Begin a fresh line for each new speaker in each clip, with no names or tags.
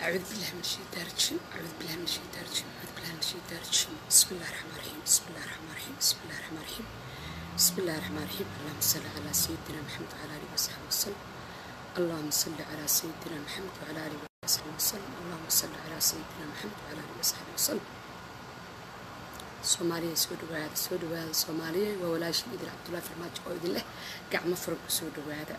أعوذ بالله من الشيطان الرجيم أعوذ بالله من الشيطان الرجيم أعوذ بالله من الشيطان الرجيم بسم الله الرحمن الرحيم بسم الله الرحمن الرحيم بسم الله الرحمن الرحيم بسم الله الرحمن الرحيم اللهم صل على سيدنا محمد وعلى آله وصحبه وسلم اللهم صل على سيدنا محمد وعلى آله وصحبه وسلم اللهم صل على سيدنا محمد وعلى آله وصحبه وسلم soomaaliya soo dhawaada soo dhawaada soomaaliya waa walaashii idil cabdullaahi farmaajo oo idin leh gacmo furan ku soo dhawaada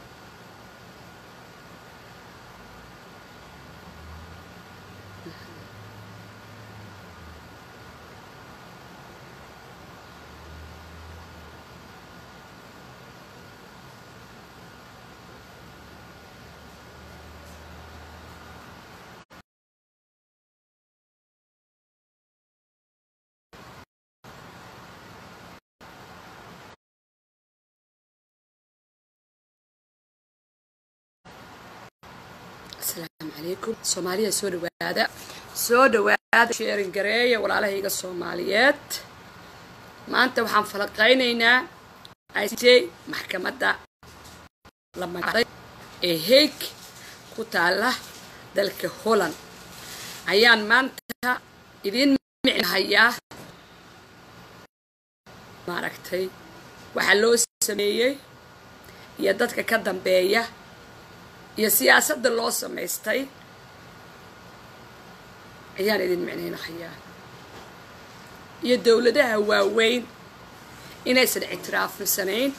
asalaamu calaykum soomaaliya soo dhawaada soo dhawaada sheerin gareeya walaalahayga soomaaliyeed maanta waxaan falaqaynaynaa i c maxkamadda la magacday ee haig ku taala dalka holland ayaan maanta idiin micnahayaa maaragtay waxaa loo sameeyey iyo dadka ka dambeeya iyo siyaasadda loo samaystay ayaan idin micnaynahayaa iyo dowladaha waaweyn inaysan ictiraafsanayn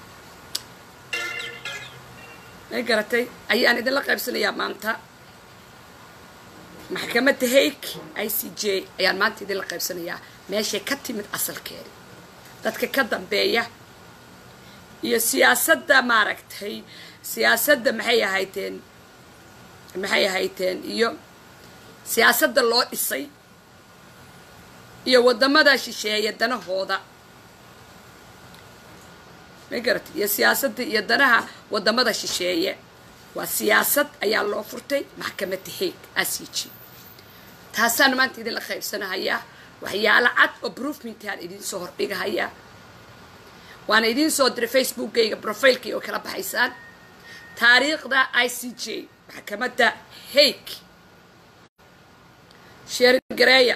may garatay ayaan idinla qaybsanayaa maanta maxkamadda haig i c j ayaan maanta idinla qaybsanayaa meeshay ka timid asalkeeda dadka ka dambeeya iyo siyaasadda maaragtay siyaasadda maxay ahayteen maxay ahayteen iyo siyaasadda loo dhisay iyo waddamada shisheeya danahooda ma garatay iyo siyaasadda iyo danaha waddamada shisheeye waa siyaasad ayaa loo furtay maxkamadda haig a c g taasaan maanta idinla qaybsanahayaa waxyaalo cad oo broofmintaan idiin soo hordhigahayaa waana idiin soo diray facebookkayga profilekii oo kala baxaysaan taariikhda i c j maxkamadda haig sheeringareeya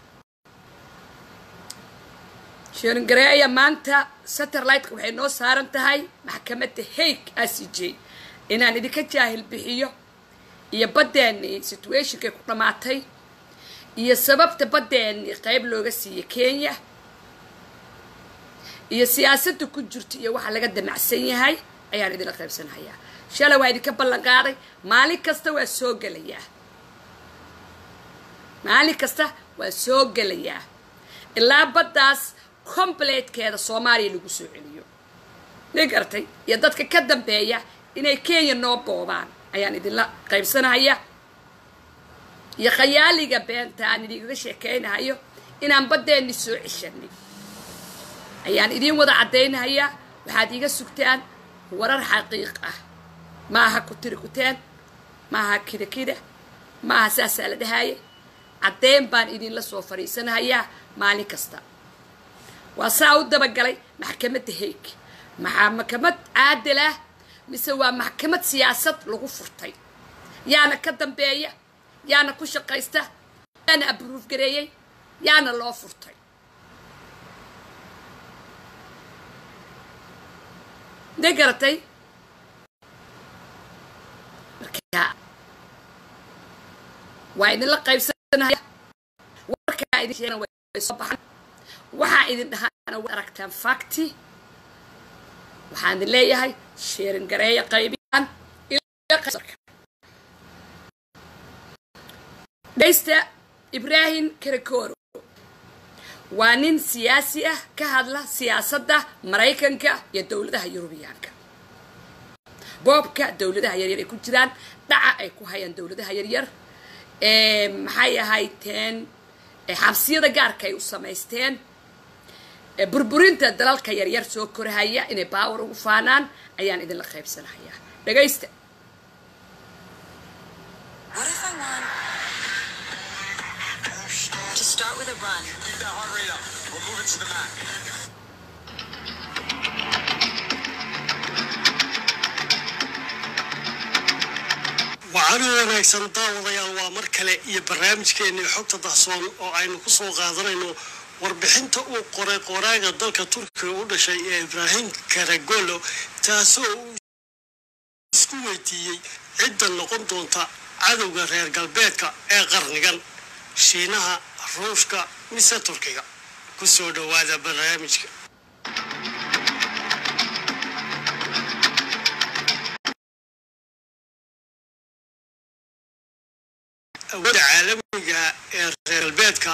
sheeringareeya maanta satelliteka waxay noo saaran tahay maxkamadda haig i c j inaan idinka jaahil bixiyo iyo baddeennii situationkay ku dhammaatay iyo sababta baddeennii qayb looga siiya kenya iyo siyaasadda ku jirta iyo waxa laga damacsan yahay ayaan idinla qaybsanahayaa shalay waa idinka ballan qaaday maalin kasta waa soo gelayaa maalin kasta waa soo gelayaa ilaa baddaas completekeeda soomaaliya lagu soo celiyo ma garatay iyo dadka ka dambeeya inay kenya noo boobaan ayaan idinla qaybsanahayaa iyo khayaaliga beenta aan idinkaga sheekaynahayo inaan baddeenni soo ceshanay ayaan idiin wada caddaynahayaa waxaad iiga sugtaan warar xaqiiq ah ma aha ku tiri kuteen ma aha kida kida ma aha saasaa la dhahaaye caddeyn baan idinla soo fadhiisanahayaa maalin kasta waa saa u dabagalay maxkamadda haig maxaa maxkamad caadil ah mise waa maxkamad siyaasad lagu furtay yaana ka dambeeya yaana ku shaqaysta yaana abruuf gareeyey yaana loo furtay de garatay marka waa idinla qaybsanaya warkaa idin sheegana way soo baxan waxaa idin dhahaana way aragtaan facti waxaan idin leeyahay sheerin gareeya qaybiyaan dhaysta ibraahim karakoro waa nin siyaasi ah ka hadla siyaasadda maraykanka iyo dowladaha yurubiyaanka boobka dowladaha yaryar ay ku jiraan dhaca ay ku hayaan dowladaha yaryar maxay ahayteen xabsiyada gaarka ay u samaysteen burburinta dalalka yaryar soo korahaya inay baawar ugu faanaan ayaan idinla qaybsanahayaa dhagaysta
To start with a run.
Keep that heart rate up. We'll move it to the mat.
waxaanu wanaagsan daawadayaal waa mar kale iyo barnaamijkeennii xogta dahsoon oo aynu ku soo qaadanayno warbixinta uu qoray qoraaga dalka turkiga u dhashay ee ibraahim karagolo taasoo uu isku weydiiyey cidda noqon doonta cadowga reer galbeedka ee qarnigan shiinaha ruushka mise turkiga ku soo dhowaada barnaamijka awoodda caalamiga ee reer galbeedka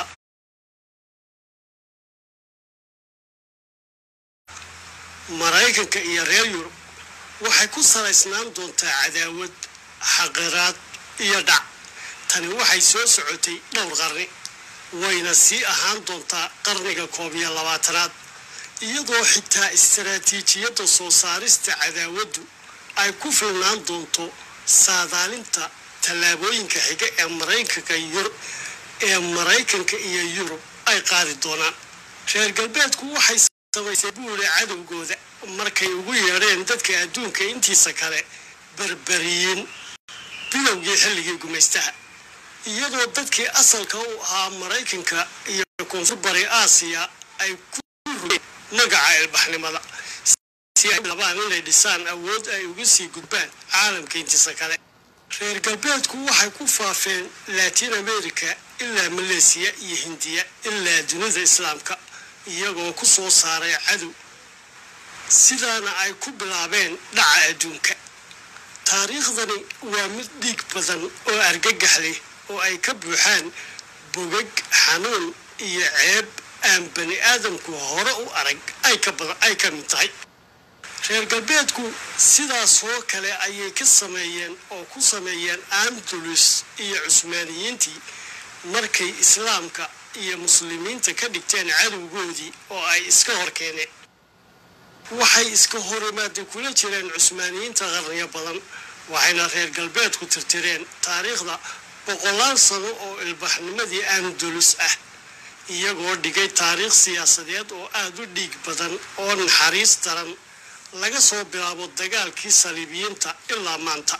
maraykanka iyo reer yurub waxay ku salaysnaan doontaa cadaawad xaqiraad iyo dhac tani waxay soo socotay dhowr qarni wayna sii ahaan doontaa qarniga koob iyo labaatanaad iyadoo xitaa istaraatiijiyadda soo saarista cadaawaddu ay ku filnaan doonto saadaalinta tallaabooyinka xiga ee maraykanka yur ee maraykanka iyo yurub ay qaadi doonaan reer galbeedku waxay samaysay buule cadowgooda markay ugu yeedheen dadka adduunka intiisa kale berberiyiin bilowgii xilligii gumaystaha iyadoo dadkii asalka u ahaa maraykanka iyo koonfur bari aasiya ay ku rugeen magaca ilbaxnimada si ay labaan inay dhisaan awood ay uga sii gudbaan caalamka intiisa kale reer galbeedku waxay ku faafeen latin america ilaa maleesiya iyo hindiya ilaa dunida islaamka iyagoo ku soo saaray cadow sidaana ay ku bilaabeen dhaca adduunka taariikhdani waa mid dhiig badan oo argagax leh oo ay ka buuxaan bogag xanuun iyo ceeb aan bani aadamku hore u arag ay ka mid tahay reer galbeedku sidaasoo kale ayay ka sameeyeen oo ku sameeyeen andalus iyo cusmaaniyiintii markay islaamka iyo muslimiinta ka dhigteen cadowgoodii oo ay iska hor keeneen waxay iska horimaada kula jireen cusmaaniyiinta qarniyo badan waxayna reer galbeedku tirtireen taariikhda boqolaal sano oo ilbaxnimadii andalus ah iyagoo dhigay taariikh siyaasadeed oo aada u dhiig badan oo naxariis daran laga soo bilaabo dagaalkii saliibiyiinta ilaa maanta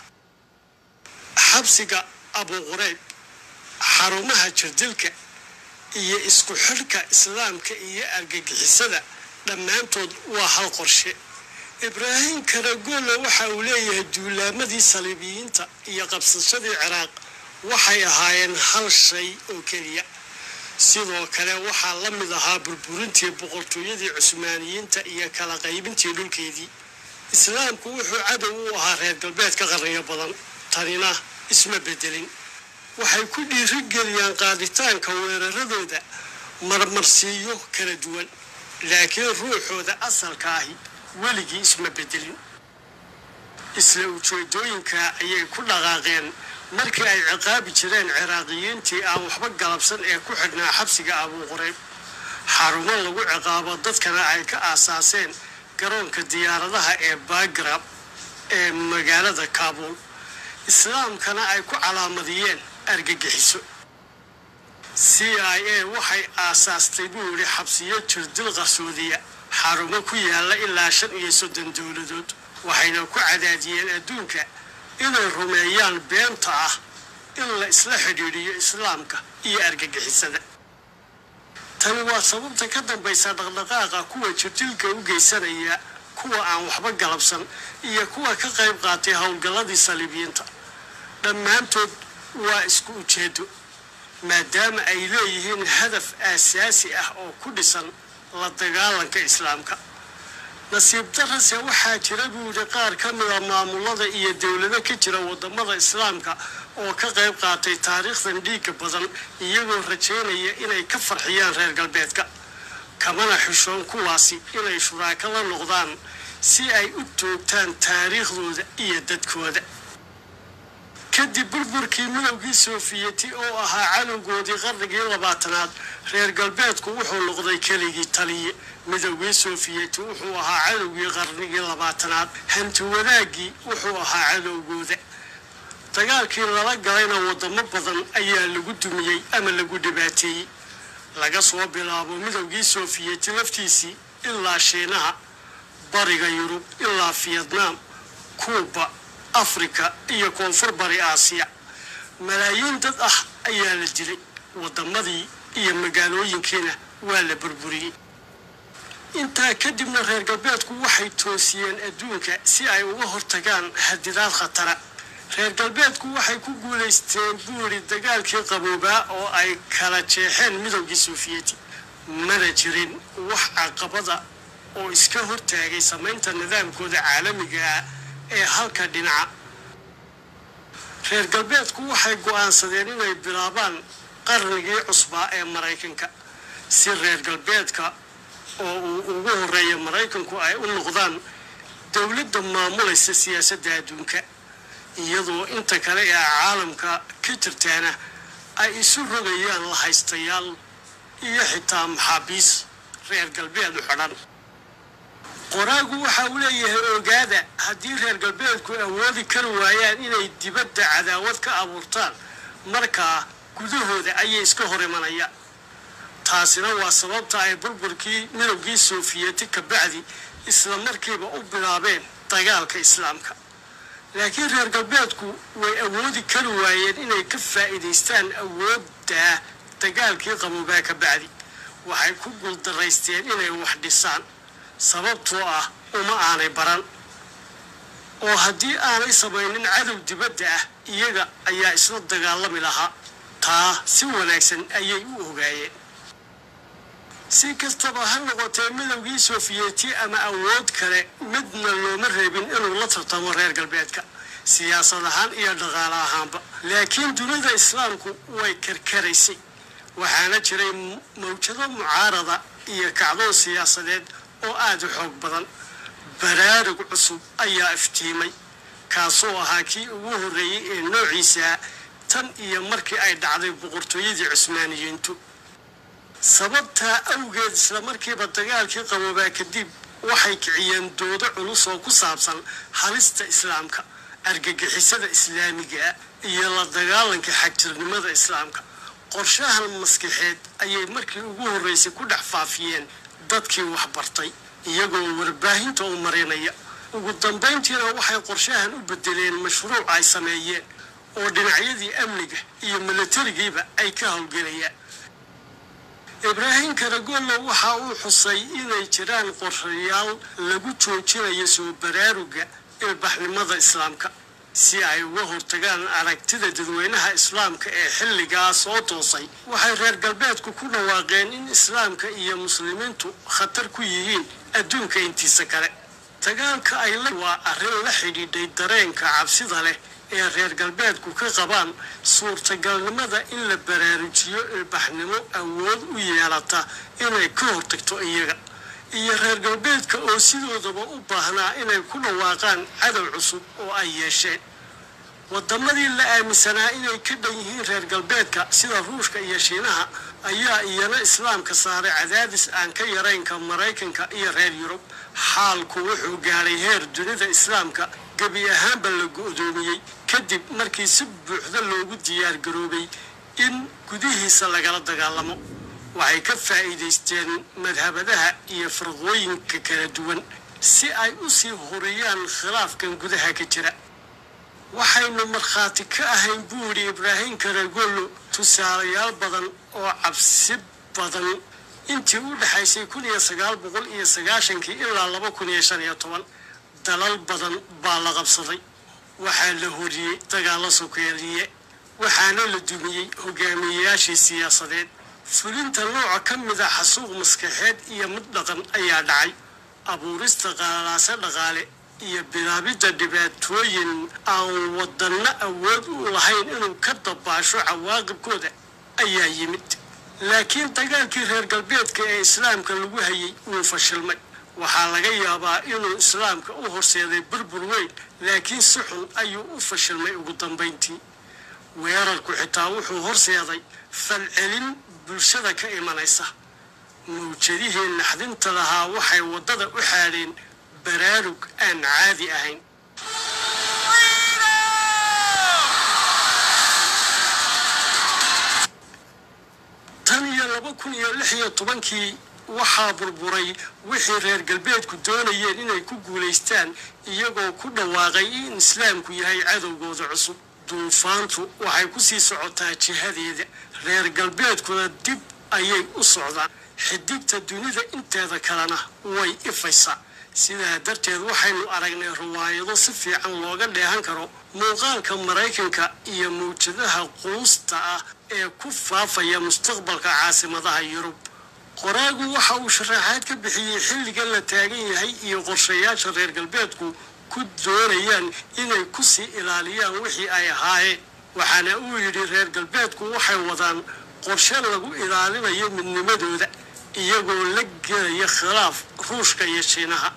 xabsiga abuqurayb xarumaha jirdilka iyo isku xidhka islaamka iyo argagixisada dhammaantood waa hal qorshe ibraahim karagolo waxa uu leeyahay duulaamadii saliibiyiinta iyo qabsashadii ciraaq waxay ahaayeen hal shay oo keliya sidoo kale waxaa la mid ahaa burburintii boqortooyadii cusmaaniyiinta iyo kala qaybintii dhulkeedii islaamku wuxuu cadow u ahaa reer galbeedka qarniyo badan tanina isma bedelin waxay ku dhiirigeliyaan qaaditaanka weeraradooda marmarsiiyo kala duwan laakiin ruuxooda asalka ahi weligii isma bedelin isla ujeedooyinka ayay ku dhaqaaqeen markii ay ciqaabi jireen ciraaqiyiintii aan waxba galabsan ee ku xidhnaa xabsiga abuuqurayb xarumo lagu ciqaabo dadkana ay ka aasaaseen garoonka diyaaradaha ee bagrab ee magaalada kaabuul islaamkana ay ku calaamadiyeen argagixiso c i a waxay aasaastay buu yidhi xabsiyo jirdil qarsoodiya xarumo ku yaalla ilaa shan iyo soddon dowladood waxayna ku cadaadiyeen adduunka inay rumeeyaan beenta ah in la isla xidhiidhiyo islaamka iyo argagixisada tani waa sababta ka dambaysa dhaqdhaqaaqa kuwa jirdilka u geysanaya kuwa aan waxba galabsan iyo kuwa ka qayb qaatay howlgalladii saliibiyiinta dhammaantood waa isku ujeedo maadaama ay leeyihiin hadaf aasaasi ah oo ku dhisan la dagaalanka islaamka nasiib darase waxaa jira buu yidhi qaar ka mida maamulada iyo dowlado ka jira wadamada islaamka oo ka qayb qaatay taariikhdan dhiigga badan iyagoo rajaynaya inay ka farxiyaan reer galbeedka kamana xishoon kuwaasi inay shuraako la noqdaan si ay u toogtaan taariikhdooda iyo dadkooda kadib burburkii midowgii soofiyeti oo ahaa cadowgoodii qarnigii labaatanaad reer galbeedku wuxuu noqday keligii taliye midowgii soofiyeti wuxuu ahaa cadowgii qarnigii labaatanaad hanti wadaagii wuxuu ahaa cadowgooda dagaalkii lala galayna wadamo badan ayaa lagu dumiyey ama lagu dhibaateeyey laga soo bilaabo midowgii soofiyeti laftiisii ilaa shiinaha bariga yurub ilaa fiyetnaam kuuba afrika iyo koonfur bari aasiya malaayiin dad ah ayaa la dilay waddamadii iyo magaalooyinkiina waa la burburiyey intaa kadibna reer galbeedku waxay toosiyeen adduunka si ay uga hortagaan hadidaad khatara reer galbeedku waxay ku guulaysteen buuri dagaalkii qaboobaa oo ay kala jeexeen midowgii sofiyeeti mana jirin wax caqabada oo iska hortaagay samaynta nidaamkooda caalamiga ah ee halka dhinaca reer galbeedku waxay go'aansadeen inay bilaabaan qarnigii cusbaa ee maraykanka si reer galbeedka oo uu ugu horeeya maraykanku ay u noqdaan dowladda maamulaysa siyaasadda adduunka iyadoo inta kale ee caalamka ka jirtaana ay isu rogayaan lahaystayaal iyo xitaa maxaabiis reer galbeed u xidhan qoraagu waxa uu leeyahay ogaada haddii reer galbeedku awoodi kari waayaan inay dibadda cadaawad ka abuurtaan markaa gudahooda ayay iska hor imanayaan taasina waa sababta ay burburkii midowgii sofiyeeti ka bacdi isla markiiba u bilaabeen dagaalka islaamka laakiin reer galbeedku way awoodi kari waayeen inay ka faa'iidaystaan awoodda dagaalkii qaboobaa ka bacdi waxay ku guuldaraysteen inay wax dhisaan sababtoo ah uma aanay baran oo haddii aanay samaynin cadow dibadda ah iyaga ayaa isla dagaalami lahaa taa si wanaagsan ayay u ogaayeen si kastaba ha noqotee midowgii sofiyeeti ama awood kale midna looma reebin inuu la tartamo reer galbeedka siyaasad ahaan iyo dhaqaale ahaanba laakiin dunida islaamku way karkaraysay waxaana jiray mawjado mucaarada iyo kacdoon siyaasadeed oo aada u xoog badan baraarug cusub ayaa iftiimay kaasoo ahaa kii ugu horreeyey ee noociisa tan iyo markii ay dhacday boqortooyadii cusmaaniyiintu sababtaa awgeed isla markiiba dagaalkii qaboobaa kadib waxay kiciyeen doodo culus oo ku saabsan halista islaamka argagixisada islaamiga iyo la dagaalanka xagjirnimada islaamka qorshahan maskaxeed ayay markii ugu horreysay ku dhex faafiyeen dadkii waxbartay iyagoo warbaahinta u marinaya ugu dambayntiina waxay qorshahan u bedeleen mashruuc ay sameeyeen oo dhinacyadii amniga iyo milatarigiiba ay ka howlgelayaan ibraahim karagollo waxa uu xusay inay jiraan qorshayaal lagu joojinayo soo baraaruga ilbaxnimada islaamka si ay uga hortagaan aragtida dadweynaha islaamka ee xilligaa soo toosay waxay reer galbeedku ku dhawaaqeen in islaamka iyo muslimiintu khatar ku yihiin adduunka intiisa kale dagaalka ay la waa arrin la xidhiidhay dareenka cabsida leh ee reer galbeedku ka qabaan suurtagalnimada in la baraarujiyo ilbaxnimo awood u yeelata inay ka hortagto iyaga iyo reer galbeedka oo sidoodaba u baahnaa inay ku dhawaaqaan cadow cusub oo ay yeesheen waddamadii la aaminsanaa inay ka dhan yihiin reer galbeedka sida ruushka iyo shiinaha ayaa iyana islaamka saaray cadaadis aan ka yaraynka maraykanka iyo reer yurub xaalku wuxuu gaadhay heer dunida islaamka gebi ahaanba la go'doomiyey kadib markii si buuxda loogu diyaar garoobay in gudihiisa lagala dagaalamo waxay ka faa'iidaysteen madhabadaha iyo farqooyinka kala duwan si ay u sii horiyaan khilaafkan gudaha ka jira waxaynu markhaati ka ahayn buu yidhi ibraahim karagollo tusaalayaal badan oo cabsi badan intii u dhexaysay kun iyo sagaal boqol iyo sagaashankii ilaa laba kun iyo shan iyo toban dalal badan baa la qabsaday waxaa la horiyey dagaallo sokeeliye waxaana la dumiyey hogaamiyeyaashii siyaasadeed fulinta nooca ka mid a xasuuq maskaxeed iyo mid dhaqan ayaa dhacay abuurista qaalaase dhaqaale iyo bilaabidda dhibaatooyin aan wadanno awood u lahayn inuu ka dabaasho cawaaqibkooda ayaa yimid laakiin dagaalkii reer galbeedka ee islaamka lagu hayay wuu fashilmay waxaa laga yaabaa inuu islaamka u horseeday burbur weyn laakiin si xun ayuu u fashilmay ugu dambayntii weerarku xitaa wuxuu horseeday falcelin bulshada ka imanaysa mawjadihii naxdinta lahaa waxay waddada u xaadheen baraarug aan caadi ahayn tan iyo laba kun iyo lix iyo tobankii waxaa burburay wixii reer galbeedku doonayeen inay ku guulaystaan iyagoo ku dhawaaqay in islaamku yahay cadowgooda cusub duufaantu waxay ku sii socotaa jihadeeda reer galbeedkuna dib ayay u socdaan xidigta dunida inteeda kalena way ifaysaa sidaa darteed waxaynu aragnay riwaayado si fiican looga dheehan karo muuqaalka maraykanka iyo mawjadaha quusta ah ee ku faafaya mustaqbalka caasimadaha yurub qoraagu waxa uu sharaxaad ka bixiyey xilligan la taagan yahay iyo qorshayaasha reer galbeedku ku doonayaan inay ku sii ilaaliyaan wixii ay ahaayeen waxaana uu yidhi reer galbeedku waxay wadaan qorshe lagu ilaalinayo midnimadooda iyagoo la gelaya khilaaf ruushka iyo shiinaha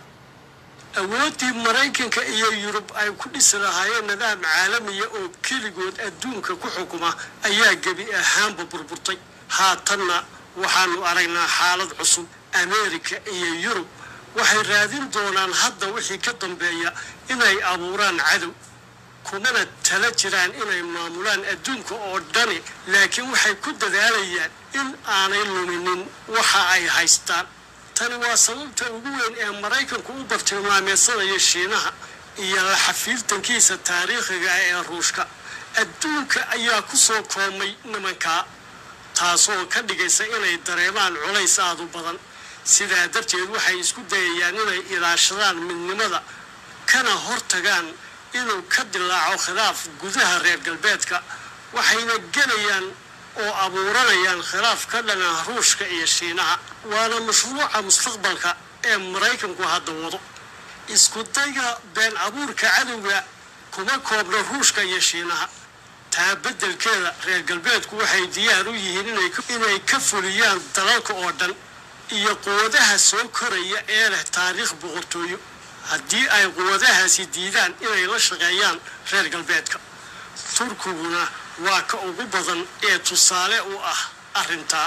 awooddii maraykanka iyo yurub ay ku dhisi lahaayeen nidaam caalamiya oo keligood adduunka ku xukuma ayaa gebi ahaanba burburtay haatanna waxaanu aragnaa xaalad cusub ameerika iyo yurub waxay raadin doonaan hadda wixii ka dambeeya inay abuuraan cadow kumana tala jiraan inay maamulaan adduunka oo dhani laakiin waxay ku dadaalayaan in aanay luminin waxa ay haystaan tani waa sababta ugu weyn ee maraykanku u bartilmaameedsanaya shiinaha iyo la xafiirtankiisa taariikhiga ee ruushka adduunka ayaa ku soo koomay nimankaa taasoo ka dhigaysa inay dareemaan culays aad u badan sidaa darteed waxay isku dayayaan inay ilaashadaan midnimada kana hortagaan inuu ka dilaaco khilaaf gudaha reer galbeedka waxayna gelayaan oo abuuranayaan khilaaf ka dhana ruushka iyo shiinaha waana mashruuca mustaqbalka ee maraykanku hadda wado isku dayga been abuurka cadowga kuma koobna ruushka iyo shiinaha taa beddelkeeda reer galbeedku waxay diyaar u yihiin inay ka fuliyaan dalalka oo dhan iyo quwadaha soo koraya ee leh taariikh boqortooyo haddii ay quwadahaasi diidaan inay la shaqeeyaan reer galbeedka turkiguna waa ka ugu badan ee tusaale u ah arrintaa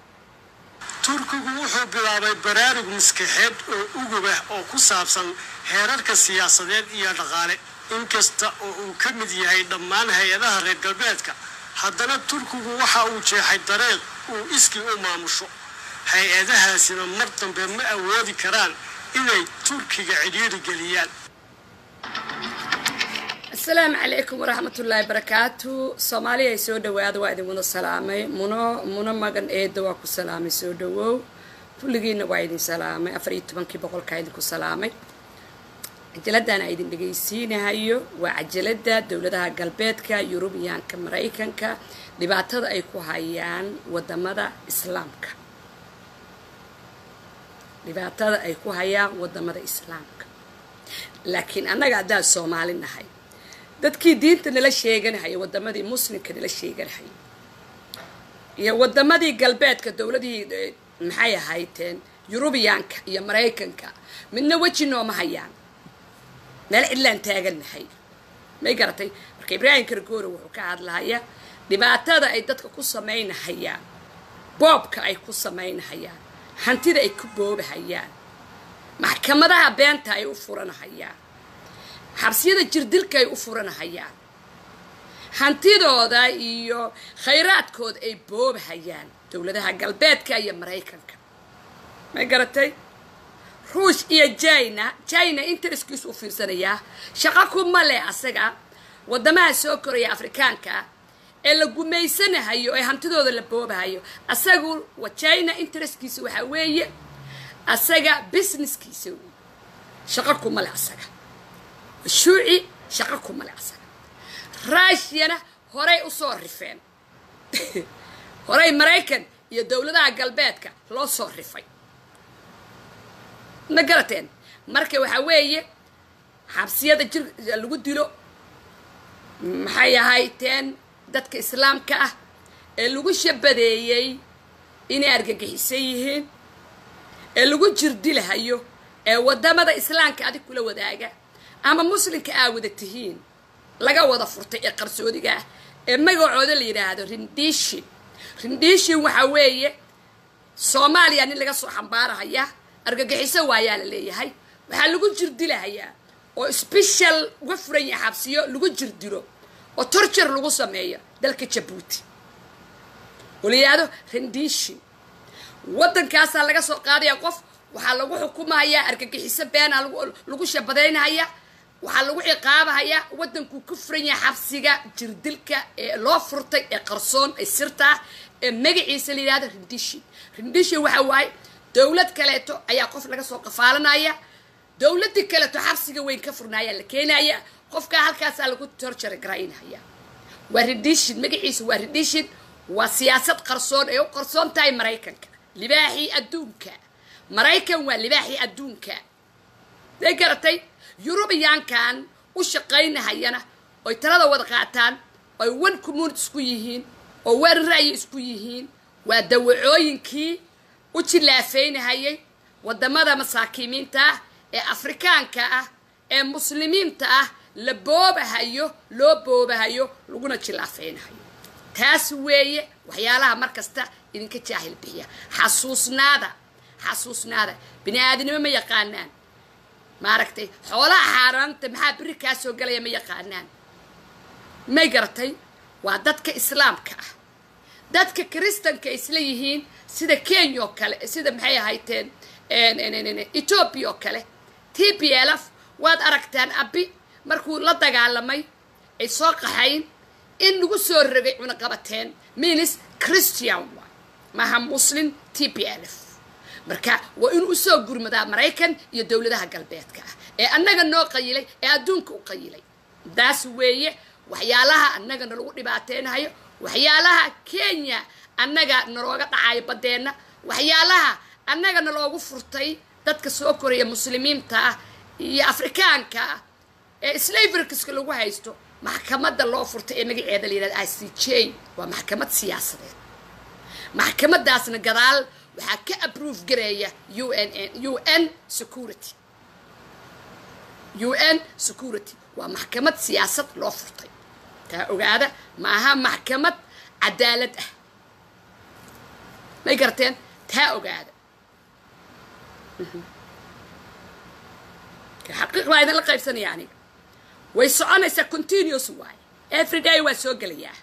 turkigu wuxuu bilaabay baraarug maskaxeed oo ugub ah oo ku saabsan heerarka siyaasadeed iyo dhaqaale inkasta oo uu ka mid yahay dhammaan hay-adaha reer galbeedka haddana turkigu waxa uu jeexay dareeq uu iskii u maamusho hay-adahaasina mar dambe ma awoodi karaan inay turkiga cidhiiri geliyaan
asalaamu calaykum waraxmatullaahi barakaatu soomaaliya ay soo dhawaada waa idin wada salaamay muno muno magan eeda waa ku salaamay soo dhawow kulligiina waa idin salaamay afar iyo tobankii boqolkaa idinku salaamay cajaladdan a idin dhegaysiinahayo waa cajalada dowladaha galbeedka yurubiyaanka maraykanka dhibaatada ay ku hayaan wadamada islaamka dhibaatada ay ku hayaan wadamada islaamka laakiin annaga haddaan soomaali nahay dadkii diinta nala sheeganahaya wadamadii muslimka nala sheeganahaya iyo wadamadii galbeedka dowladihii maxay ahayteen yurubiyaanka iyo maraykanka midna weji nooma hayaan meel cidlaan taagannahay may garatay marka ibraahim kargoore wuxuu ka hadlahayaa dhibaatada ay dadka ku samaynahayaan boobka ay ku samaynahayaan hantida ay ku boobahayaan maxkamadaha beenta ay u furanahayaan xabsiyada jirdilka ay u furanahayaan hantidooda iyo khayraadkooda ay boobahayaan dowladaha galbeedka iyo maraykanka may garatay ruush iyo jina jina intereskiisu u fiirsanayaa shaqo kuma leh asaga wadamaha soo koraya afrikaanka ee la gumaysanahayo ee hantidooda la boobahayo asagu jina interestkiisa waxaa weeye asaga businesskiisa wey shaqo kuma leh asaga shuuci shaqo kuma leh asaga rushiyana horay usoo rifeen horay maraykan iyo dowladaha galbeedka loo soo rifay ma garateen marka waxaa weeye xabsiyada jir lagu dilo maxay ahayteen dadka islaamka ah ee lagu shabadeeyey inay argagixisan yihiin ee lagu jirdilahayo ee wadamada islaamka adig kula wadaaga ama muslimka aa wada tihiin laga wada furtay ee qarsoodiga ah ee magacooda la yidhaahdo rindishin rindishin waxaa weeye soomaaliya nin laga soo xambaarahaya argagixiso waayaa la leeyahay waxaa lagu jirdilahayaa oo special uga furan yahay xabsiyo lagu jirdilo oo torture lagu sameeyo dalka jabuuti oo la yidhaahdo rendishin waddankaasaa laga soo qaadaya qof waxaa lagu xukumahayaa argagixiso beena lagu shabadaynaya waxaa lagu ciqaabahayaa waddankuu ku furan yahay xabsiga jirdilka ee loo furtay ee qarsoon ee sirta ah ee magaciisa la yidhahdo rindishin rindishin waxa waaye dowlad kaleeto ayaa qof laga soo qafaalanaya dowladii kaleeto xabsiga weyn ka furnaayaa la keenaya qofkaa halkaasaa lagu torjara garaynaya waa ridishin magaciisa waa ridishin waa siyaasad qarsoon ay u qarsoon tahay maraykanka libaaxii adduunka maraykan waa libaaxii adduunka day garatay yurubiyaankan u shaqaynahayana oy talada wada qaataan oy one community isku yihiin oo wan ra'yi isku yihiin waa dawacooyinkii u jilaafeynahayay waddamada masaakiimiinta ah ee afrikaanka ah ee muslimiinta ah la boobahayo loo boobahayo laguna jilaafeynahayo taas weeye waxyaalaha mar kasta idinka jaahil bixiya xasuusnaada xasuusnaada bini aadinimo ma yaqaanaan maaragtay xoolaha xaaraanta maxaa beri kaa soo galaya ma yaqaanaan may garatay waa dadka islaamka ah dadka kiristanka isla yihiin sida kenya oo kale sida maxay ahayteen etoobiya oo kale t p l f waad aragtaan abi markuu la dagaalamay ay soo qaxayn in lagu soo rogay cunaqabateen minis christian waay maaha muslim t p l f marka waa inuu usoo gurmadaa maraykan iyo dowladaha galbeedka ah ee annaga noo qayilay ee adduunka u qayilay daas weeye waxyaalaha annaga nalagu dhibaateynahayo waxyaalaha kenya annaga nalooga dhacayo baddeenna waxyaalaha annaga naloogu furtay dadka soo koraya muslimiinta ah iyo afrikaanka ah ee slaverkiska lagu haysto maxkamadda loo furtay ee magaceeda la yidhahda i c j waa maxkamad siyaasadeed maxkamadaasna gadaal waxaa ka aprove gareeya u n u n security u n security waa maxkamad siyaasad loo furtay taa ogaada maaha maxkamad cadaalad ah may garteen taa ogaada xaqiiq baa idinla qaybsanaya aniga way soconaysaa continuous waaye every day waa soo gelayaa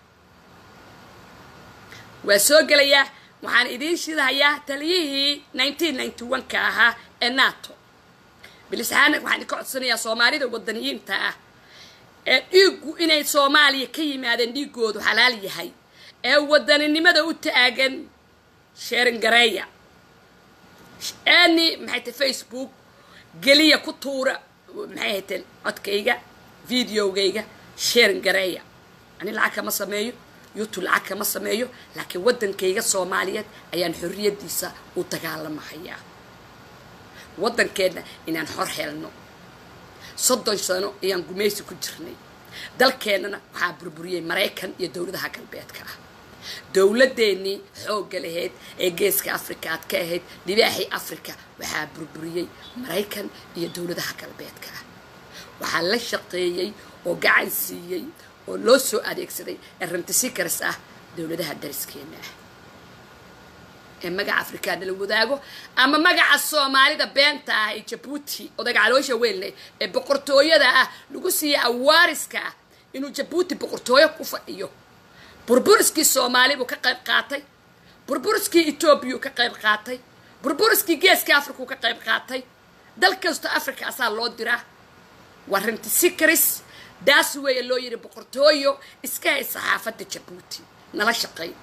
waa soo gelayaa waxaan idiin shidahayaa taliyihii nineteen ninety one ka ahaa ee nato bilisahaan waxaan idinka codsanayaa soomaalida wadaniyiinta ah ee dhiiggu inay soomaaliya ka yimaadeen dhiiggoodu xalaal yahay ee wadaninimada u taagan sheeringareeya ani maxay tahay facebook geliya ku tuura maxay hayteen codkayga videogayga sheeringareeya ani lacag kama sameeyo youtube lacag kama sameeyo laakiin waddankayga soomaaliyeed ayaan xorriyaddiisa u dagaalamahayaa waddankeenna inaan xor helno soddon sano ayaan gumaysi ku jirnay dalkeennana waxaa burburiyey maraykan iyo dowladaha galbeedka ah dowladeennii xoogga lahayd ee geeska africa aad ka ahayd libaaxii africa waxaa burburiyey maraykan iyo dowladaha galbeedka ah waxaa la shaqeeyey oo gacan siiyey oo loo soo adeegsaday ee rantisikars ah dowladaha dariskeena ah ee magaca afrikaana la wadaago ama magaca soomaalida beenta ah ee jabuuti odaga caloosha weynle ee boqortooyada ah lagu siiyey awaariska ah inuu jabuuti boqortooyo ku fadhiyo burburiskii soomaali buu ka qayb qaatay burburiskii etoobiyuu ka qayb qaatay burburiskii geeska afrikuu ka qayb qaatay dal kastoo africa asaa loo diraa waa rantisikris daas weeye loo yidhi boqortooyo iska hay saxaafadda jabuuti nala shaqay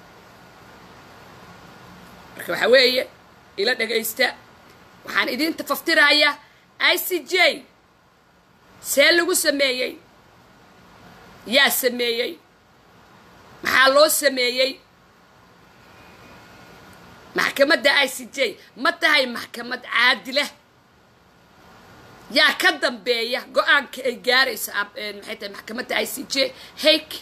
marka waxaa weeye ila dhagaysta waxaan idiinta faftirayaa i c j see lagu sameeyey yaa sameeyey maxaa loo sameeyey maxkamadda i c j ma tahay maxkamad caadila yaa ka dambeeya go-aanka ay gaarayso maxay tahay maxkamadda i c j hake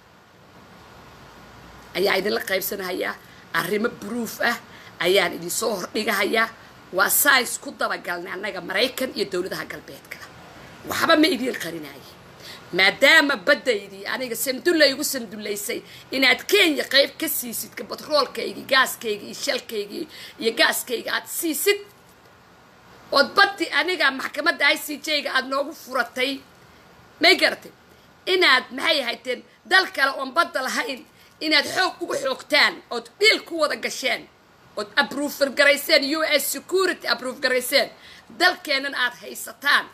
ayaa idinla qaybsanahayaa arrimo bruuf ah ayaan idinsoo hordhigahayaa waa sais ku dabagalnay annaga maraykan iyo dowladaha galbeedka waxba ma idiin qarinaye maadaama baddaydii aniga sandulla igu sandullaysay inaad kenya qayb ka siisid batroolkaygii gaaskaygii iyo shalkaygii iyo gaaskayga aad siisid ood baddi aniga maxkamadda i c j-ga aada noogu furatay may garatay inaad maxay ahayteen dal kale oon badda lahayn inaad xoog uga xoogtaan ood dhiil ku wada gasheen ood abroofer garayseen u s security abroof garayseen dalkeennan aad haysataan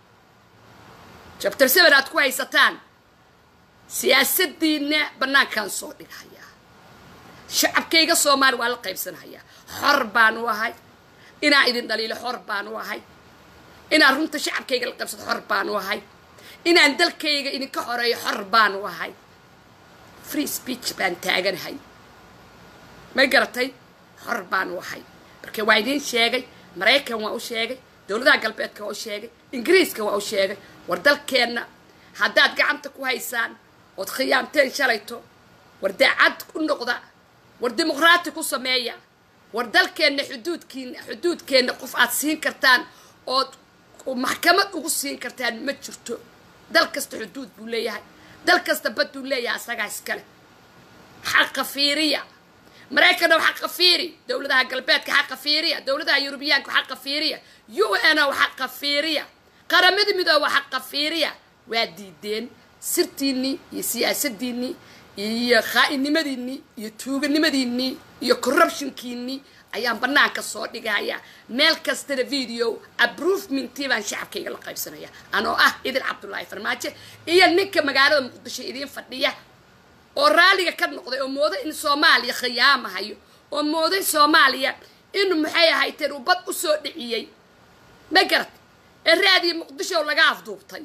chapter seven aad ku haysataan siyaasaddiinna bannaankaan soo dhighayaa shacabkayga soomaali waa la qaybsanhayaa xor baanu ahay inaa idin dhaliilo xor baanu ahay inaan runta shacabkayga la qaybsado xor baanu ahay inaan dalkayga idinka xoreeyo xor baanu ahay free speech baan taaganahay may garatay xor baanu ahay marka waa idiin sheegay maraykan waa u sheegay dowladaha galbeedka waa u sheegay ingiriiska waa u sheegay war dalkeenna haddaad gacanta ku haysaan ood khiyaamteen shalayto war daacad ku noqda war dimuqraati ku sameeya war dalkeenna xuduudkiina xuduudkeenna qof aad siin kartaan ood maxkamad ugu siin kartaan ma jirto dal kasta xuduud buu leeyahay dal kasta bad buu leeyahay asagaa iskale xaqa fiiriya maraykan ow xaqa fiiri dowladaha galbeedka xaqa fiiriya dowladaha yurubiyaanka xaqa fiiriya u n ow xaqa fiiriya qaramada midooba xaqa fiiriya waa diideen sirtiinnii iyo siyaasadiinnii iyo khaa'inimadiinnii iyo tuuganimadiinnii iyo corruptionkiinnii ayaan bannaanka soo dhigaya meel kastana video approvementii baan shacabkayga la qaybsanaya anoo ah idin cabdullaahi farmaajo iyo ninka magaalada muqdisho idiin fadhiya oo raalliga ka noqday oo mooday in soomaaliya khiyaamahayo oo mooday soomaaliya in maxay ahayteen uu bad u soo dhiciyey ma garatay ee raadiya muqdisho laga afduubtay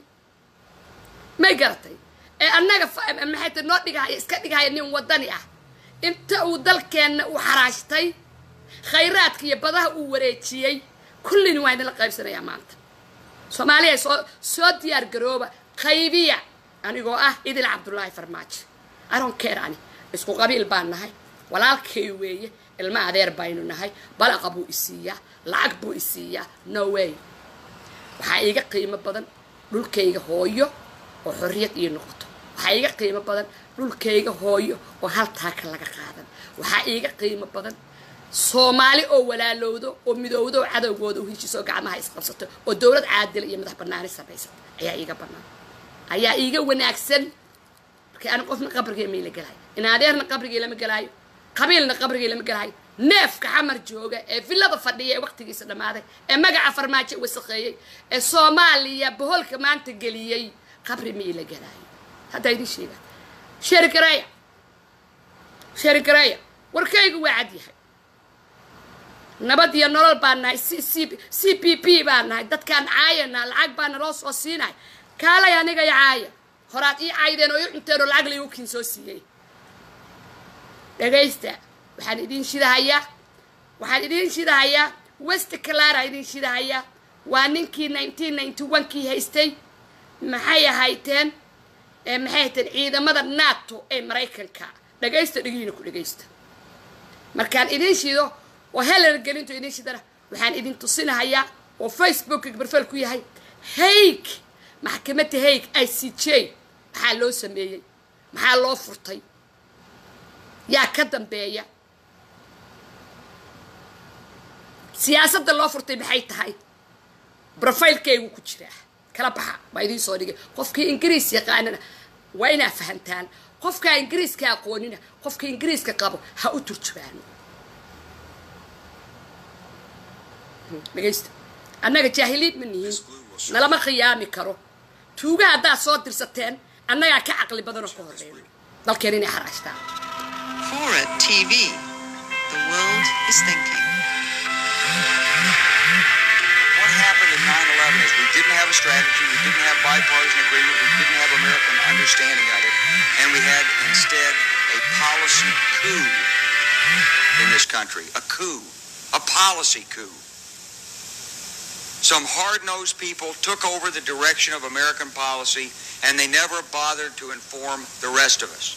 ma garatay ee annaga maxay tahay noo dhigahaya iska dhigahaya nin wadani ah inta uu dalkeenna u xaraashtay khayraadka iyo badaha uu wareejiyey kullina waa idinla qaybsanayaa maanta soomaaliya soo soo diyaar garooba qaybiya anigoo ah idil cabdullaahi farmaajo aron keer ani isku qabiil baan nahay walaalkay weeye ilma adeer baynu nahay balaqa buu isiiyaa lacag buu isiiyaa no way waxaa iiga qiimo badan dhulkayga hooyo oo xorriyad ii noqoto waxaa iiga qiimo badan dhulkayga hooyo oo hal taaka laga qaadan waxaa iiga qiimo badan soomaali oo walaalowdo oo midowdo oo cadowgooda u heshiiso oo gacmaha isqabsato oo dowlad caadila iyo madax banaani samaysata ayaa iiga bannaan ayaa iiga wanaagsan markii ani qofna qabrigay mayla gelaayo in adeerna qabrigay lama gelaayo qabiilna qabrigay lama gelaayo neefka xamar jooga ee villada fadhiya ee waqtigiisa dhammaaday ee magaca farmaajo wasaqeeyey ee soomaaliya boholka maanta geliyey qabri mayla gelaayo haddaa idin sheegaa sheeri gareeya sheeri gareeya warkaygu waa cad yahay nabad iyo nolol baan nahay c c c p p baan nahay dadkaan caayana lacag baa naloo soo siinay kaalay aniga i caaya horaad ii caydeen oo ii cunteen oo lacag laygu kiin soo siiyey dhagaysta waxaan idiin shidahayaa waxaan idiin shidahayaa west clara idiin shidahayaa waa ninkii nineteen ninety one kii haystay maxay ahayteen maxay hayteen ciidamada nato ee maraykanka dhagaysta dhegihiina ku dhagaysta markaan idiin shido oo helan gelinto idiin shidana waxaan idin tusinahayaa oo facebookka barfeel ku yahay hayg maxkamadda hayg i c j maxaa loo sameeyey maxaa loo furtay yaa ka dambeeya siyaasadda loo furtay maxay tahay brofailkaygu ku jiraa kala baxa waa idiin soo dhigay qofkii ingiriis yaqaanana waa inaa fahantaan qofkaa ingiriiska aqoonina qofka ingiriiska qabo ha u turjubaano dhegaysta annaga jaahiliid ma nihin nalama khiyaami karo tuuga haddaad soo dirsateen annagaa ka caqli badanoo ka horeyno dalkeen inay xaraashtaan
Fora TV. The world is thinking.
What happened in 9/11 is we didn't have a strategy, we didn't have bipartisan agreement, we didn't have American understanding of it, and we had instead a policy coup in this country. A coup. A policy coup. Some hard-nosed people took over the direction of American policy, and they never bothered to inform the rest of us.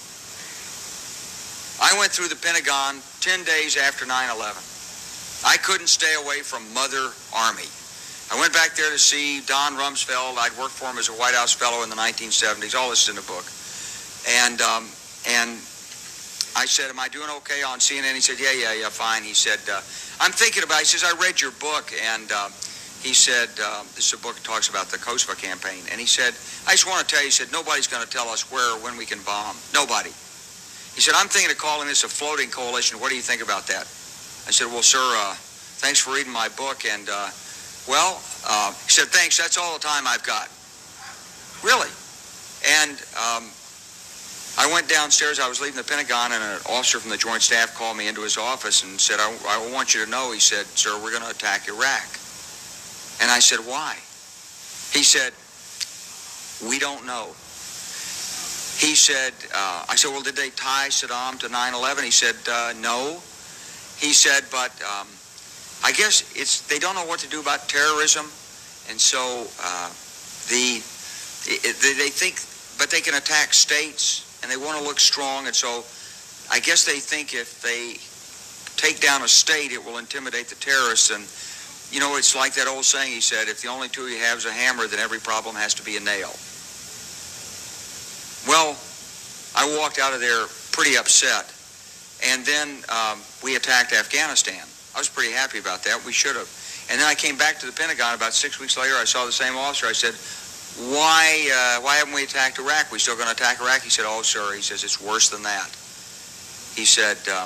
I went through the Pentagon 10 days after 9/11. I couldn't stay away from Mother Army. I went back there to see Don Rumsfeld. I'd worked for him as a White House fellow in the 1970s. All this is in the book. And um, and I said, "Am I doing okay on CNN?" He said, "Yeah, yeah, yeah, fine." He said, uh, "I'm thinking about." It. He says, "I read your book," and uh, he said, uh, "This is a book that talks about the Kosovo campaign." And he said, "I just want to tell you," he said, "Nobody's going to tell us where or when we can bomb. Nobody." He said, "I'm thinking of calling this a floating coalition. What do you think about that?" I said, well, sir, uh, thanks for reading my book. And, uh, well, uh, he said, thanks, that's all the time I've got. Really? And um, I went downstairs. I was leaving the Pentagon, and an officer from the Joint Staff called me into his office and said, I, I want you to know, he said, sir, we're going to attack Iraq. And I said, why? He said, we don't know. He said, uh, I said, well, did they tie Saddam to 9-11? He said, uh, no. He said, but um, I guess it's they don't know what to do about terrorism, and so uh, the it, they, they think, but they can attack states, and they want to look strong, and so I guess they think if they take down a state, it will intimidate the terrorists. And you know, it's like that old saying he said: if the only tool you have is a hammer, then every problem has to be a nail. Well, I walked out of there pretty upset. And then um, we attacked Afghanistan. I was pretty happy about that. We should have. And then I came back to the Pentagon about six weeks later. I saw the same officer. I said, why, uh, why haven't we attacked Iraq? We still going to attack Iraq? He said, oh, sir. He says, it's worse than that. He said, um,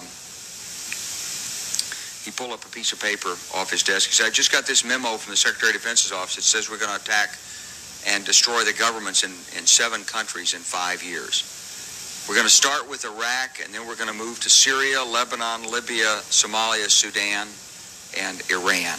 he pulled up a piece of paper off his desk. He said, I just got this memo from the Secretary of Defense's office. It says we're going to attack and destroy the governments in, in seven countries in five years. We're going to start with Iraq, and then we're going to move to Syria, Lebanon, Libya, Somalia, Sudan, and Iran.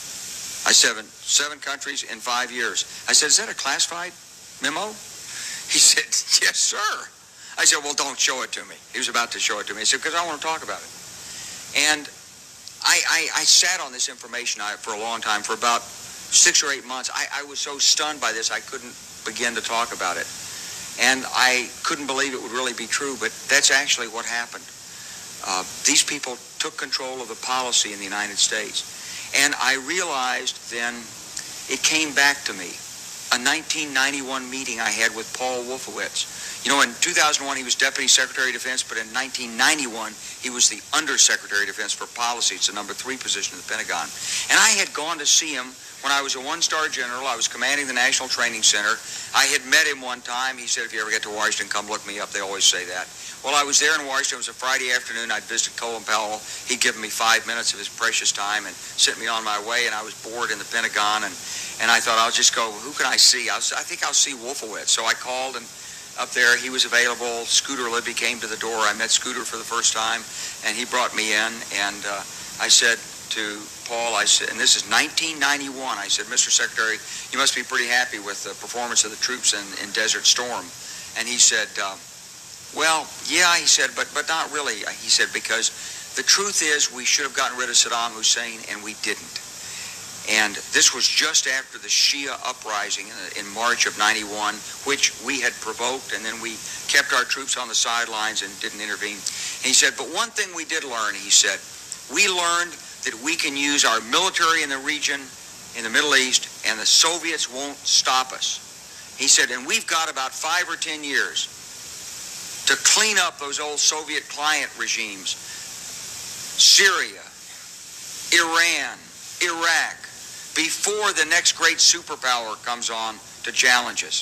I said, seven countries in five years. I said, is that a classified memo? He said, yes, sir. I said, well, don't show it to me. He was about to show it to me. He said, because I want to talk about it. And I, I, I sat on this information for a long time, for about six or eight months. I, I was so stunned by this, I couldn't begin to talk about it. And I couldn't believe it would really be true, but that's actually what happened. Uh, these people took control of the policy in the United States. And I realized then it came back to me. A 1991 meeting I had with Paul Wolfowitz. You know, in 2001 he was Deputy Secretary of Defense, but in 1991 he was the Undersecretary of Defense for Policy. It's the number three position in the Pentagon. And I had gone to see him when I was a one-star general. I was commanding the National Training Center. I had met him one time. He said, if you ever get to Washington, come look me up. They always say that. Well, I was there in Washington. It was a Friday afternoon. I'd visited Colin Powell. He'd given me five minutes of his precious time and sent me on my way. And I was bored in the Pentagon. And, and I thought, I'll just go, who can I see? I, was, I think I'll see Wolfowitz. So I called and up there. He was available. Scooter Libby came to the door. I met Scooter for the first time, and he brought me in. And uh, I said to Paul, I said, and this is 1991. I said, Mr. Secretary, you must be pretty happy with the performance of the troops in, in Desert Storm. And he said, uh, well, yeah, he said, but but not really. He said because the truth is we should have gotten rid of Saddam Hussein, and we didn't. And this was just after the Shia uprising in, in March of 91, which we had provoked, and then we kept our troops on the sidelines and didn't intervene. And he said, but one thing we did learn, he said, we learned that we can use our military in the region, in the Middle East, and the Soviets won't stop us. He said, and we've got about five or ten years to clean up those old Soviet client regimes. Syria, Iran, Iraq, before the next great superpower comes on to challenge us.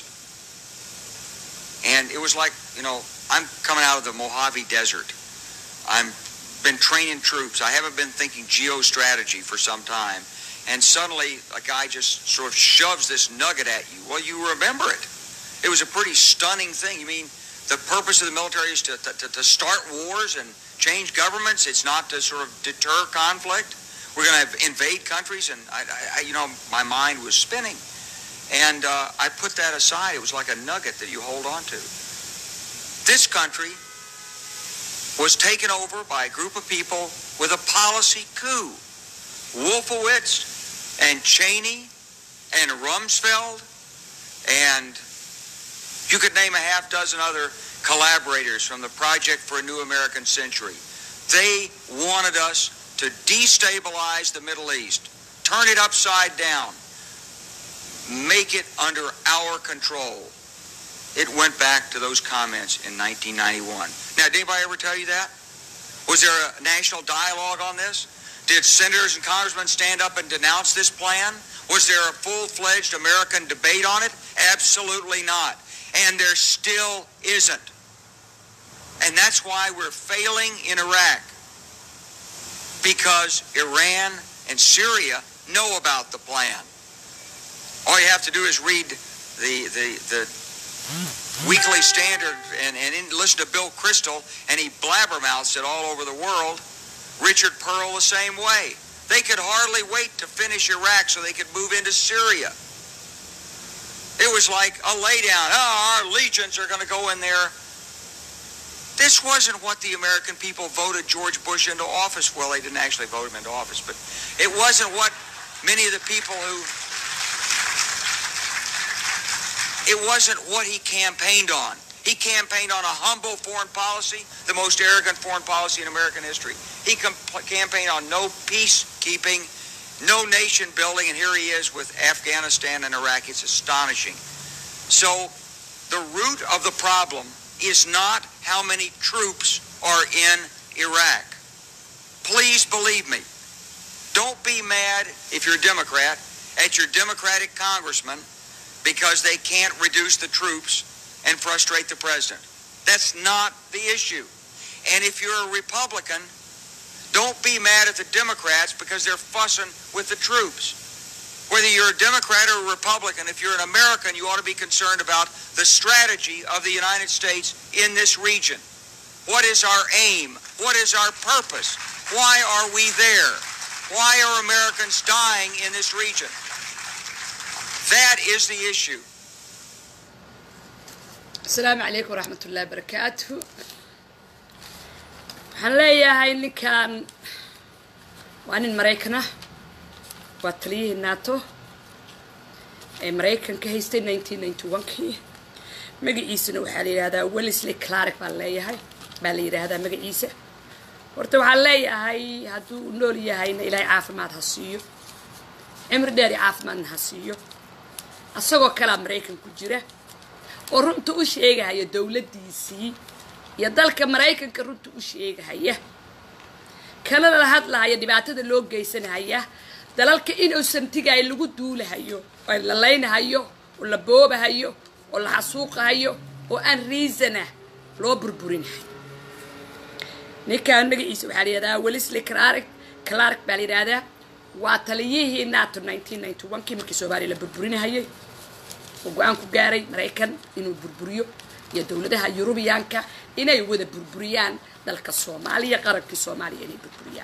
And it was like, you know, I'm coming out of the Mojave Desert. I'm been training troops. I haven't been thinking geostrategy for some time. And suddenly a guy just sort of shoves this nugget at you. Well, you remember it. It was a pretty stunning thing. You mean the purpose of the military is to, to, to start wars and change governments? It's not to sort of deter conflict? We're going to invade countries? And, I, I, you know, my mind was spinning. And uh, I put that aside. It was like a nugget that you hold on to. This country was taken over by a group of people with a policy coup. Wolfowitz and Cheney and Rumsfeld and you could name a half dozen other collaborators from the Project for a New American Century. They wanted us to destabilize the Middle East, turn it upside down, make it under our control. It went back to those comments in 1991. Now, did anybody ever tell you that? Was there a national dialogue on this? Did senators and congressmen stand up and denounce this plan? Was there a full-fledged American debate on it? Absolutely not. And there still isn't. And that's why we're failing in Iraq. because Iran and Syria know about the plan. All you have to do is read the, the, the Weekly Standard and, and in, listen to Bill Crystal, and he blabbermouths it all over the world. Richard Pearl the same way. They could hardly wait to finish Iraq so they could move into Syria. It was like a laydown. Oh, our legions are going to go in there. This wasn't what the American people voted George Bush into office. Well, they didn't actually vote him into office, but it wasn't what many of the people who. It wasn't what he campaigned on. He campaigned on a humble foreign policy, the most arrogant foreign policy in American history. He comp- campaigned on no peacekeeping, no nation building, and here he is with Afghanistan and Iraq. It's astonishing. So, the root of the problem is not how many troops are in Iraq. Please believe me. Don't be mad if you're a Democrat at your Democratic congressman because they can't reduce the troops and frustrate the president. That's not the issue. And if you're a Republican, don't be mad at the Democrats because they're fussing with the troops. Whether you're a Democrat or a Republican, if you're an American, you ought to be concerned about the strategy of the United States in this region. What is our aim? What is our purpose? Why are we there? Why are Americans dying in this region? That is the issue.
asalaamu calaykum waraxmat ullahi barakaatuhu waxaan leeyahay ninkan waa nin maraykan ah waa taliyihii nato ee maraykan ka haystay nineteen ninety one-kii magaciisana waxaa la yidhahdaa wellesley clark baan leeyahay baa la yidhaahdaa magaciisa horta waxaan leeyahay hadduu nool yahayna ilaahay caafimaad ha siiyo cimri dheer iyo caafimaadna ha siiyo asagoo kalaa maraykan ku jira oo runta u sheegahaya dowladdiisii iyo dalka maraykanka runta u sheegahaya kana la hadlahaya dhibaatada loo geysanahaya dalalka inuusantigaay lagu duulahayo oo la laynahayo oo la boobahayo oo la xasuuqahayo oo aan riisana loo burburinahayo ninkan magaciisa waxaa la yidhahdaa wellesley clark clark baa la yidhahdaa waa taliyihii nato nineteen ninety one kii markii soomaaliya la burburinahayay oo go-aan ku gaaray maraykan inuu burburiyo iyo dowladaha yurubiyaanka inay wada burburiyaan dalka soomaaliya qarankii soomaaliya inay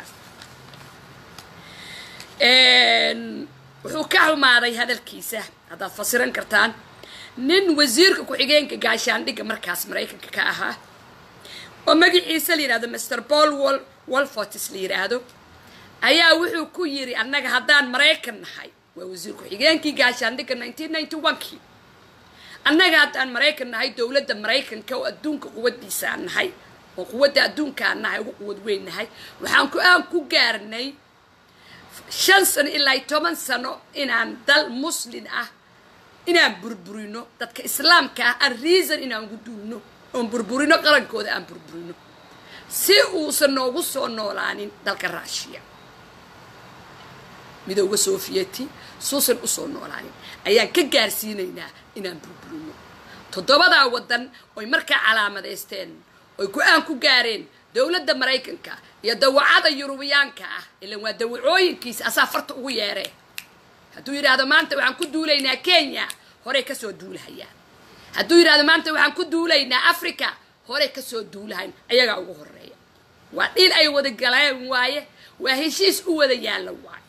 burburiyaan wuxuu ka xumaaday hadalkiisa haddaad fasiran kartaan nin wasiirka ku-xigeenka gaashaandhigga markaas maraykanka ka ahaa oo magaciisa la yidhahdo master paul wol wolfortis la yidhaahdo ayaa wuxuu ku yidhi annaga haddaan maraykan nahay waa wasiir ku-xigeenkii gaashaandhigga nineteen ninety one-kii annaga haddaan maraykan nahay dowladda maraykanka oo adduunka quwaddiisaan nahay oo quwadda adduunkaan nahay ugu quwad weyn nahay waxaan ku-aan ku gaarnay shan sano ilaa toban sano inaan dal muslin ah inaan burburino dadka islaamka ah aan reason inaan ugu duulno oon burburino qarankooda aan burburino si uusan noogu soo noolaanin dalka raashiya midowga soofiyeti suusan usoo noolaanin ayaan ka gaarsiinaynaa inaan burburino toddobadaa waddan oy markaa calaamadaysteen oy go-aan ku gaareen dowladda maraykanka iyo dawacada yurubiyaanka ah ilan waa dawacooyinkiisa asaa farta ugu yeeree hadduu yidhaahdo maanta waxaan ku duulaynaa kenya horey kasoo duulahayaan hadduu yidhahdo maanta waxaan ku duulaynaa africa horey kasoo duulahayn ayagaa ugu horeeya waa dhil ay wada galeen waaye waa heshiis u wada yaalla waaye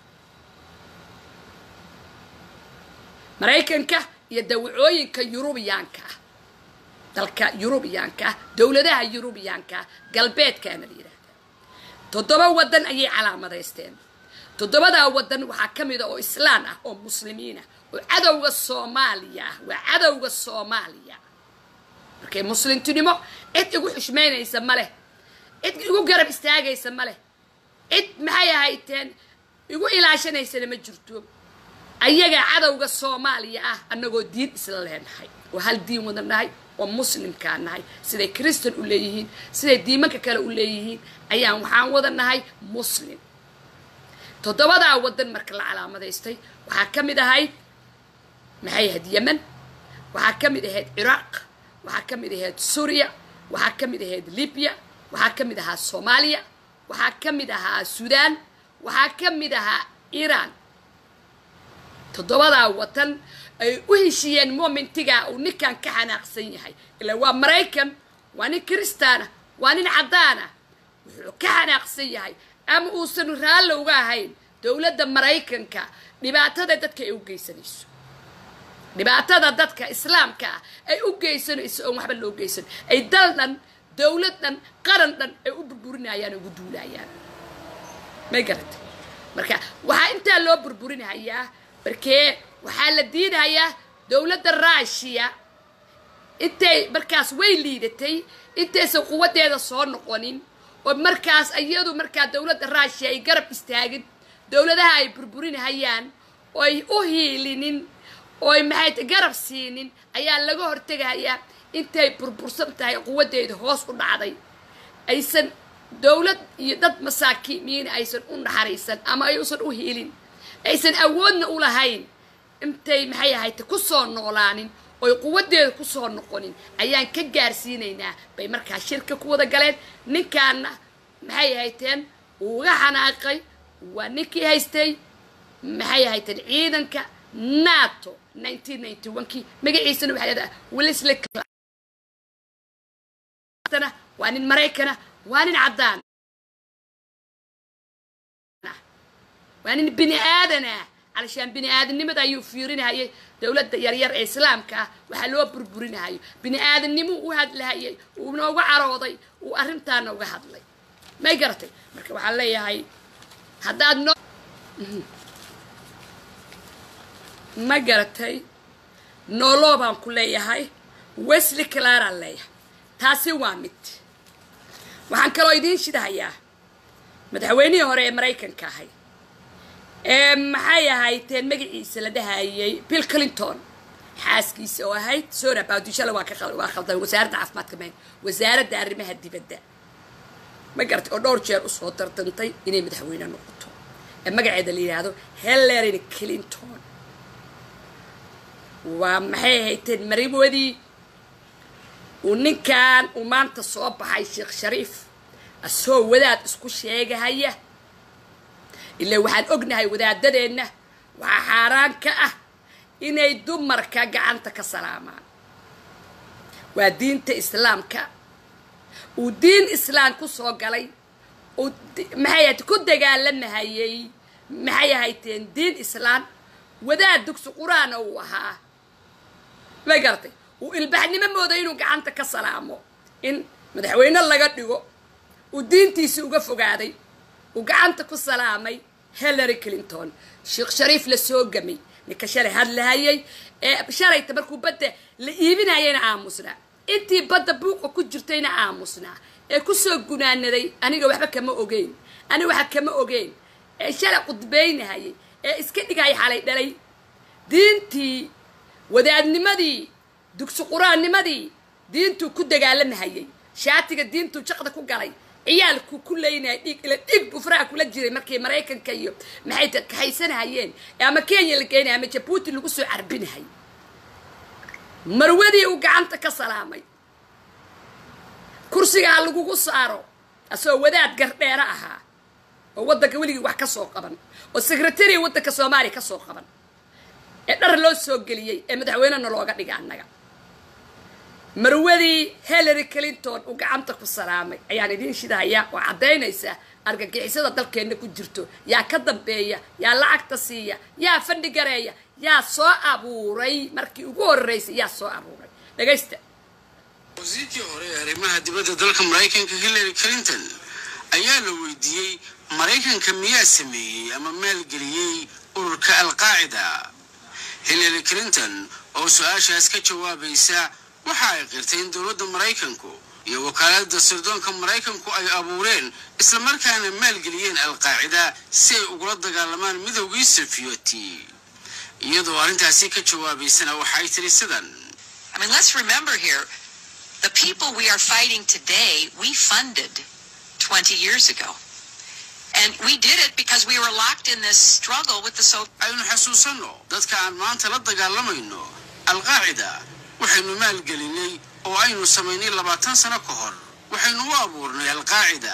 maraykanka iyo dawacooyinka yurubiyaanka ah dalka yurubiyaanka ah dowladaha yurubiyaanka ah galbeedkaana la yidhaahdaa toddoba waddan ayay calaamadaysteen toddobadaa waddan waxaa ka mida oo islaan ah oo muslimiin ah oo cadowga soomaaliya ah waa cadowga soomaaliya markay muslimtinimo cid igu xushmaynaysa ma leh cid igu garab istaagaysa ma leh cid maxay ahayteen igu ilaashanaysana ma jirto ayagaa cadowga soomaaliya ah annagoo diin isla leenahay oo hal diin wada nahay oo muslimkaa nahay siday kristan u leeyihiin siday diimanka kale u leeyihiin ayaan waxaan wada nahay muslim toddobadaa waddan marka la calaamadaystay waxaa ka mid ahayd maxay ahayd yemen waxaa ka mid ahayd ciraaq waxaa ka mid ahayd suuriya waxaa ka mid ahayd libya waxaa ka mid ahaa soomaaliya waxaa ka mid ahaa suudaan waxaa ka mid ahaa iiraan toddobadaa watan ay u heshiiyeen momentigaa uu ninkan ka xanaaqsan yahay ilaa waa maraykan waa nin kristaana waa nin caddaana wuxuu ka xanaaqsan yahay ama uusan raalli uga ahayn dowladda maraykanka dhibaatada dadka ay u geysanayso dhibaatada dadka islaamka ah ay u geysanayso oon waxba loo geysan ay dal dhan dowlad dhan qaran dhan ay u burburinayaan ugu duulayaan may garatay marka waxaa intaa loo burburinayaa markee waxaa la diidayaa dowladda ruushiya intay markaas way liidatay intaysan quwaddeeda soo noqonin oo markaas iyadu markaa dowladda ruushiya ay garab istaagin dowladaha ay burburinahayaan oo ay u hiilinin oo ay maxay garab siinin ayaa laga hortegayaa intay burbursan tahay quwaddeeda hoos u dhacday aysan dowlad iyo dad masaakiimiin aysan u naxariisan ama ayuusan u hiilin aysan awoodna u lahayn intay maxay ahayte ku soo noolaanin oy quwaddeeda ku soo noqonin ayaan ka gaarsiinaynaa bay markaa shirka ku wada galeen ninkaana maxay ahayteen uga xanaaqay waa ninkii haystay maxay ahayteen ciidanka nato kii magaciisana waxaa leedaha willisle waa nin maraykana waa nin caddaan waa nin bini aadan ah علشان بني آدم نمد أيو فيرين هاي دولة يرير إسلام كا وحلو بربرين هاي بني آدم نمو وهاد لهاي ونوغا عروضي وأرمتان نوغا هادلي ما يقرتي مركب وحالي هاي هداد نو ما قرتي نولو بان كلي هاي ويسلي كلارا لي تاسي وامت waxaan kaloo idiin shidahayaa madaxweynihii hore ee maraykanka ahay ee maxay ahayteen magaciisa la dhahayay bill clinton xaaskiisa oo ahayd sora baadishale waa ka waa khaldan wasaaradda caafimaadka mayn wasaaradda arrimaha dibadda ma garatay oo dhowr jeer usoo tartantay inay madaxweyne noqoto ee magaceeda la yidhaahdo hillary clinton waa maxay ahayteen mariwadii uu ninkan uu maanta soo baxay sheekh shariif asoo wadaad isku sheegahaya ilaa waxaan ognahay wadaadadeenna waxaa xaaraan ka ah inay dumarka gacanta ka salaamaan waa diinta islaamka uu diin islaam ku soo galay uu maxay ahayd ku dagaalamahayay maxay ahayteen diin islaam wadaad dugsi qur-aana uu ahaa ma garatay uu ilbaxnimo mooda inuu gacanta ka salaamo in madaxweyne laga dhigo uu diintiisii uga fogaaday uu gacanta ku salaamay hillary clinton sheekh shariif la soo gamay ninka shalay hadlahayay ee shalayta markuu badda la iibinayayna aamusnaa intii badda buuqa ku jirtayna aamusnaa ee kusoo gunaanaday aniga waxba kama ogeyn aniga waxa kama ogeyn ee shalay qudbaynahayay ee iska dhigaya xalay dhalay diintii wadaadnimadii dugsi qur-aannimadii diintuu ku dagaalamahayay shaatiga diintuu jaqda ku galay ciyaalku ku leynaya dhiig ila dhiig buu faraha kula jiray markay maraykanka iyo maxay kaxaysanahayeen ama kenya la geenaya ama jabuuti lagu soo carbinahay marwadii uu gacanta ka salaamay kursigaa lagugu saaro asagoo wadaad gardheero ahaa oo waddanka weligii wax ka soo qaban oo secretariya waddanka soomaaliya ka soo qaban ee dhar loo soo geliyey ee madaxweynena looga dhiga annaga marwadii hillary clinton uu gacanta ku salaamay ayaan idiin shidahayaa oo caddaynaysa argagixisada dalkeenna ku jirto yaa ka dambeeya yaa lacagta siiya yaa fadhi gareeya yaa soo abuuray markii ugu horreysay yaa soo abuuray dhagaysta
wasiirkii hore ee arrimaha dibadda dalka maraykanka hillary clinton ayaa la weydiiyey maraykanka miyaa sameeyey ama maalgeliyey ururka alqaacida hillary clinton oo su-aashaas ka jawaabaysa waxa ay qirtay in dowladda maraykanku iyo wakaaladda sirdoonka maraykanku ay abuureen islamarkaana maalgeliyeen alqaacida si ay ugula dagaalamaan midowgii safiyoti iyadoo arrintaasi ka jawaabaysana waxay tiri sidan
I mean, let's remember here, the people we are fighting today, we funded 20 years ago. And we did it because we were locked in this struggle with the so
aynu xasuusanno dadka aan maanta la dagaalamayno alqaacida waxaynu maalgelinay oo aynu samaynay labaatan sano ka hor waxaynu u abuurnay alqaacida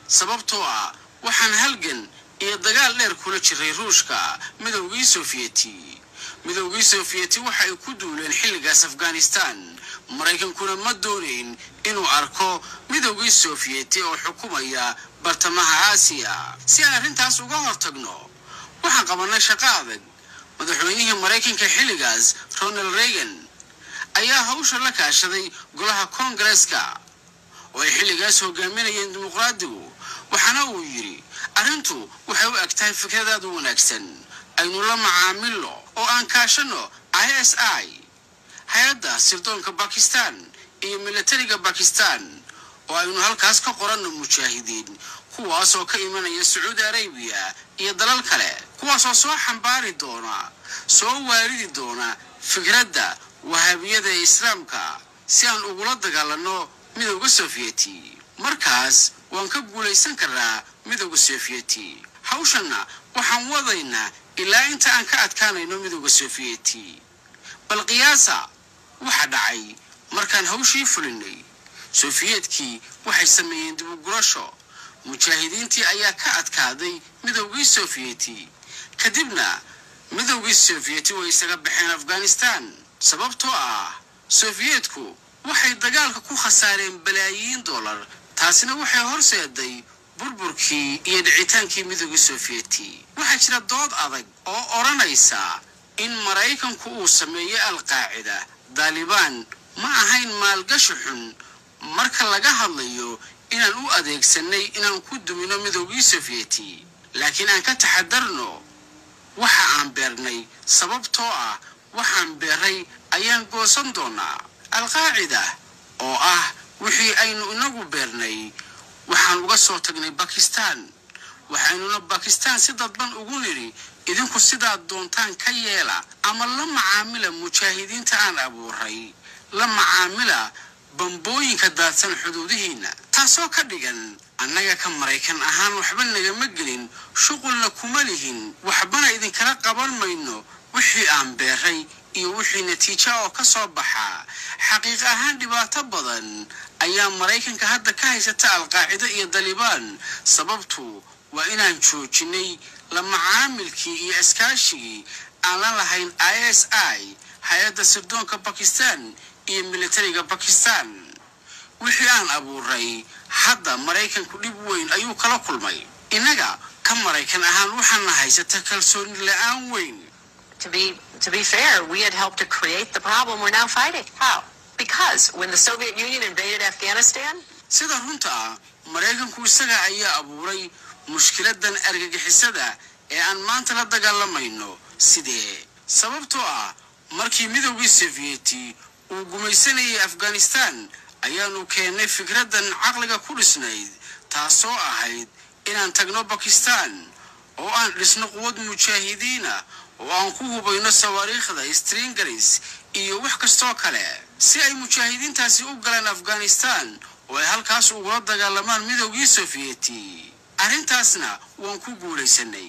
sababtoo ah waxaan halgan iyo dagaal dheer kula jiray ruushka midowgii sofiyeeti midowgii sofiyeeti waxa ay ku duuleen xilligaas afghanistan maraykankuna ma doonayn inuu arko midowgii sofiyeeti oo xukumaya bartamaha aasiya si aan arrintaas uga hortagno waxaan qabannay shaqo adag madaxweynihii maraykanka xilligaas ronald reagan ayaa hawsha la kaashaday golaha koongareeska oo ay xilligaas hogaaminayeen dimuqraadigu waxaana uu yidhi arrintu waxay u eg tahay fikradaad u wanaagsan aynu la macaamilno oo aan kaashanno i s i hay-adda sirdoonka bakistan iyo militariga bakistan oo aynu halkaas ka qoranno mujaahidiin kuwaas oo ka imanaya sacuudi arabiya iyo dalal kale kuwaasoo soo xambaari doona soo waaridi doona fikradda wahaabiyada ee islaamka si aan ugula dagaalanno midowda sofiyeti markaas waan ka guulaysan karnaa midowda sofiyeti hawshanna waxaan wadaynaa ilaa inta aan ka adkaanayno midowda sofiyeti bal qiyaasa waxa dhacay markaan hawshii fulinay sofiyeetkii waxay sameeyeen dibugurasho mujaahidiintii ayaa ka adkaaday midowgii sofiyeti kadibna midowgii sofiyeti way isaga baxeen afghanistan sababtoo ah sofiyeetku waxay dagaalka ku khasaareen balaayiin dollar taasina waxay horseeday burburkii iyo dhicitaankii midowgii sofiyeti waxaa jira dood adag oo odhanaysa in maraykanku uu sameeyey alqaacida daalibaan ma ahayn maalgashi xun marka laga hadlayo inaan u adeegsanay inaan ku dumino midowgii sofiyeti laakiin aan ka taxadarno waxa aan beernay sababtoo ah waxaan beeray ayaan goosan doonaa alqaacida oo ah wixii aynu inagu beernay waxaan uga soo tagnay bakistan waxaynuna bakistan si dadban ugu nidhi idinku sidaad doontaan ka yeela ama la macaamila mujaahidiinta aan abuuray la macaamila bambooyinka daadsan xuduudihiinna taasoo ka dhigan annaga ka maraykan ahaan waxba nagama gelin shuqulna kuma lihin waxbana idinkala qaban mayno wixii aan beeray iyo wixii natiija oo ka soo baxa xaqiiq ahaan dhibaato badan ayaa maraykanka hadda ka haysata alqaacida iyo dalibaan sababtu waa inaan joojinay la macaamilkii iyo iskaashigii aan la lahayn i s i hay-adda sirdoonka bakistan iyo militariga bakistan wixii aan abuuray hadda maraykanku dhib weyn ayuu kala kulmay innaga ka maraykan ahaan waxaana haysata kalsooni la-aan weyn
To be to be fair, we had helped to create the problem we're now fighting. How? Because when the Soviet Union invaded Afghanistan,
sida runta ah maraykanku isaga ayaa abuuray mushkiladan argagixisada ee aan maanta la dagaalamayno sidee sababtoo ah markii midowgii sofiyeti uu gumaysanayay afghanistan ayaanu keennay fikraddan caqliga ku dhisnayd taasoo ahayd inaan tagno bakistan oo aan dhisno quwad mujaahidiina oo aan ku hubayno sawaariikhda stringaris iyo wax kastoo kale si ay mujaahidiintaasi u galaan afghanistan oo ay halkaas ugula dagaalamaan midowgii sofiyeti arrintaasna waan ku guulaysanay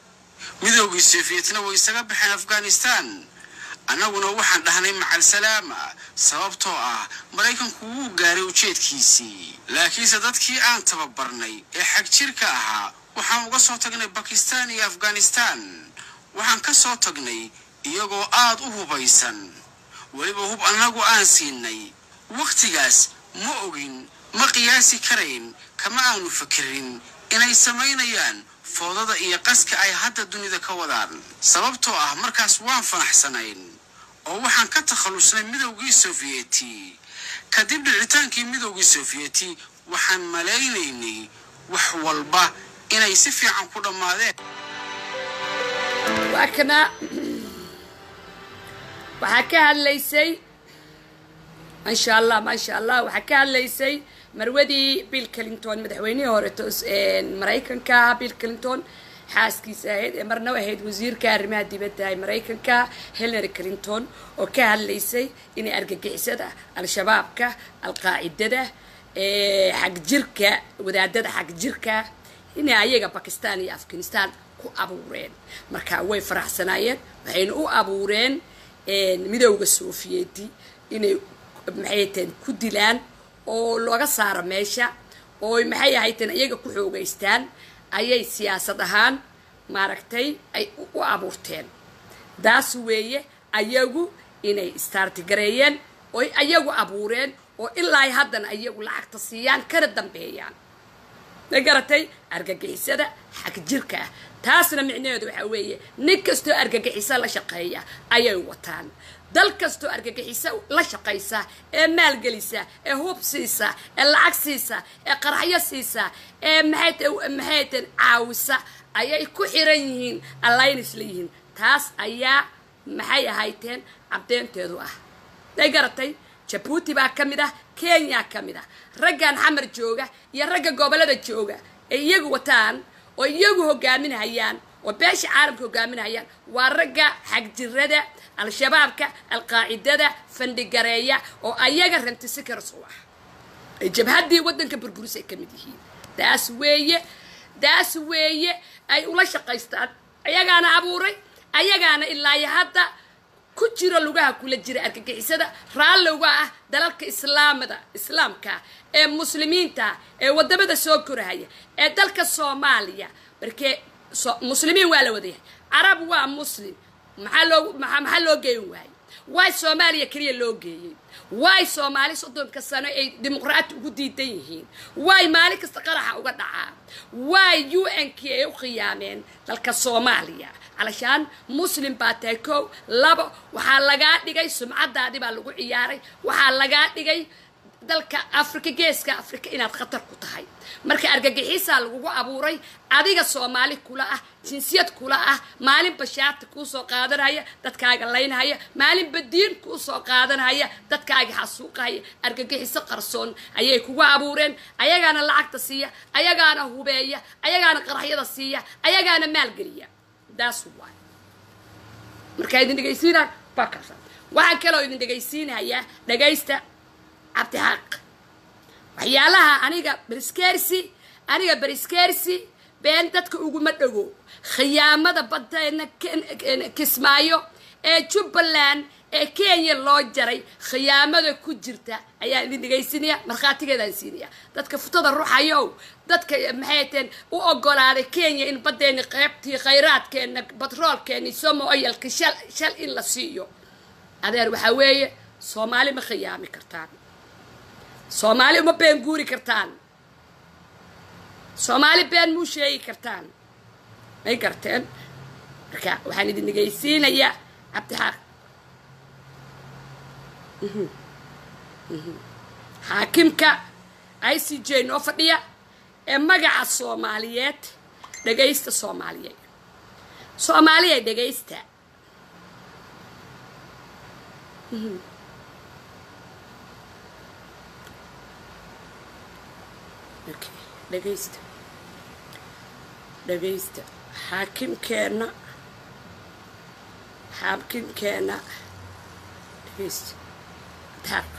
midowgii sofiyetna way isaga baxeen afghanistan annaguna waxaan dhahnay macal salaama sababtoo ah maraykanku wuu gaaray ujeedkiisii laakiinse dadkii aan tababarnay ee xag jirka ahaa waxaan uga soo tagnay bakistan iyo afghanistan waxaan ka soo tagnay iyagoo aad u hubaysan weliba hub annagu aan siinay wakhtigaas ma ogin ma qiyaasi karayn kama aanu fikirin inay samaynayaan foodada iyo qaska ay hadda dunida ka wadaan sababtoo ah markaas waan fanaxsanayn oo waxaan ka takhallusnay midowgii sofiyeti kadib dhicitaankii midowgii sofiyeti waxaan malaynaynay wax walba inay si fiican ku dhammaadeen
waa kana waxaa ka hadlaysay maasha allah maasha allah waxaa ka hadlaysay marwadii bill clinton madaxweynihii hore toos maraykanka bill clinton xaaskiisa ahayd ee marna ahayd wasiirka arrimaha dibadda ee maraykanka hillary clinton oo ka hadlaysay inay argagixisada al-shabaabka al-qaacidada xagjirka wadaadada xagjirka inay ayaga bakistan iyo afghanistan ku abuureen marka way faraxsanaayeen waxayna u abuureen midowda sofiyeeti inay maxay taheen ku dilaan oo looga saaro meesha ooy maxay ahayteen iyaga ku xoogaystaan ayay siyaasad ahaan maaragtay ay u abuurteen daas weeye ayagu inay istaartigareeyeen oy ayagu abuureen oo ilaa haddana ayagu lacagta siiyaan kana dambeeyaan ma garatay argagixisada xag jirka ah taasna micnaheedu waxaa weeye nin kastoo argagixiso la shaqeeya ayay wataan dal kastoo argagixiso la shaqaysa ee maalgelisa ee hub siisa ee lacag siisa ee qaraxyo siisa ee maxaytan caawisa ayay ku xiran yihiin allaynis leeyihiin taas ayaa maxay ahayteen cabdeynteedu ah may garatay jabuuti baa ka mid ah kenya ka mid ah raggan xamar jooga iyo ragga gobollada jooga ee iyagu wataan oo iyagu hogaaminhayaan oo beesha caalamka hogaaminhayaan waa ragga xagjirada al-shabaabka alqaacidada fandhigareeya oo ayaga rantisikars u ah ay jabhaddii waddanka burburis ay ka mid yihiin taas weeye taas weeye ay ula shaqaystaan ayagaana abuuray ayagaana ilaayo hadda ku jiro lugaha kula jira argagixisada raallowga ah dalalka islaamada islaamka ee muslimiinta ee wadamada soo korahaya ee dalka soomaaliya markee muslimiin waa la wadayahay carab waa muslim maxaa loo maxaa loo geeyin waayey waay soomaaliya keliya loo geeyey waay soomaali soddonka sano ay dimuqraati ugu diidan yihiin waay maalin kasta qaraxa uga dhacaa waay u n k ay u khiyaameen dalka soomaaliya علشان مسلم باتay kow labo waxaa lagaa dhigay sumcadaadii baa lagu ciyaaray waxaa lagaa dhigay dalka afrika geeska afrika inaad khatar ku tahay marka argagixiisaa lagugu abuuray adiga soomaali kula ah jinsiyad kula ah maalinba shaarta kuu soo qaadanaya dadkaaga laynhaya maalinba diin kuu soo qaadanaya dadkaaga xasuuqahaya argagixiso qarsoon ayay kugu abuureen ayagaana lacagta siiya ayagaana hubeeya ayagaana qaraxyada siiya ayagaana maalgeliya daas waay markaa idin dhegaysiinaa bakasa waxaan kaloo idin dhegaysiinayaa dhagaysta cabdixaaq waxyaalaha aniga briskersi aniga briskersi been dadka uguma dhago khiyaamada baddeena kismaayo ee jubbaland ee kenya loo jaray khiyaamada ku jirta ayaan idin dhegaysinaya markhaatigeedaan siinaya dadka futada ruuxayow dadka maxayteen u ogolaaday kenya in baddeeni qeybtii khayraadkeena batroolkeeni somo oyalka shal shal in la siiyo adeer waxaa weeye soomaali ma khiyaami kartaan soomaali uma been guuri kartaan soomaali been muu sheegi kartaan may garteen marka waxaan idin dhegaysiinayaa cabdixaaq xaakimka i c j noo fadhiya ee magaca soomaaliyeed dhagaysta soomaaliyeed soomaaliya dhagaysta dhagaysta dhagaysta xaakimkeenna xaakimkeenna dhagaysta taaq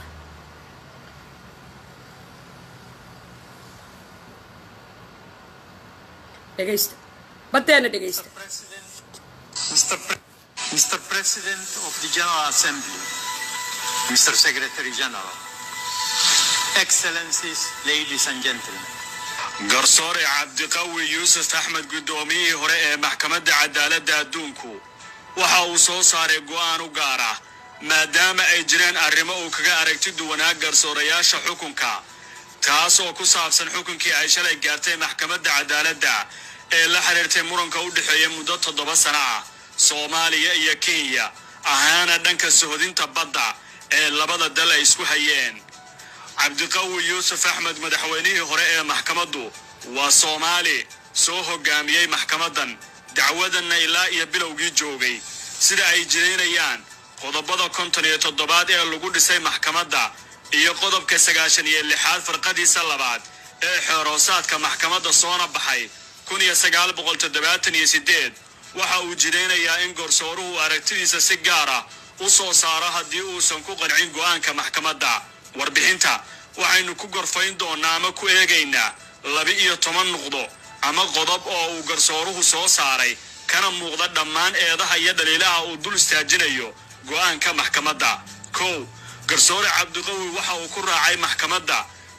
dhegaysta baddeena dhegaysta
Mr. Pre- Mr. President of the General Assembly, Mr. Secretary General, Excellencies, ladies and gentlemen.
garsoore cabdiqawi yuusuf axmed guddoomiyihii hore ee maxkamadda cadaaladda adduunku waxa uu soo saaray go'aan u gaar ah maadaama ay jireen arrimo uu kaga aragti duwanaa garsoorayaasha xukunka taas oo ku saabsan xukunkii ay shalay gaartay maxkamadda cadaaladda ee la xiriirtay muranka u dhexeeya muddo toddoba sano ah soomaaliya iyo kenya ahaana dhanka sohodinta badda ee labada dal ay isku hayeen cabdiqawi yuusuf axmed madaxweynihii hore ee maxkamaddu waa soomaali soo hogaamiyey maxkamaddan dacwadanna ilaa iyo bilowgii joogay sida ay jiraynayaan qodobada konton iyo toddobaad ee lagu dhisay maxkamadda iyo qodobka sagaashan iyo lixaad farqadiisa labaad ee xeeroosaadka maxkamadda soona baxay kun iyo sagaal boqol toddobaatan iyo siddeed waxa uu jiraynayaa in gorsooruhu aragtidiisa si gaar ah u soo saaro haddii uusan ku qancin go'aanka maxkamadda warbixinta waxaynu ku gorfayn doonnaa ama ku eegaynaa laba-iyo toban nuqdo ama qodob oo uu garsooruhu soo saaray kana muuqda dhammaan eedaha iyo dhaliilaha uu dul istaajinayo go'aanka maxkamadda kow garsoore cabdiqawi waxa uu ku raacay maxkamadda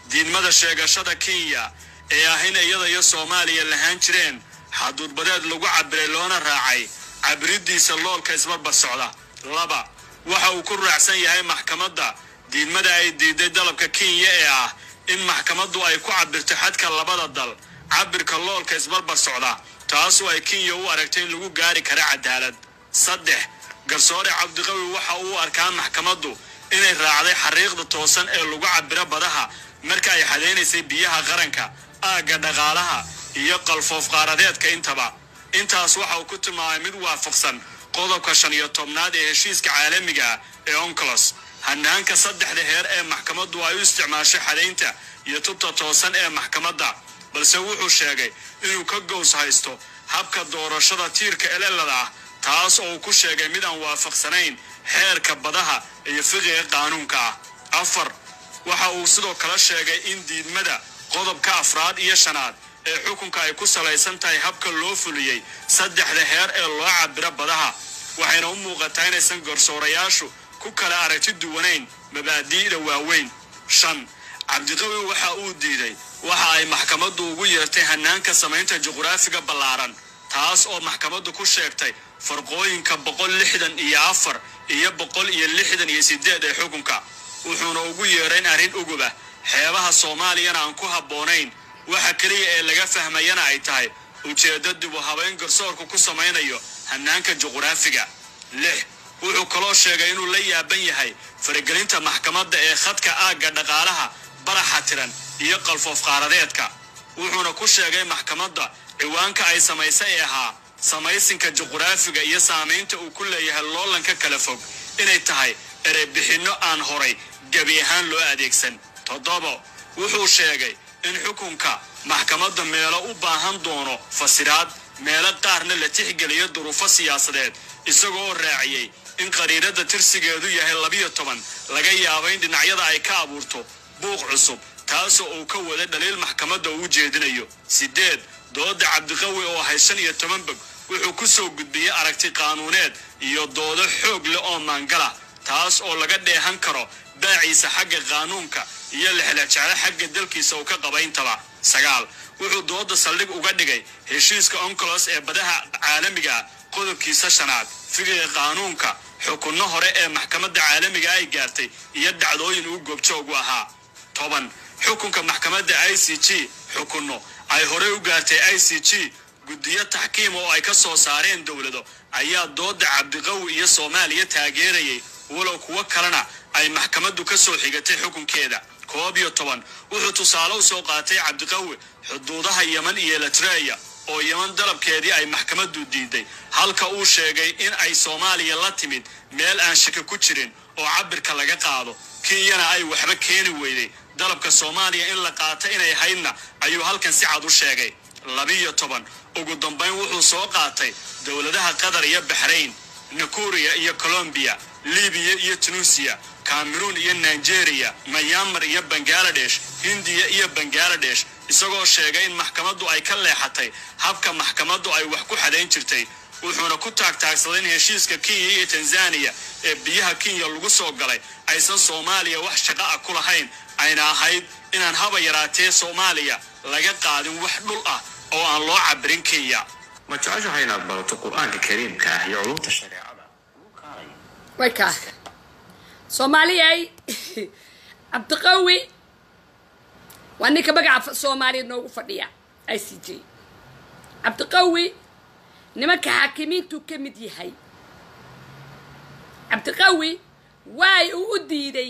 diidmada sheegashada kenya ee ah in iyada iyo soomaaliya lahaan jireen xaduudbadeed lagu cabiray loona raacay cabiridiisa loolka isbarbar socda laba waxa uu ku raacsan yahay maxkamadda diidmada ay diiday dalabka kenya ee ah in maxkamaddu ay ku cabirto xadka labada dal cabirka loolka isbarbar socda taasoo ay kenya u aragtay in lagu gaari kara cadaalad saddex garsoore cabdiqawi waxa uu arkaa maxkamaddu inay raacday xariiqda toosan ee lagu cabiro badaha marka ay xadaynaysay biyaha qaranka aagga dhaqaalaha iyo qalfoof qaaradeedka intaba intaas waxa uu ku tilmaamay mid waafaqsan qodobka shan iyo tobnaad ee heshiiska caalamiga ah ee oncolos hanaanka saddexda heer ee maxkamaddu ay u isticmaashay xadaynta iyo tubta toosan ee maxkamadda balse wuxuu sheegay inuu ka gows haysto habka doorashada tiirka elelada ah taas oo uu ku sheegay mid aan waafaqsanayn xeerka badaha iyo fiqiga qaanuunka ah afar waxa uu sidoo kale sheegay in diidmada qodobka afraad iyo shanaad ee xukunka ay ku salaysan tahay habka loo fuliyey saddexda heer ee loo cabiro badaha waxayna u muuqataa inaysan garsoorayaashu ku kala aragti duwanayn mabaadi'da waaweyn shan cabdiqawi waxa uu diiday waxa ay maxkamaddu ugu yeertay hanaanka samaynta juqraafiga ballaaran taas oo maxkamaddu ku sheegtay farqooyinka boqol lixdan iyo afar iyo boqol iyo lixdan iyo sideed ee xukunka wuxuuna ugu yeerayn arrin ugubah xeebaha soomaaliyana aan ku habboonayn waxa keliya ee laga fahmayana ay tahay ujeeddo dib u habayn garsoorku ku samaynayo hanaanka juqraafiga lix wuxuu kaloo sheegay inuu la yaaban yahay faragelinta maxkamadda ee khadka aagga dhaqaalaha baraxa tiran iyo qalfoof qaaradeedka wuxuuna ku sheegay maxkamadda ciwaanka ay samaysay ee ahaa samaysinka juqraafiga iyo saamaynta uu ku leeyahay loolanka kala fog inay tahay ereybixinno aan horay gebi ahaan loo adeegsan toddobo wuxuu sheegay in xukunka maxkamadda meelo u baahan doono fasiraad meelo qaarna la tixgeliyo duruufo siyaasadeed isagoo raaciyey in qariirada tirsigeedu yahay labiyo toban laga yaabo in dhinacyada ay ka abuurto buuq cusub taasoo uu ka wada dhaliil maxkamadda uu jeedinayo sideed dooda cabdiqawi oo ahay shan iyo toban bog wuxuu ku soo gudbiyey aragti qaanuuneed iyo doodo xoog leh oo maangala taas oo laga dheehan karo baaciisa xagga qaanuunka iyo lexlajeclo xagga dalkiisa uu ka qabayntaba sagaal wuxuu dooda saldhig uga dhigay heshiiska oncolos ee badaha caalamiga qodobkiisa shanaad figiga qaanuunka xukunno hore ee maxkamadda caalamiga ay gaartay iyo dhacdooyin uu goobjoogu ahaa toban xukunka maxkamadda i c g xukunno ay horey u gaartay i c g guddiyo taxkiim oo ay ka soo saareen dowlado ayaa dooda cabdiqawi iyo soomaaliya taageerayay walow kuwo kalena ay maxkamaddu ka soo xigatay xukunkeeda koob iyo toban wuxuu tusaale u soo qaatay cabdiqawi xuduudaha yeman iyo eritreya oo yeman dalabkeedii ay maxkamaddu diiday halka uu sheegay in ay soomaaliya la timid meel aan shaki ku jirin oo cabirka laga qaado kenyana ay waxba keeni weyday dalabka soomaaliya in la qaata inay haydna ayuu halkan si cad u sheegay labiyo toban ugu dambayn wuxuu soo qaatay dowladaha qatar iyo baxrayn nakuriya iyo colombiya libiya iyo tunuusiya cameroon iyo nigeria mayamar iyo bangaladesh hindiya iyo bangaladesh isagoo sheegay in maxkamaddu ay ka leexatay habka maxkamaddu ay wax ku xadayn jirtay wuxuuna ku taagtaagsaday in heshiiska kenya iyo tanzaniya ee biyaha kenya lagu soo galay aysan soomaaliya wax shaqo ah ku lahayn ayna ahayd inaan haba yaraatee soomaaliya laga qaadin wax dhul ah oo aan loo cabirin kenya
ma jeceshahay inaad barato qur-aanka kariimka ah iyo culumta shareecada
way kaa soomaaliyay cabdiqawi waa ninka magaca soomaaliya noogu fadhiya i c j cabdiqawi nimanka xaakimiintuu ka mid yahay cabdiqawi waay uu u diiday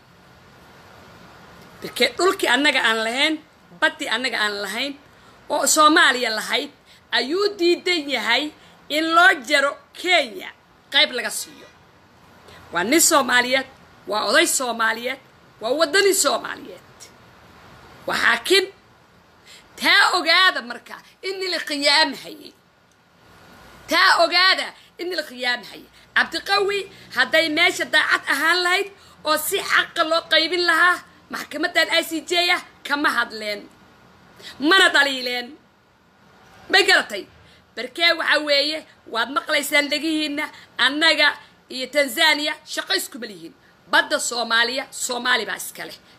markee dhulkii annaga aan lahayn baddii annaga aan lahayn oo soomaaliya lahayd ayuu diidan yahay in loo jaro kenya qayb laga siiyo waa nin soomaaliyeed waa oday soomaaliyeed waa waddani soomaaliyeed waa xaakim taa ogaada marka in la khiyaamhayay taa ogaada in la khiyaamhayay cabdiqawi hadday meesha daacad ahaan lahayd oo si xaqa loo qaybin lahaa maxkamadan i c j ah kama hadleen mana dhaliileen may garatay barkee waxaa weeye waad maqlaysaan dhegihiinna annaga iyo tanzaniya shaqo iskuma lihiin badda soomaaliya soomaali baa iska leh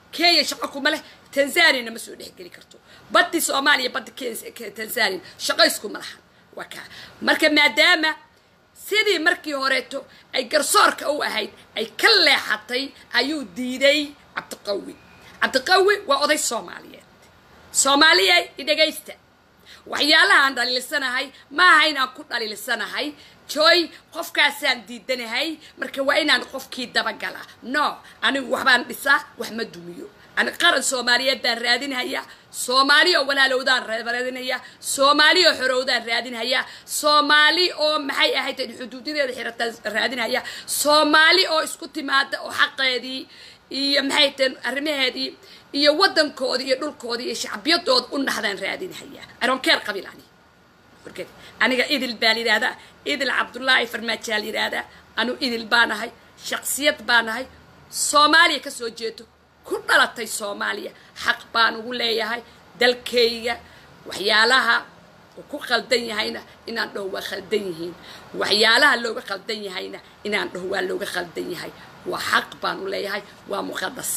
kenya shaqo kuma leh tanzaniana ma soo dhexgeli karto baddi soomaaliya badda tanzania shaqo iskuma lahan waa kaa marka maadaama sidii markii horeeto ay garsoorka u ahayd ay ka leexatay ayuu diiday cabdiqawi cabdiqawi waa oday soomaaliyeed soomaaliya idhegaysta waxyaalahaan dhaliilsanahay maaha inaan ku dhaliilsanahay joy qofkaasaan diidanahay marka waa inaan qofkii dabagala no anigu waxbaan dhisaa wax ma dumiyo ani qaran soomaaliyeed baan raadinhayaa soomaali oo walaalowdaan raadinhayaa soomaali oo xorowdaan raadinhayaa soomaali oo maxay ahayd xuduudadeeda xirataan raadinhayaa soomaali oo isku timaada oo xaqeedii iyo maxay tahen arrimaheedii iyo waddankoodii iyo dhulkoodii iyo shacbiyadooda u nahdaan raadinhayaa aronkeer qabiil ani wargeed aniga idil baa layidhahdaa idil cabdullaahi farmaajaa layidhahdaa anu idil baanahay shaqsiyad baanahay soomaaliya ka soo jeedo ku dhalatay soomaaliya xaq baan ugu leeyahay dalkayga waxyaalaha uu ku khaldan yahayna inaan dhaho waa khaldan yihiin waxyaalaha looga khaldan yahayna inaan dhaho waa looga khaldan yahay waa xaq baan u leeyahay waa muqadas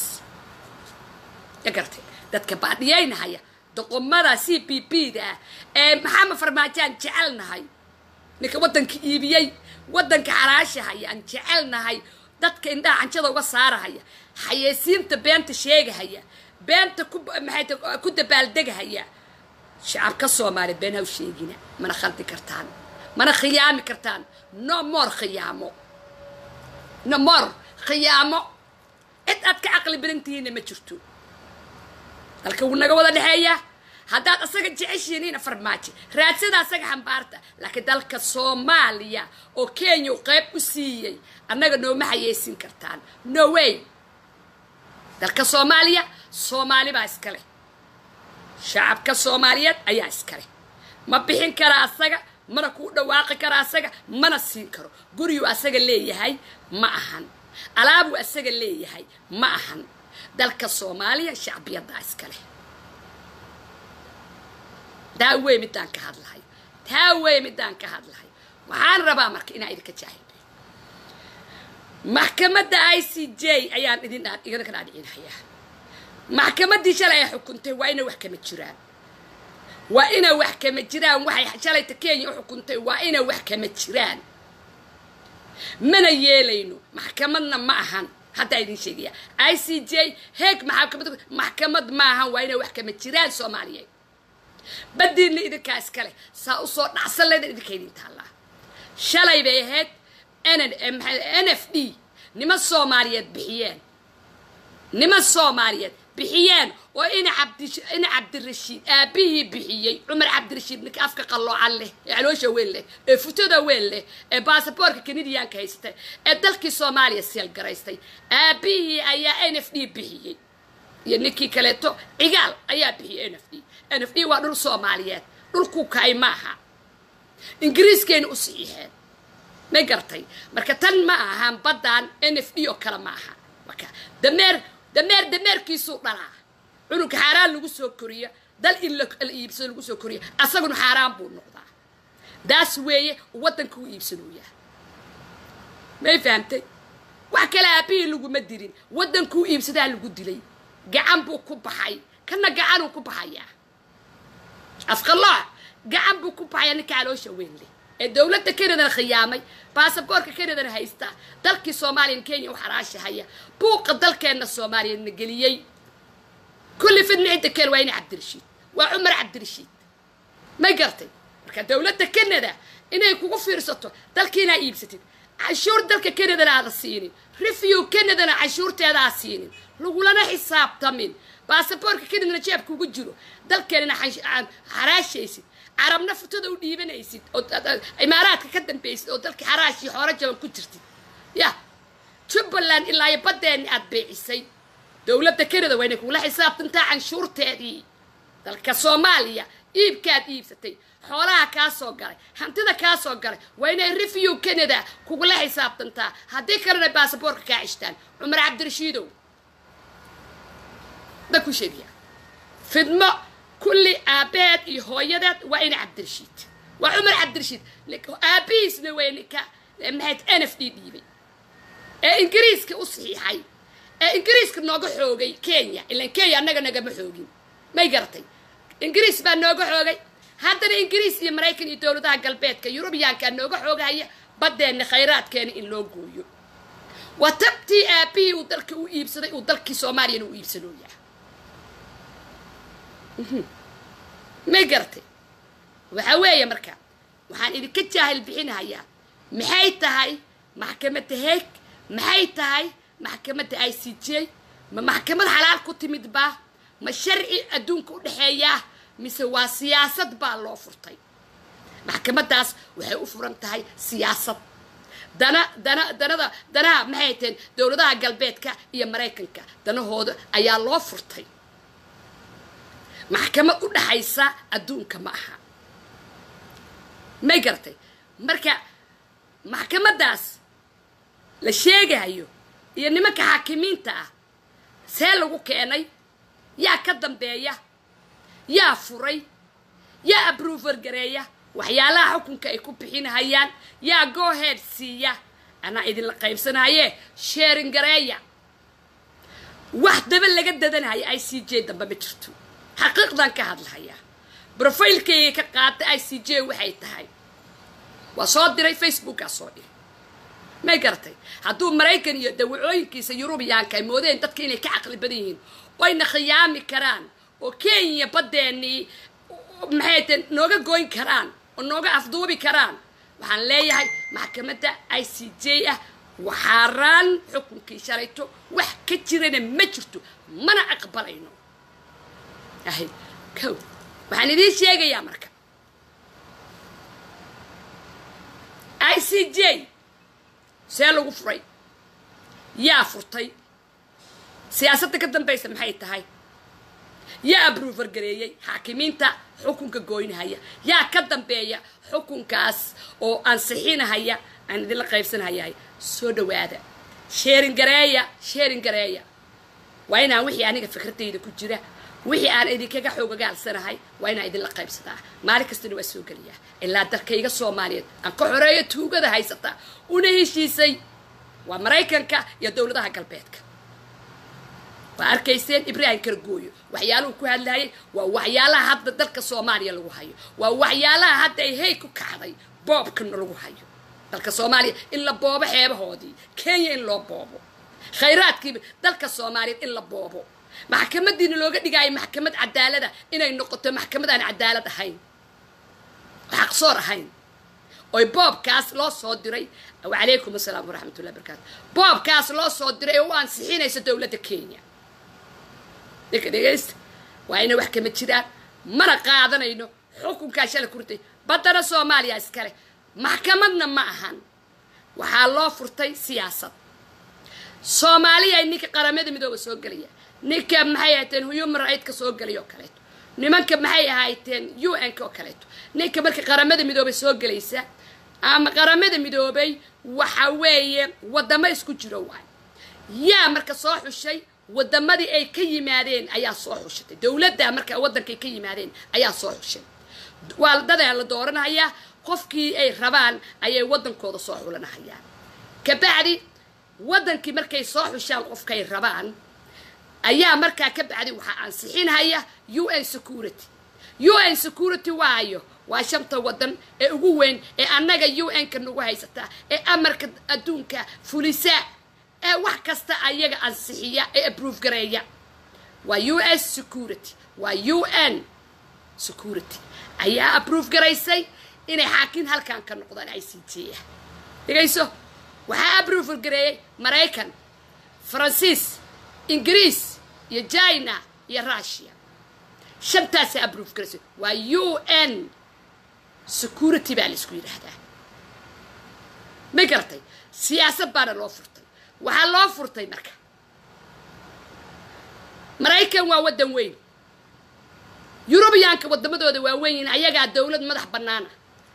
ya gartay dadka baadhiyaynahaya doqomada c p p da ah ee maxamed farmaajaan jecelnahay ninka waddanka iibiyey waddanka xaraashahaya aan jecelnahay dadka indhaha canjada uga saarahaya xayeysiinta beenta sheegahaya beenta ku maxay ku dabaaldegahaya shacabka soomaaliya been haw sheegina mana khaldi kartaan mana khiyaami kartaan no more khiyaamo no more khiyaamo cid aad ka caqli badan tihiinna ma jirto dalka wuu naga wada dhexeeyaa haddaad asaga jeceshiiniina farmaajo raadsada asaga xambaarta laakiin dalka soomaaliya oo kenya u qayb u siiyey annaga nooma xayeysin kartaan no way dalka soomaaliya soomaali baa iska leh shacabka soomaaliyeed ayaa iska leh ma bixin kara asaga mana kuu dhawaaqi kara asaga mana siin karo guryuu asaga leeyahay ma ahan alaabuu asaga leeyahay ma ahan dalka soomaaliya shacbiyaddaa iska leh taa wey midaan ka hadlahay taa wey midaan ka hadlahay waxaan rabaa marka inaan idinka jaahilbay maxkamadda i c j ayaan idin idinka dhaadhicinayaa maxkamaddii shalay ay xukuntay waa inay wax kama jiraan waa inay wax kama jiraan waxay shalayta kenya u xukuntay waa inay wax kama jiraan mana yeelayno maxkamadna ma ahan haddaa idin sheegaya i c j heeg maxkamad maxkamad ma ahan waa inay wax kama jiraan soomaaliyeed badiinna idinkaa iska leh saa usoo dhacsan leedan idinka idin taallaa shalay bay ahayd n f d niman soomaaliyeed bixiyeen niman soomaaliyeed bixiyeen oo ina cabdi ina cabdirashiid aabihii bixiyey cumar cabdirashiid ninka afka qalloocan leh ee caloosha weyn leh ee futada weyn leh ee baasaboorka kanadiyaanka haystay ee dalkii soomaaliya seelgaraystay aabihii ayaa n f d bixiyey iyo ninkii kaleeto cigaal ayaa bixiyey n f d n f d waa dhul soomaaliyeed dhulkuu kaay maaha ingiriiskayna u saxiixeen ma gartay marka tan ma ahaan baddan n f d oo kale ma aha marka dameer dameer dameerkiisuu dhalaa cunugka xaaraan lagu soo koriyo dal in la iibsado lagu soo koriyo asaguna xaaraan buu noqdaa daas weeye waddanka u iibsanooyaa may fahamtay wax kale aabihii laguma dilin waddankuu iibsadaa lagu dilay gacan buu ku baxay kana gacanuu ku baxayaa afqalooc gacan buu ku baxayaa ninka caloosha weyn leh ee dowladda kanadana khiyaamay baasaboorka kanadana haysta dalkii soomaaliyan kenya u xaraashahaya buuqa dalkeenna soomaaliyana geliyey kulli fidna cidda keen waa ina cabdirashiid waa cumar cabdirashiid ma gartay marka dowladda kanada inay kugu fiirsato dalkiinaa iibsatid canshuur dalka kanadana aada siinin review kanadana canshuurteeda aa siinin lagulana xisaabtamin baasaboorka kanadana jeebka ugu jiro dalkeenana xaraashaysid carabna futada u dhiibanaysid oo imaaraadka ka dambaysid oo dalkii xaraashii xooro jaban ku jirtid ya jubbaland ilaa iyo baddeeni aad beecisay dowladda kanada waa inay kugula xisaabtantaa canshuurteedii dalka soomaaliya iibkaad iibsatay xoolaha kaa soo galay hantida kaa soo galay waa inay review canada kugula xisaabtantaa haddii kalena baasaboorka kaa cishtaan cumar cabdirashiidow da ku sheegaya fidmo kulli aabaheed iyo hooyadeed waa ina cabdirashiid waa cumar cabdirashiid aabihiisna waa ninka maxayd n f d dhiibay ee ingiriiska u saxiixay ee ingiriiska nooga xoogay kenya ilan kenya annaga nagama xoogin may garatay ingiriis baa nooga xoogay haddana ingiriis iyo maraykan iyo dowladaha galbeedka yurubiyaankaa nooga xoogahaya baddeenna khayraadkeena in loo gooyo waa tabtii aabihii uu dalka u iibsaday uu dalkii soomaaliyana u iibsanooyaa may garatay waxa weeye marka waxaan idinka jaahil bixinahayaa maxay tahay maxkamadda heeg maxay tahay maxkamadda i c j ma maxkamad xalaal ku timid baa ma sharci adduunka u dhexeeyaa mise waa siyaasad baa loo furtay maxkamaddaas waxay u furan tahay siyaasad dana dana danada danaha maxay hateen dowladaha galbeedka iyo maraykanka danahooda ayaa loo furtay maxkamad u dhaxaysa adduunka ma aha may garatay marka maxkamaddaas la sheegayo iyo nimanka xaakimiinta ah see lagu keenay yaa ka dambeeya yaa furay yaa abruver gareeya waxyaalaha xukunka ay ku bixinahayaan yaa goohead siiya anaa idinla qaybsanaye sheerin gareeya wax daba laga dadanaya i c j dambe ma jirto xaqiiqdan ka hadlahayaa brofailkayga ka qaata i c j waxay tahay waa soo diray facebookaa soo dhiri may garatay hadduu maraykan iyo dawacooyinkiisa yurubiyaanka ay moodeen dadka inay ka caqli badan yihiin oyna khiyaami karaan oo kenya baddeenii maxay taen nooga goyn karaan oo nooga afduubi karaan waxaan leeyahay maxkamadda i c j ah waxaaraan xukunkii shalayto wax ka jirana ma jirto mana aqbalayno ahay kow waxaan idiin sheegayaa marka i c j see lagu furay yaa furtay siyaasadda ka dambaysa maxay tahay yaa abruver gareeyey xaakimiinta xukunka gooynahaya yaa ka dambeeya xukunkaas oo ansixinahaya aan idinla qaybsanahayahay soo dhawaada sheerin gareeya sheerin gareeya waa inaan wixii aniga fikradayda ku jira wixii aan idinkaga xoogagaalsanahay waa inaan idinla qaybsadaa maalin kastana waa soo geliyaa ilaa dalkayga soomaaliyeed aan ka xoreeyo tuugada haysataa una heshiisay waa maraykanka iyo dowladaha galbeedka waa arkayseen ibraahim kargooyo waxyaaluhu ku hadlayay waa waxyaalaha hadda dalka soomaaliya lagu hayo waa waxyaalaha hadda ay hey ku kacday boobkana lagu hayo dalka soomaaliya in la boobo xeebahoodii kenya in loo boobo khayraadkiiba dalka soomaaliyeed in la boobo maxkamadiina looga dhigaayo maxkamad cadaalada inay noqoto maxkamad aan cadaalad ahayn xaqsoor ahayn oy boobkaas loo soo diray wacalaykum asalaam waraxmatullahi barakaatu boobkaas loo soo diray oo u ansixinaysa dowladda kenya ninka dhegaysta waa inay wax kama jiraan mana qaadanayno xukunkaa shala kurtay baddana soomaaliya iskale maxkamadna ma ahan waxaa loo furtay siyaasad soomaaliya ninka qaramada midooba soo gelaya ninka maxay ahayteen human right ka soo gelay oo kaleeto nimanka maxay ahayteen u n k oo kaleeto ninka marka qaramada midoobay soo gelaysa ama qaramada midoobay waxa weeye wadamo isku jiro waay yaa marka soo xushay wadamadii ay ka yimaadeen ayaa soo xushatay dowladda marka waddankay ka yimaadeen ayaa soo xushay waa dadaa la dooranhayaa qofkii ay rabaan ayay waddankooda soo xulanahayaan kabacdi waddankii markay soo xushaan qofkay rabaan ayaa markaa ka bacdi waxaa ansixinhaya u n security u n security waayo waa shanta waddan ee ugu weyn ee annaga u n-ka nagu haysataa ee amarka adduunka fulisa ee wax kasta ayaga ansixiya ee abrove gareeya waa u s security waa u n security ayaa abrove garaysay inay xaakin halkan ka noqdaan i c t ah dhegayso waxaa abrove gareeyey maraykan faransiis ingiriis iyo china iyo russia shantaasa abrove garaysay waa u n security baa la isku yidhaahdaa ma garatay siyaasad baana loo furtay waxaa loo furtay marka maraykan waa waddan weyn yurubiyaanka waddamadooda waa weyn yihin ayagaa dowlad madax bannaana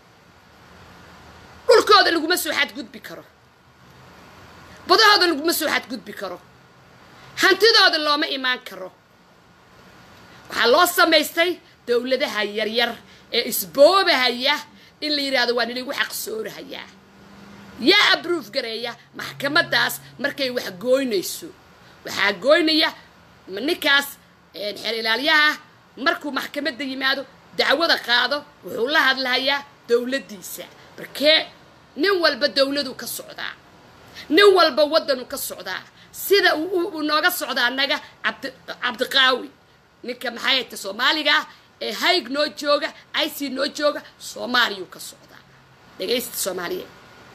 dhulkooda laguma soo xadgudbi karo badahooda laguma soo xadgudbi karo hantidooda looma imaan karo waxaa loo samaystay dowladaha yaryar ee isboobahaya in la yidhaahdo waa niligu xaqsoorahayaa yaa abruuf gareeya maxkamaddaas markay wax gooynayso waxaa goynaya ninkaas xeer ilaalyaha markuu maxkamadda yimaado dacwada qaado wuxuu la hadlahayaa dowladdiisa markee nin walba dowladuu ka socdaa nin walba waddanuu ka socdaa sida uu nooga socdaa annaga cabdi cabdiqaawi ninka maxay hayta soomaaliga ah ee hayg noo jooga ic noo jooga soomaaliyuu ka socdaa dhegaysta soomaaliyeed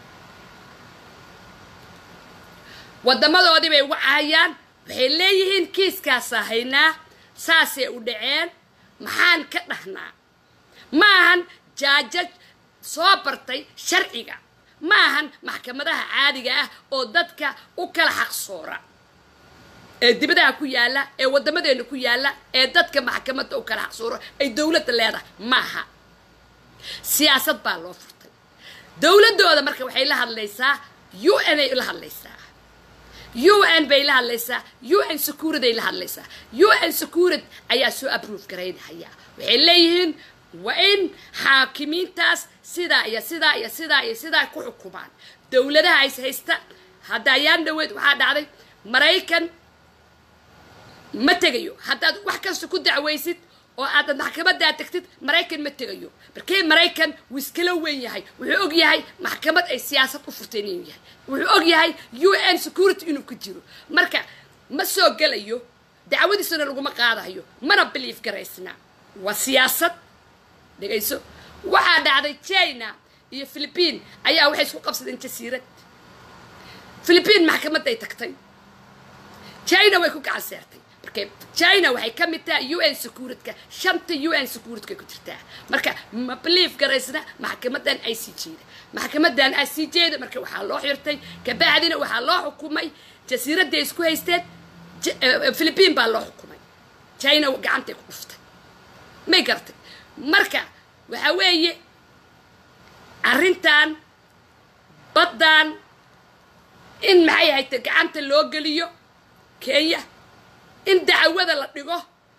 waddamadoodii bay wacayaan waxay leeyihiin kiiskaasaa haynaa saasay u dhaceen maxaan ka dhahnaa ma ahan jaajaj soo bartay sharciga ma ahan maxkamadaha caadiga ah oo dadka u kala xaqsoora ee dibadaha ku yaalla ee waddamadeenna ku yaalla ee dadka maxkamadda u kala xaqsooro ay dowladda leedahay maaha siyaasad baa loo furtay dowladdooda marka waxay la hadlaysaa u n ay la hadlaysaa u n bay la hadlaysaa u n security ay la hadlaysaa u n security ayaa soo approve garaynhaya waxay leeyihiin waa in xaakimiintaas sidaa iyo sidaa iyo sidaa iyo sidaa ku xukumaan dowladaha is haysta hadda ayaan dhaweyd waxaa dhacday maraykan ma tegayo haddaad wax kasta ku dacwaysid oo aadad maxkamadaa tegtid maraykan ma tegayo markii maraykan wuu iskala weyn yahay wuxuu og yahay maxkamad ay siyaasad u furteen inuu yahay wuxuu og yahay u n security inuu ku jiro marka ma soo gelayo dacwadiisana laguma qaadayo mana biliif garaysna waa siyaasad dhegayso waxaa dhacday china iyo philibiin ayaa waxay isku qabsadeen jasiirad philibiin maxkamaday tagtay china way ku gacan seertay marka china waxay ka mid tahay u n securityka shanta u n securityka ku jirtaa marka ma belief garaysna maxkamadan i c jda maxkamadan i c jda marka waxaa loo xirtay kabacdina waxaa loo xukumay jasiiradday isku haysteen philibiin baa loo xukumay china gacantay ku dhuftay may gartay marka waxa weeye arrintan baddan in maxay hayta gacanta loo geliyo kenya in dacwada la dhigo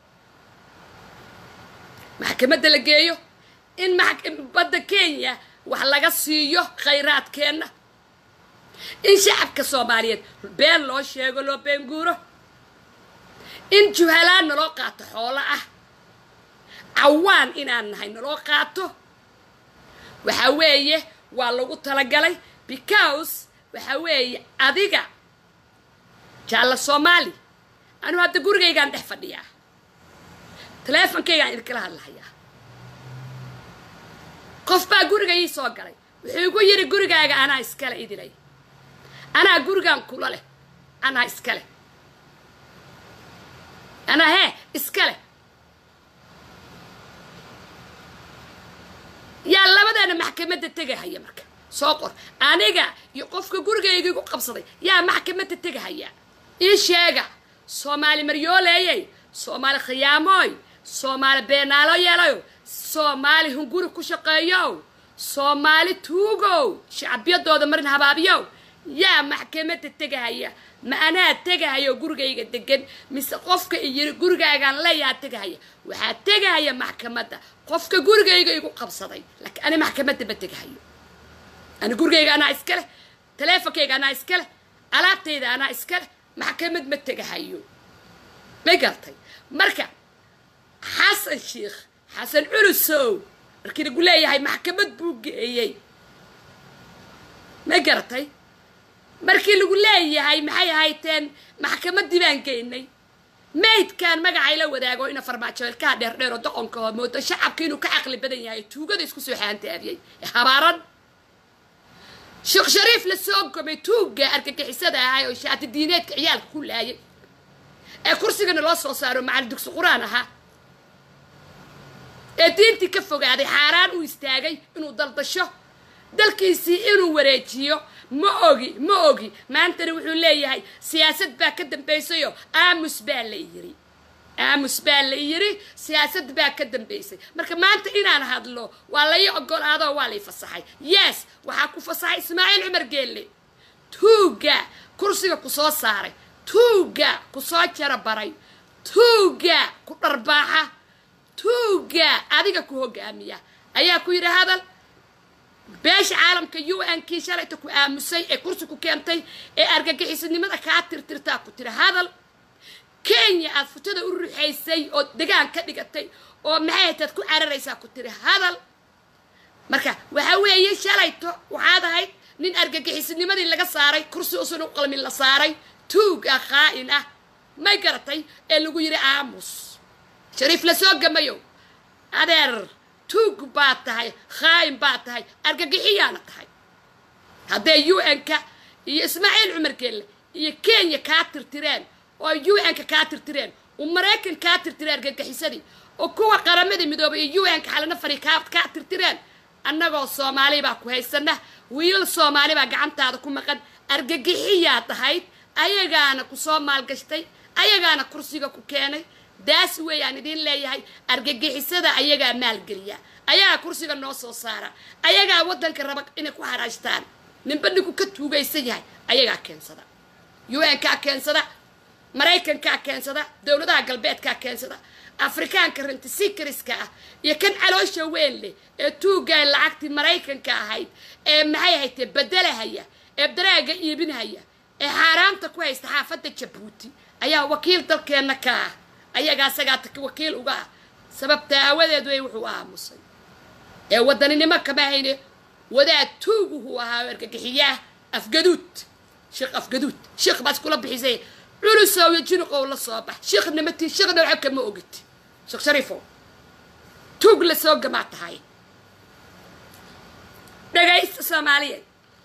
maxkamadda la geeyo in badda kenya wax laga siiyo khayraadkeenna in shacabka soomaaliyeed been loo sheego loo beenguuro in juhalaan naloo qaato xoolo ah cawaan inaan nahay naloo qaato waxa weeye waa lagu talagalay because waxa weeye adiga jaalla soomaali anuu hadda gurigaygaan dhex fadhiyaa taleefonkaygaan idinkala hadlahayaa qof baa guriga ii soo galay wuxuu igu yidhi gurigaaga anaa iskale idilay anaa gurigaan kula leh anaa iska leh anaa hee iska leh yaa labadeena maxkamadda tegahaya marka soo qor aniga iyo qofka gurigayga igu qabsaday yaa maxkamadda tegahaya ii sheega soomaali maryooleeyey soomaali khiyaamooy soomaali beenaalo yeelayo soomaali hunguri ku shaqeeyow soomaali tuugow shacbiyadooda marin habaabiyow yaa maxkamadda tegahaya ma anaa tegahayo gurigayga degan mise qofka iyiri gurigaagaan leeyaa tegahaya waxaa tegahaya maxkamadda qofka gurigayga igu qabsaday laakiin ani maxkamadda ma tegahayo ani gurigayga anaa iska leh taleefonkayga anaa iska leh alaabtayda anaa iska leh maxkamad ma tegahayo ma gartay marka xasan sheikh xasan culusow markii lagu leeyahay maxkamad buu geeyey ma garatay markii lagu leeyahay maxay ahayteen maxkamaddii baan geynay maydkan magacay la wadaago ina farmaajo ilkaha dheerdheer oo doqonka oo moodo shacabka inuu ka caqli badan yahay tuugada isku soo xaantaabiyey ee habaaran sheekh shariif la soo gomay tuugga argagixisada ahay oo shaati diineedka ciyaalka ku laayay ee kursigana loo soo saaro macalin dugsi qur-aan ahaa ee diintii ka fogaaday xaaraan uu istaagay inuu daldasho dalkiisii inuu wareejiyo ma ogi ma ogi maantana wuxuu leeyahay siyaasad baa ka dambaysayo aamus baa la yiri aamus baa la yiri siyaasad baa ka dambaysay marka maanta inaan hadlo waa lai ogolaado waa lay fasaxay yes waxaa ku fasaxay ismaaciil cumar geelle tuugga kursiga ku soo saaray tuugga ku soo jara baray tuugga ku dharbaaxa tuugga adiga ku hogaamiya ayaa ku yidhi hadal beesha caalamka u n kii shalayta ku aamusay ee kursi ku keentay ee argagixisanimada kaa tirtirtaa ku tiri hadal kenya aad futada u ruxaysay oo degaan ka dhigatay oo maxay hataad ku cararaysaa ku tiri hadal marka waxa weeye shalayto waxaad ahayd nin argagixisnimadii laga saaray kursi usan u qalmin la saaray tuug ah khaa'in ah may garatay ee lagu yidhi aamus shariif la soo gamayo adeer tuug baad tahay khaa'in baad tahay argagixiyaana tahay hadday u n-ka iyo ismaaciil cumar geelle iyo kenya kaa tirtireen oo u n-ka kaa tirtireen oo maraykan kaa tirtireen argagixisadii oo kuwa qaramada midoobay iyo u n-ka xalana fari kaa kaa tirtireen annagoo soomaali baa ku haysana wiilal soomaali baa gacantaada ku maqan argagixiyaad ahayd ayagaana ku soo maalgashtay ayagaana kursiga ku keenay daas weeyaan idiin leeyahay argagixisada ayagaa maalgeliya ayagaa kursiga noo soo saara ayagaa waddanka raba inay ku haraashtaan ninba ninku ka tuugaysan yahay ayagaa keensada u n kaa keensada maraykankaa keensada dowladaha galbeedkaa keensada afrikaanka rentisicariska ah iyo kan caloosha weyn leh ee tuugga lacagtii maraykanka ahayd ee maxay haytee bedelahaya ee daraaga iibinhaya ee xaaraanta ku haysta xaafadda jabuuti ayaa wakiil dalkeenna ka ah ayagaa asagaa wakiil uga ah sababta aawadeed wey wuxuu aamusay ee wadaninimo kama hayne wadaad tuuguhuu ahaa argagixiyaah afgaduud sheekh afgaduud sheekh baad iskula bixisay culusow iyo jinuqow la soo bax sheekhnima tii sheekhna waxa kama ogid sheekh shariifow tuug la soo gamaa tahay dhagaysta soomaaliyeed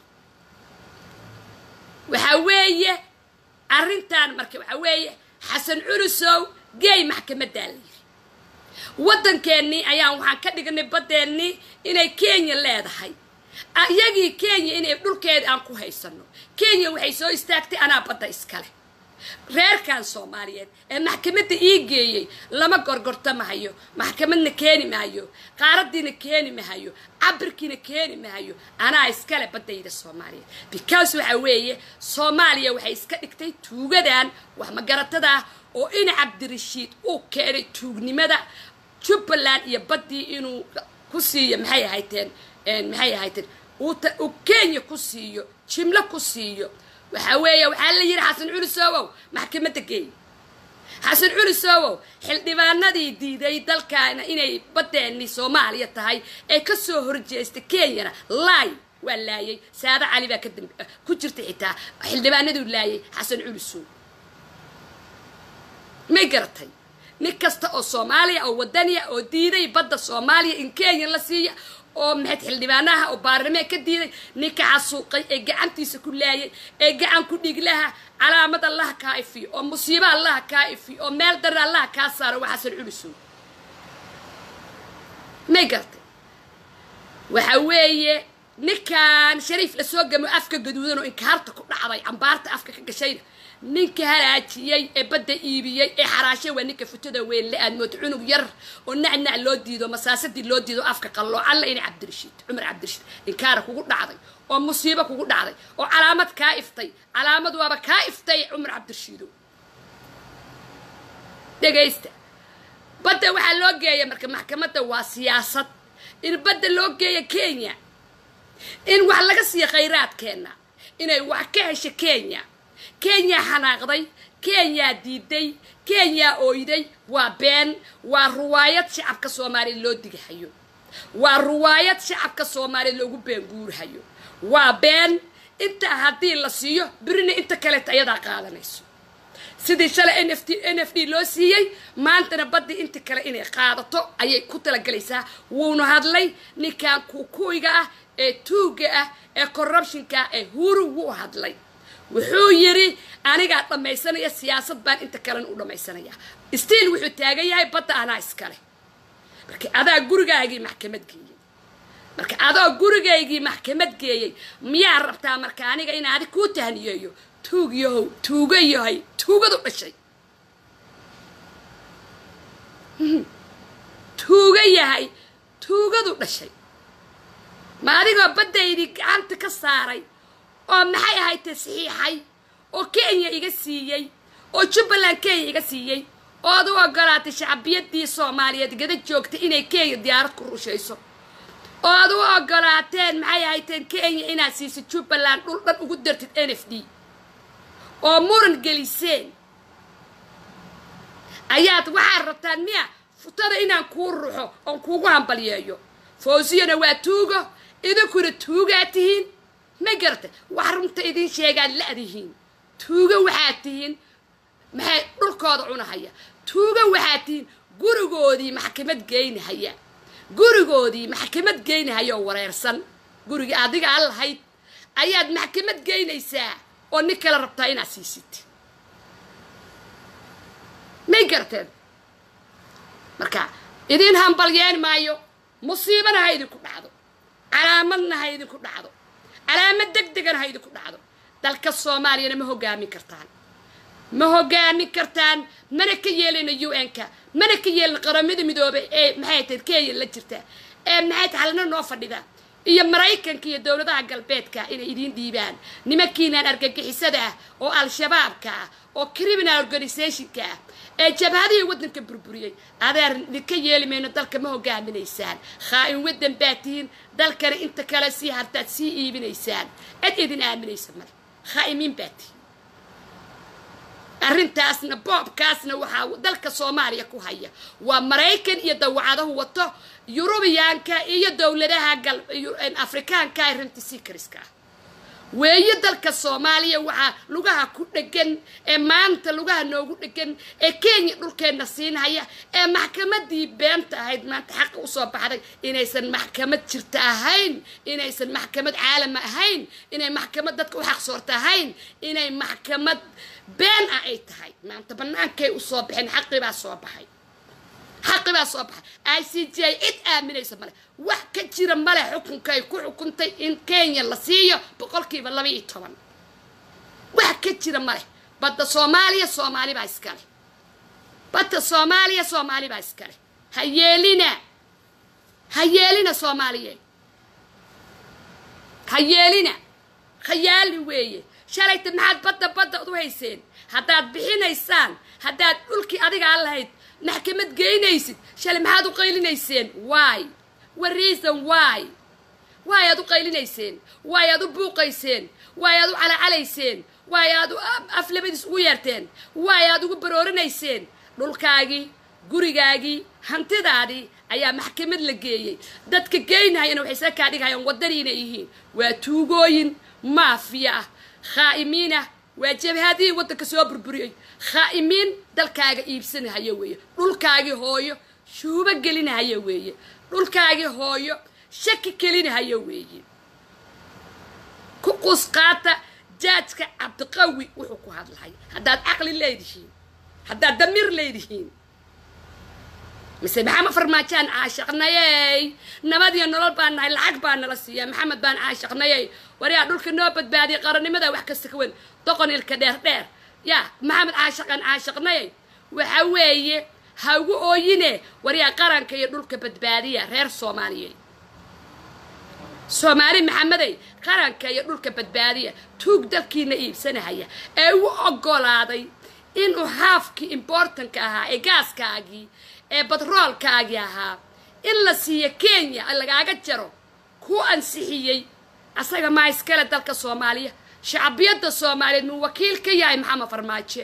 waxaa weeye arrintan marka waxaa weeye xasan culusow geey maxkamaddaa la yiri waddankeennii ayaan waxaan ka dhignay baddeennii inay kenya leedahay iyagii kenya inay dhulkeeda aan ku haysano kenya waxay soo istaagtay anaa badda iskale reerkan soomaaliyeed ee maxkamadda ii geeyey lama gorgortamahayo maxkamadna keeni mahayo qaaradiina keeni mahayo cabirkiina keeni mahayo anaa iskale baddayda soomaaliyeed because waxa weeye soomaaliya waxay iska dhigtay tuugadan wax magaratada ah oo in cabdirashiid uu keenay tuugnimada jubbaland iyo baddii inuu ku siiyo maxay ahayteen maxay ahayteen uu kenya ku siiyo jimlo ku siiyo waxaa weeye waxaa la yidhi xasan culusowow maxkamadda geey xasan culusowow xildhibaanadii diiday dalkaana inay baddeenni soomaaliya tahay ee ka soo horjeesta kenyana laay waa laayay saada cali baa kadam ku jirta xitaa xildhibaanaduu laayay xasan culusow may garatay nin kasta oo soomaaliya oo wadaniya oo diiday badda soomaaliya in kenya la siiya oo maxayd xildhibaanaha oo baarlameen ka diiday ninka xasuuqay ee gacantiisa ku laayay ee gacan ku dhiglaha calaamad allaha kaa ifiyo oo musiibo allaha kaa ifiyo oo meel dara allaha kaa saaro waa xasan culusow may garatay waxa weeye ninkan shariif lasoo gamo afka gaduudan oo inkaarta ku dhacday cambaarta afka ka gashayna ninka halaajiyey ee badda iibiyey ee xaraashay waa ninka futada weyn le aad mood cunug yar oo nacnac loo diido masaasadii loo diido afka qalloo alla ina cabdirashiid cumar cabdirashiid inkaara kugu dhacday oo musiibo kugu dhacday oo calaamad kaa iftay calaamad waaba kaa iftay cumar cabdirashiidow dhegaysta badda waxaa loo geeya marka maxkamadda waa siyaasad in badda loo geeya kenya in wax laga siiyo khayraadkeenna inay wax ka hesho kenya kenyaa xanaaqday kenyaa diiday kenyaa ooyday waa been waa ruwaayad shacabka soomaaliya loo digahayo waa ruwaayad shacabka soomaaliya loogu beenguurahayo waa been intaa haddii la siiyo birina inta kaleeta ayadaa qaadanayso sidii shalay n f t n f d loo siiyey maantana baddii inta kale inay qaadato ayay ku talagalaysaa wuuna hadlay ninkan kukuiga ah ee tuuga ah ee corruptionka ah ee huru wuu hadlay wuxuu yidhi anigaa dhammaysanaya siyaasad baan inta kalena u dhammaysanaya stiil wuxuu taagan yahay badda anaa iskale marka adaa gurigaagii maxkamad geeyey marka adoo gurigaygii maxkamad geeyey miyaa rabtaa marka aniga in adi kuu tahniyeeyo tuug yahow tuuga yahay tuugadu dhashay tuuga yahay tuugadu dhashay ma adigoo baddaydii gacanta ka saaray oo maxay ahayd tasxiixay oo kenya iga siiyey oo jubbaland kenya iga siiyey oo ad u ogolaatay shacbiyadii soomaaliyeed gada joogta inay kenya diyaarad ku rushayso oo ad u ogolaateen maxay ahayteen kenya inaad siiso jubbaland dhul dhan ugu dartid n f d oo muran geliseen ayaad waxaad rabtaan miya futada inaan kuu ruxo oon kuugu hambalyeeyo fawsiyana waa tuugo idinkuna tuugaa tihiin ma garata wax runta idiin sheegaad la'dihiin tuugo waxaad tihiin maxay dhulkooda cunahaya tuugo waxaad tihiin gurigoodii maxkamad geynahaya gurigoodii maxkamad geynahaya oo wareersan gurigii adiga aan lahayd ayaad maxkamad geynaysaa oo nin kale rabtaa inaad siisid may garteen marka idiin hambalyeen maayo musiibana ha idinku dhacdo calaamadna ha idinku dhacdo calaamad deg degana ha idinku dhacdo dalka soomaaliyana ma hogaamin kartaan ma hogaamin kartaan mana ka yeelina u n-ka mana ka yeelin qaramada midoobay ee maxay tahay kenya la jirta ee maxay tahay halna noo fadhida iyo maraykanka iyo dowladaha galbeedka inay idiin dhiibaan nimankiinaan argagixisada ah oo al-shabaabka ah oo criminal organizationka ah ee jabhadihii waddanka burburiyey adeer idinka yeeli mayno dalka ma hogaaminaysaan khaa-in waddan baa tihiin dalkana inta kale sii hartaad sii iibinaysaan cid idin aaminaysa male khaa'imiin baa tihiin arrintaasna boobkaasna waxaa dalka soomaaliya ku haya waa maraykan iyo dawacadahu wato yurubiyaanka iyo dowladaha gal afrikaanka ee runtii sikariska ah weeye dalka soomaaliya waxaa lugaha ku dhegan ee maanta lugaha noogu dhegan ee kenya dhulkeenna siinhaya ee maxkamadii beenta ahayd maanta xaqa usoo baxday inaysan maxkamad jirta ahayn inaysan maxkamad caalama ahayn inay maxkamad dadka u xaqsoorta ahayn inay maxkamad been ah ay tahay maanta bannaankay usoo baxeen xaqii baa soo baxay xaqi baa soo baxay i c j cid aaminaysa male wax ka jira male xukunkay ku xukuntay in kenya la siiyo boqolkiiba laba iyo toban wax ka jira male badda soomaaliya soomaali baa iskale badda soomaaliya soomaali baa iskale ha yeelina ha yeelina soomaaliye ha yeelina khayaali weeye shalayta maxaad badda badda u hayseen haddaad bixinaysaan haddaad dhulkii adiga aan lahayd maxkamad geynaysid shalay maxaad u qaylinayseen waay wa reason waay waay aad u qaylinayseen waay aad u buuqayseen waay aad u calacalayseen waay aad aflabadiis ugu yeerteen waay aad ugu baroorinayseen dhulkaagii gurigaagii hantidaadii ayaa maxkamad la geeyey dadka geynahayana waxay isla kaa dhigahayaan waddanii inay yihiin waa tuugooyin maafiya ah khaa'imiin ah waa jabhadihii waddanka soo burburiyey khaa'imiin dalkaaga iibsanahaya weeye dhulkaagii hooyo shuubo gelinahaya weeye dhulkaagii hooyo shaki kelinahaya weeye ku qusqaata jaajka cabdiqawi wuxuu ku hadlahay haddaad caqli leedihiin haddaad damiir leedihiin mise maxamed farmaajaan caashaqnayey nabad iyo nolol baan nahay lacag baa nala siiya maxamed baan caashaqnayey waryaa dhulka noo badbaadiyay qarannimada wax kasta ka weyn doqon ilka dheer dheer yaa maxamed caashaqan caashaqnayey waxa weeye ha ugu ooyine waryaa qaranka iyo dhulka badbaadiya reer soomaaliyeed soomaali maxamedey qaranka iyo dhulka badbaadiya tuug dalkiina iibsanahaya ee u oggolaaday inuu haafkii importanka ahaa ee gaaskaagii ee batroolkaagii ahaa in la siiyo kenya lagaaga jaro ku ansixiyey asaga maa iskale dalka soomaaliya shacbiyadda soomaaliyeed muu wakiil ka yahay maxamed farmaajo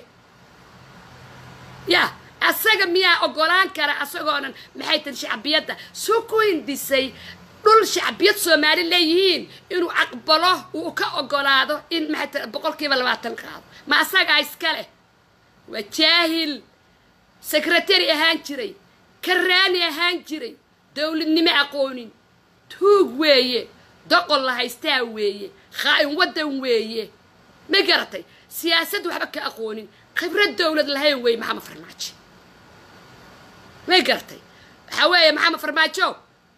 ya asaga miyaa oggolaan kara asagoonan maxay tahay shacbiyadda suu ku hindisay dhul shacbiyad soomaali leeyihiin inuu aqbalo uu ka oggolaado in maxay tahay boqolkiiba labaatan qaado ma asagaa iska leh waa jaahil sekretary ahaan jiray karaani ahaan jiray dowladnimo aqoonin tuug weeye doqon la haystaa weeye khaa-in waddan weeye ma garatay siyaasad waxba ka aqoonin khibrad dowlad lahayn weeye maxamed farmaajo ma garatay waxaa weeye maxamed farmaajo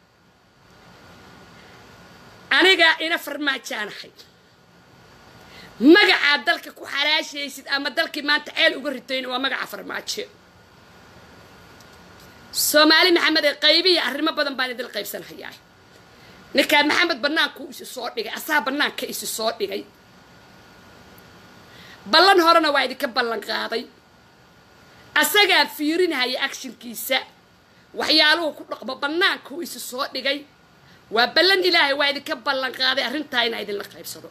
aniga ina farmaajaanahay magacaad dalka ku xalaashaysid ama dalkii maanta ceel uga ritayna waa magaca farmaajo soomaali maxamed ee qaybiya arrimo badan baan idil qaybsanhayaa ninkaan maxamed bannaanku isi soo dhigay asaha bannaanka isi soo dhigay ballan horena waa idinka ballan qaaday asagaa fiirinahaya actionkiisa waxyaaluhu ku dhaqmo bannaankuu isi soo dhigay waa ballan ilaahay waa idinka ballan qaaday arrintaa inaa idinla qaybsado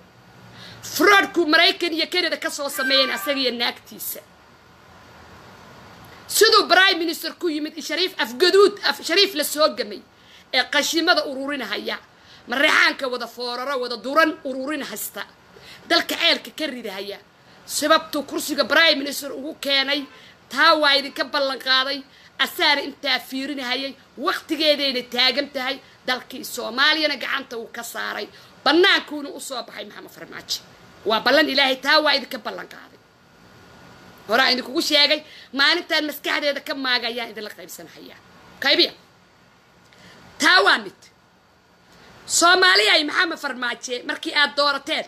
froodku maraykan iyo kanada ka soo sameeyeen asaga iyo naagtiisa siduu prime minister ku yimid shariif afgaduud af shariif la soo gamay ee qashimada ururinahaya mareexaanka wada fooraro wada duran ururin hasta dalka ceelka ka ridahaya sababtuu kursiga prime minister ugu keenay taa waa idinka ballan qaaday asaana intaa fiirinahayay wakhtigeedayna taagan tahay dalkii soomaaliyana gacanta uu ka saaray bannaankuuna u soo baxay maxamed farmaajo waa ballan ilaahay taa waa idinka ballan qaaday horaa idinkugu sheegay maalintaan maskaxdeeda ka maagayaan idinla qaybsanahayaa qaybiya taa waa mid soomaaliyay maxamed farmaaje markii aad doorateen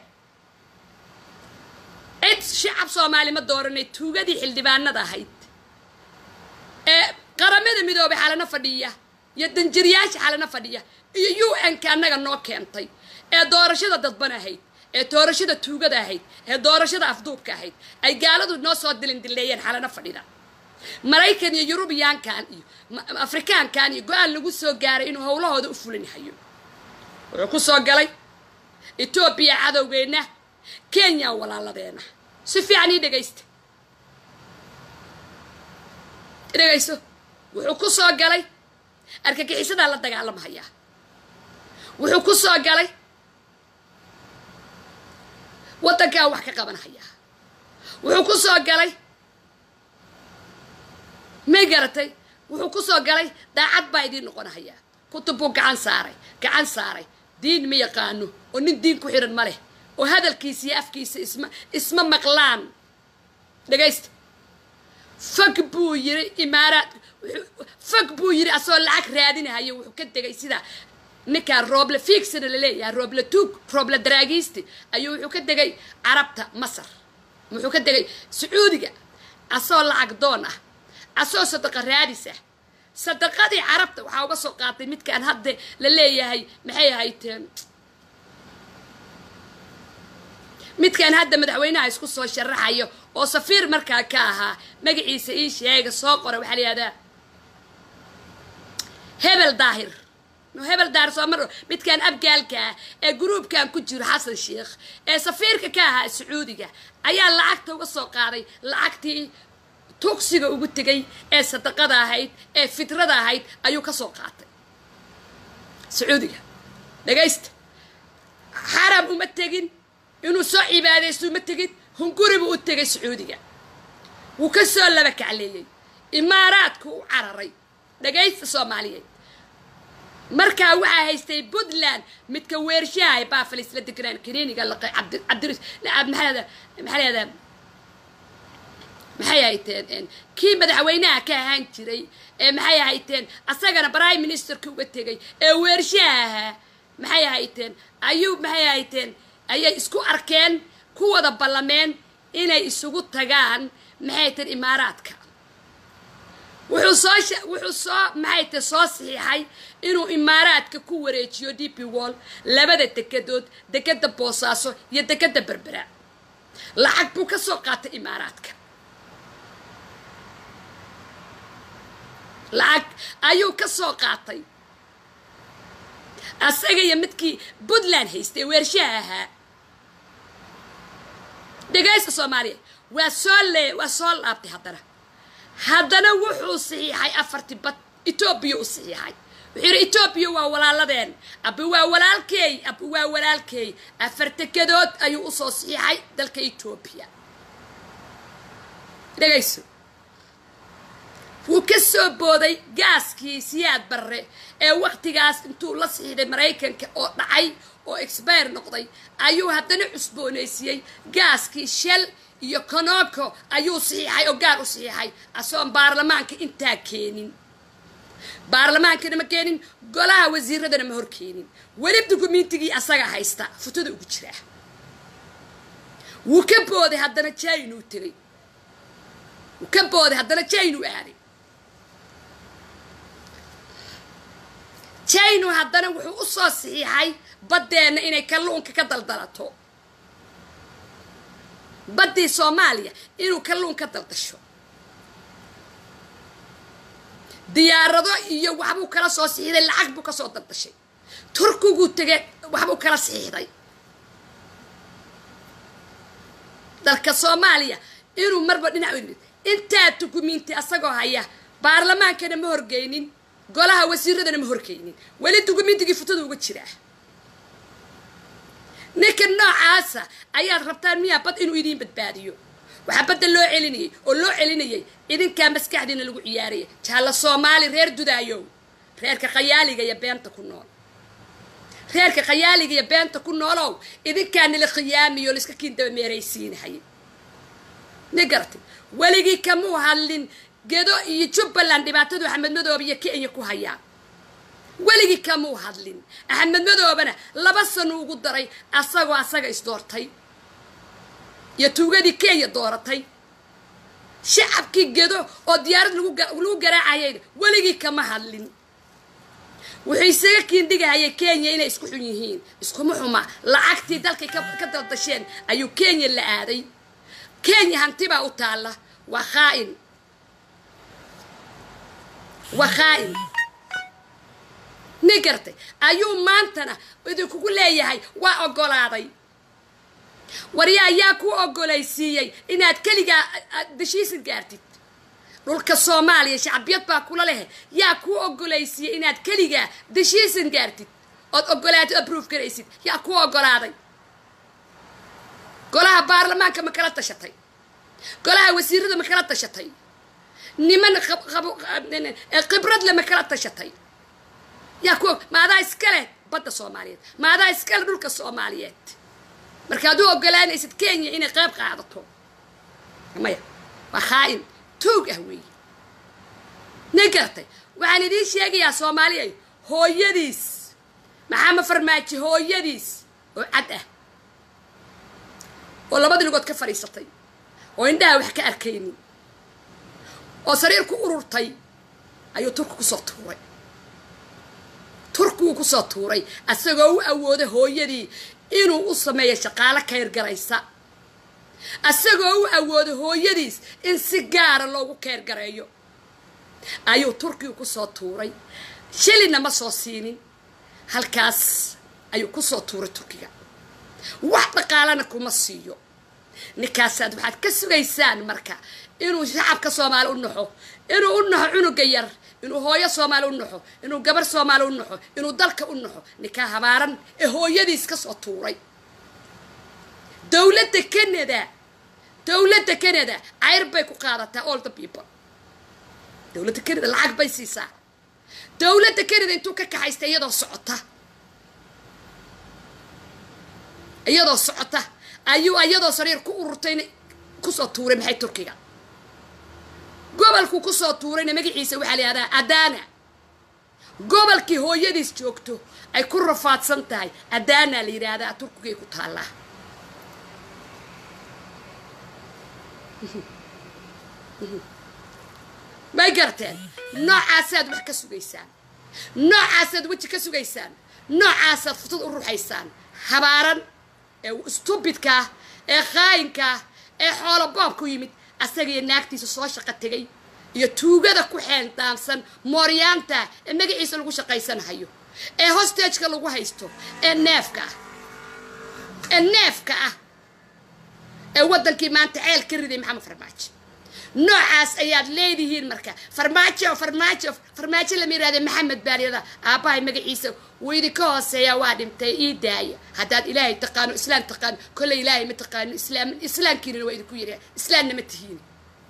cid shacab soomaali ma dooranay tuugadii xildhibaanada ahayd ee qaramada midoobay xalana fadhiya iyo danjiriyaasha xalana fadhiya iyo u n ka annaga noo keentay ee doorashada dadban ahayd ee doorashada tuugada ahayd ee doorashada afduubka ahayd ay gaaladu noo soo dilin dileeyeen xalana fadhida maraykan iyo yurubiyaankan iyo afrikaankan iyo go-aan lagu soo gaaray inuu howlahooda u fulinahayo wuxuu ku soo galay etoobiya cadowgeenna kenya walaaladeena si fiican ii dhegaysta dhegayso wuxuu ku soo galay argagixisadaa la dagaalamahayaa wuxuu ku soo galay waddankaa wax ka qabanhayaa wuxuu ku soo galay may garatay wuxuu ku soo galay daacad baa idiin noqonahayaa kutub buu gacan saaray gacan saaray diin ma yaqaano oo nin diin ku xiran ma leh oo hadalkiisa iyo afkiisa isma isma maqlaan dhegaysta fag buu yiri imaaraad fag buu yiri asagoo lacag raadinahayo wuxuu ka degay sida ninkaa rooble fiigsana laleeyahay rooble tuug rooble daraagiisti ayuu wuxuu ka degay carabta masar wuxuu ka degay sacuudiga asagoo lacag doon ah asagoo sadaqa raadis ah sadaqadii carabta waxaa uga soo qaatay midkaan hadda la leeyahay maxay ahayteen midkaan hadda madaxweynaha isku soo sharaxayo oo safiir markaa ka ahaa magaciisa ii sheega soo qora waxaa la yihahdaa hebel daahir hebel daahir soo mar midkaan abgaalka ah ee gruubkan ku jiro xasan sheikh ee safiirka ka ahaa sacuudiga ayaa lacagta uga soo qaaday lacagtii tugsiga ugu tegay ee sadaqada ahayd ee fitrada ahayd ayuu ka soo qaatay sacuudiga dhagaysta xaram uma tegin inuu soo cibaadaysto uma tegin hunguribuu u tegay sacuudiga wuu ka soo laba kacleeyey imaaraadku u cararay dhagaysta soomaaliyeed markaa waxaa haystay puntland midka weershaha baafalis la deganaan kaniiniga laqay cabdiris maxaa leedaa maxay hayteen kii madaxweynaha ka ahaan jiray ee maxay hayteen asagana prime ministerka uga tegay ee weershaha ahaa maxay hayteen ayuu maxay hayteen ayay isku arkeen ku wada ballameen inay isugu tagaan maxay teen imaaraadka wuxuu soo wuxuu soo maxay te soo saxiixay inuu imaaraadka ku wareejiyo d p wall labada dekedood dekeda boosaaso iyo dekeda berbera lacag buu ka soo qaatay imaaraadka lacag ayuu ka soo qaatay asaga iyo midkii puntland haystay weershaha ahaa dhegaysta soomaaliya waa soo lee waa soo laabtay haddana haddana wuxuu saxiixay afartii bad etoobiya u saxiixay wuxuu yidhi etoobiya waa walaaladeen abi waa walaalkeey abi waa walaalkeey afar dekedood ayuu usoo saxiixay dalka etoobiya dhegayso wuu ka soo booday gaaskii siyaad barre ee wakhtigaas intuu la saxiixday maraykanka oo dhacay oo expire noqday ayuu haddana cusboonaysiiyey gaaskii shell iyo konoko ayuu saxiixay oo gaar u saxiixay asoon baarlamaanka intaa keenin baarlamaankana ma keenin golaha wasiiradana ma hor keenin weli dukumiintigii asaga haysta futada ugu jiraa wuu ka booday haddana jainuu tegay wuu ka booday haddana jainuu aaday jainu haddana wuxuu u soo saxiixay baddeenna inay kalluunka ka daldalato baddii soomaaliya inuu kalluun ka daldasho diyaarado iyo waxbuu kala soo saxiixday lacag buu ka soo daldashay turkiguu tegay waxbuu kala saxiixday dalka soomaaliya inuu marba dhinac intaa dukumiinti asagoo haya baarlamaankana ma horgeynin golaha wasiiradana ma horgeynin weli dukumiintigii futada uga jiraa ninka noocaasa ayaad rabtaan miyaa bad inuu idiin badbaadiyo waxaa badda loo celinayay oo loo celinayay idinkaa maskaxdiina lagu ciyaaraya jaalla soomaali reer dudaayow reerka khayaaliga iyo beenta ku nool reerka khayaaliga iyo beenta ku noolow idinkaa nila khiyaamiyo laiska kiindaba meeraysiinahay ni garatay weligii kamuu hadlin gedo iyo jubbaland dhibaatadu axmed madoobe iyo kenya ku hayaan weligii kamuu hadlin axmed madoobena laba sano ugu daray asagoo asaga isdoortay iyo tuugadii kenya dooratay shacabkii gedo oo diyaarad lagu garaacayayna weligii kama hadlin wuxuu isaga kiindhigahayay kenya inay isku xun yihiin iskuma xuma lacagtii dalkay ka daldasheen ayuu kenya la aaday kenya hantibaa u taalla waa khaa'in waa khaa'in ni gartay ayuu maantana idinkugu leeyahay waa oggolaaday warya ayaa ku oggolaysiiyey inaad keligaa dashiisan gaartid dhulka soomaaliya shacbiyad baa kula leh yaa kuu oggolaysiiyey inaad keligaa dashiisan gaartid ood oggolaatid aproof garaysid yaa ku oggolaaday golaha baarlamaanka ma kala tashatay golaha wasiirada ma kala tashatay niman khibradle ma kala tashatay yaa ku maadaa iskale badda soomaaliyeed maadaa iskale dhulka soomaaliyeed markaad u oggolaanaysid kenya inay qayb qaadato maya waa khaa'in tuug ah weeye ni gartay waxaan idiin sheegayaa soomaaliya hooyadiis maxaama farmaajo hooyadiis oo cad ah oo labada lugood ka fadhiisatay oo indhaha wax ka arkaynin oo sariir ku ururtay ayuu turku kusoo tuuray turkiguu kusoo tuuray asagoo u awooday hooyadii inuu u sameeyo shaqaalo kayrgaraysa asagoo u awooday hooyadiis in si gaara loogu keyrgareeyo ayuu turkigu kusoo tuuray shilina ma soo siinin halkaas ayuu kusoo tuuray turkiga wax dhaqaalana kuma siiyo ninkaasaad waxaad ka sugaysaan marka inuu shacabka soomaali u naxo inuu u naxo cunuga yar inuu hooyo soomaali u naxo inuu gabar soomaali u naxo inuu dalka u naxo ninkaa habaaran ee hooyadiis ka soo tuuray dowladda canada dowladda canada cayr bay ku qaadataa all the people dowladda canada lacag bay siisaa dowladda canada intuu ka kaxaysta iyadoo socota iyadoo socota ayuu iyadoo sariir ku ururtayna kusoo tuuray maxay turkiga gobolku kusoo tuurayna magaciisa waxaa la yihahdaa adana gobolkii hooyadiis joogto ay ku rafaadsan tahay adana la yidhaahdaa turkigay ku taallaa may garteen noocaasaad wax ka sugaysaan noocaasaad weji ka sugaysaan noocaasaad futad u ruxaysaan habaaran ee stubidkaah ee khaayinkaah ee xoolo boob ku yimid asagiyo naagtiisa soo shaqo tegay iyo tuugada ku xeendaansan mooryaanta ee magaciisa lagu shaqaysanahayo ee hostageka lagu haysto ee neefka ah ee neefka ah ee waddankii maanta ceel ka riday maxamed farmaajo noocaas ayaad leedihiin marka farmaajo farmaajo farmaajo lama yihahda maxamed baaliyada aabbahay magaciisa wuu idinka hooseeyaa waa dhintay ii daaya haddaad ilaahay taqaano islaam taqaano kolley ilaahay ma taqaano islaam islaamkiinana waa idinku yidhaha islaamna ma tihiin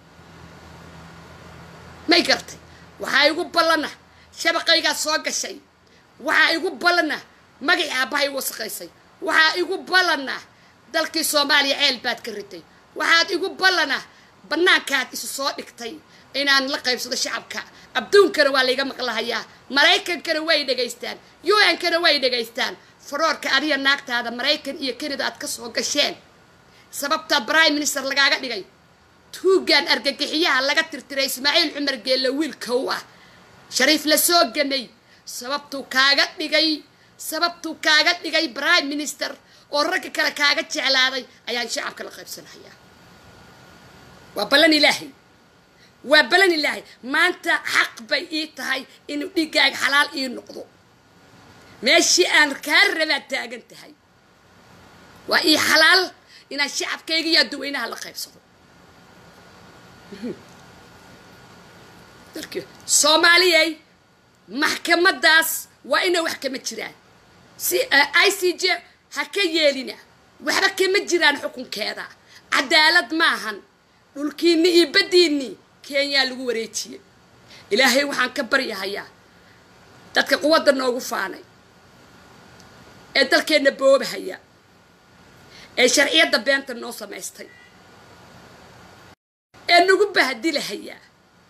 may gartay waxaa igu ballana shabaqaygaa soo gashay waxaa igu ballana magacii aabbahay igu wasaqaysay waxaa igu ballana dalkii soomaaliya ceel baad ka ritay waxaad igu ballana bannaankaad isu soo dhigtay inaan la qaybsado shacabka adduunkana waa layga maqlahayaa maraykankana way dhegaystaan u n-kana way dhegaystaan faroorka adiga naagtaada maraykan iyo kanada aad ka soo gasheen sababtaa prime minister lagaaga dhigay tuugaan argagixiyaha laga tirtiray ismaaciil cumar geelle wiilka u ah shariif la soo gamay sababtuu kaaga dhigay sababtuu kaaga dhigay prime minister oo ragga kale kaaga jeclaaday ayaan shacabka la qaybsanahayaa waa ballan ilaahay waa ballan ilaahay maanta xaq bay ii tahay inuu dhiiggaaga xalaal ii noqdo meeshii aan kaa rabaad taagan tahay waa ii xalaal inaan shacabkayga iyo adduweynaha la qaybsado dalki soomaaliyay maxkamadaas waa inay wax kama jiraan si i c j ha ka yeelina waxba kama jiraan xukunkeeda cadaalad maahan dhulkiinni iyo baddiinni kenyaa lagu wareejiyey ilaahay waxaan ka baryahayaa dadka quwadda noogu faanay ee dalkeenna boobahaya ee sharciyadda beenta noo samaystay ee nagu bahdilahayaa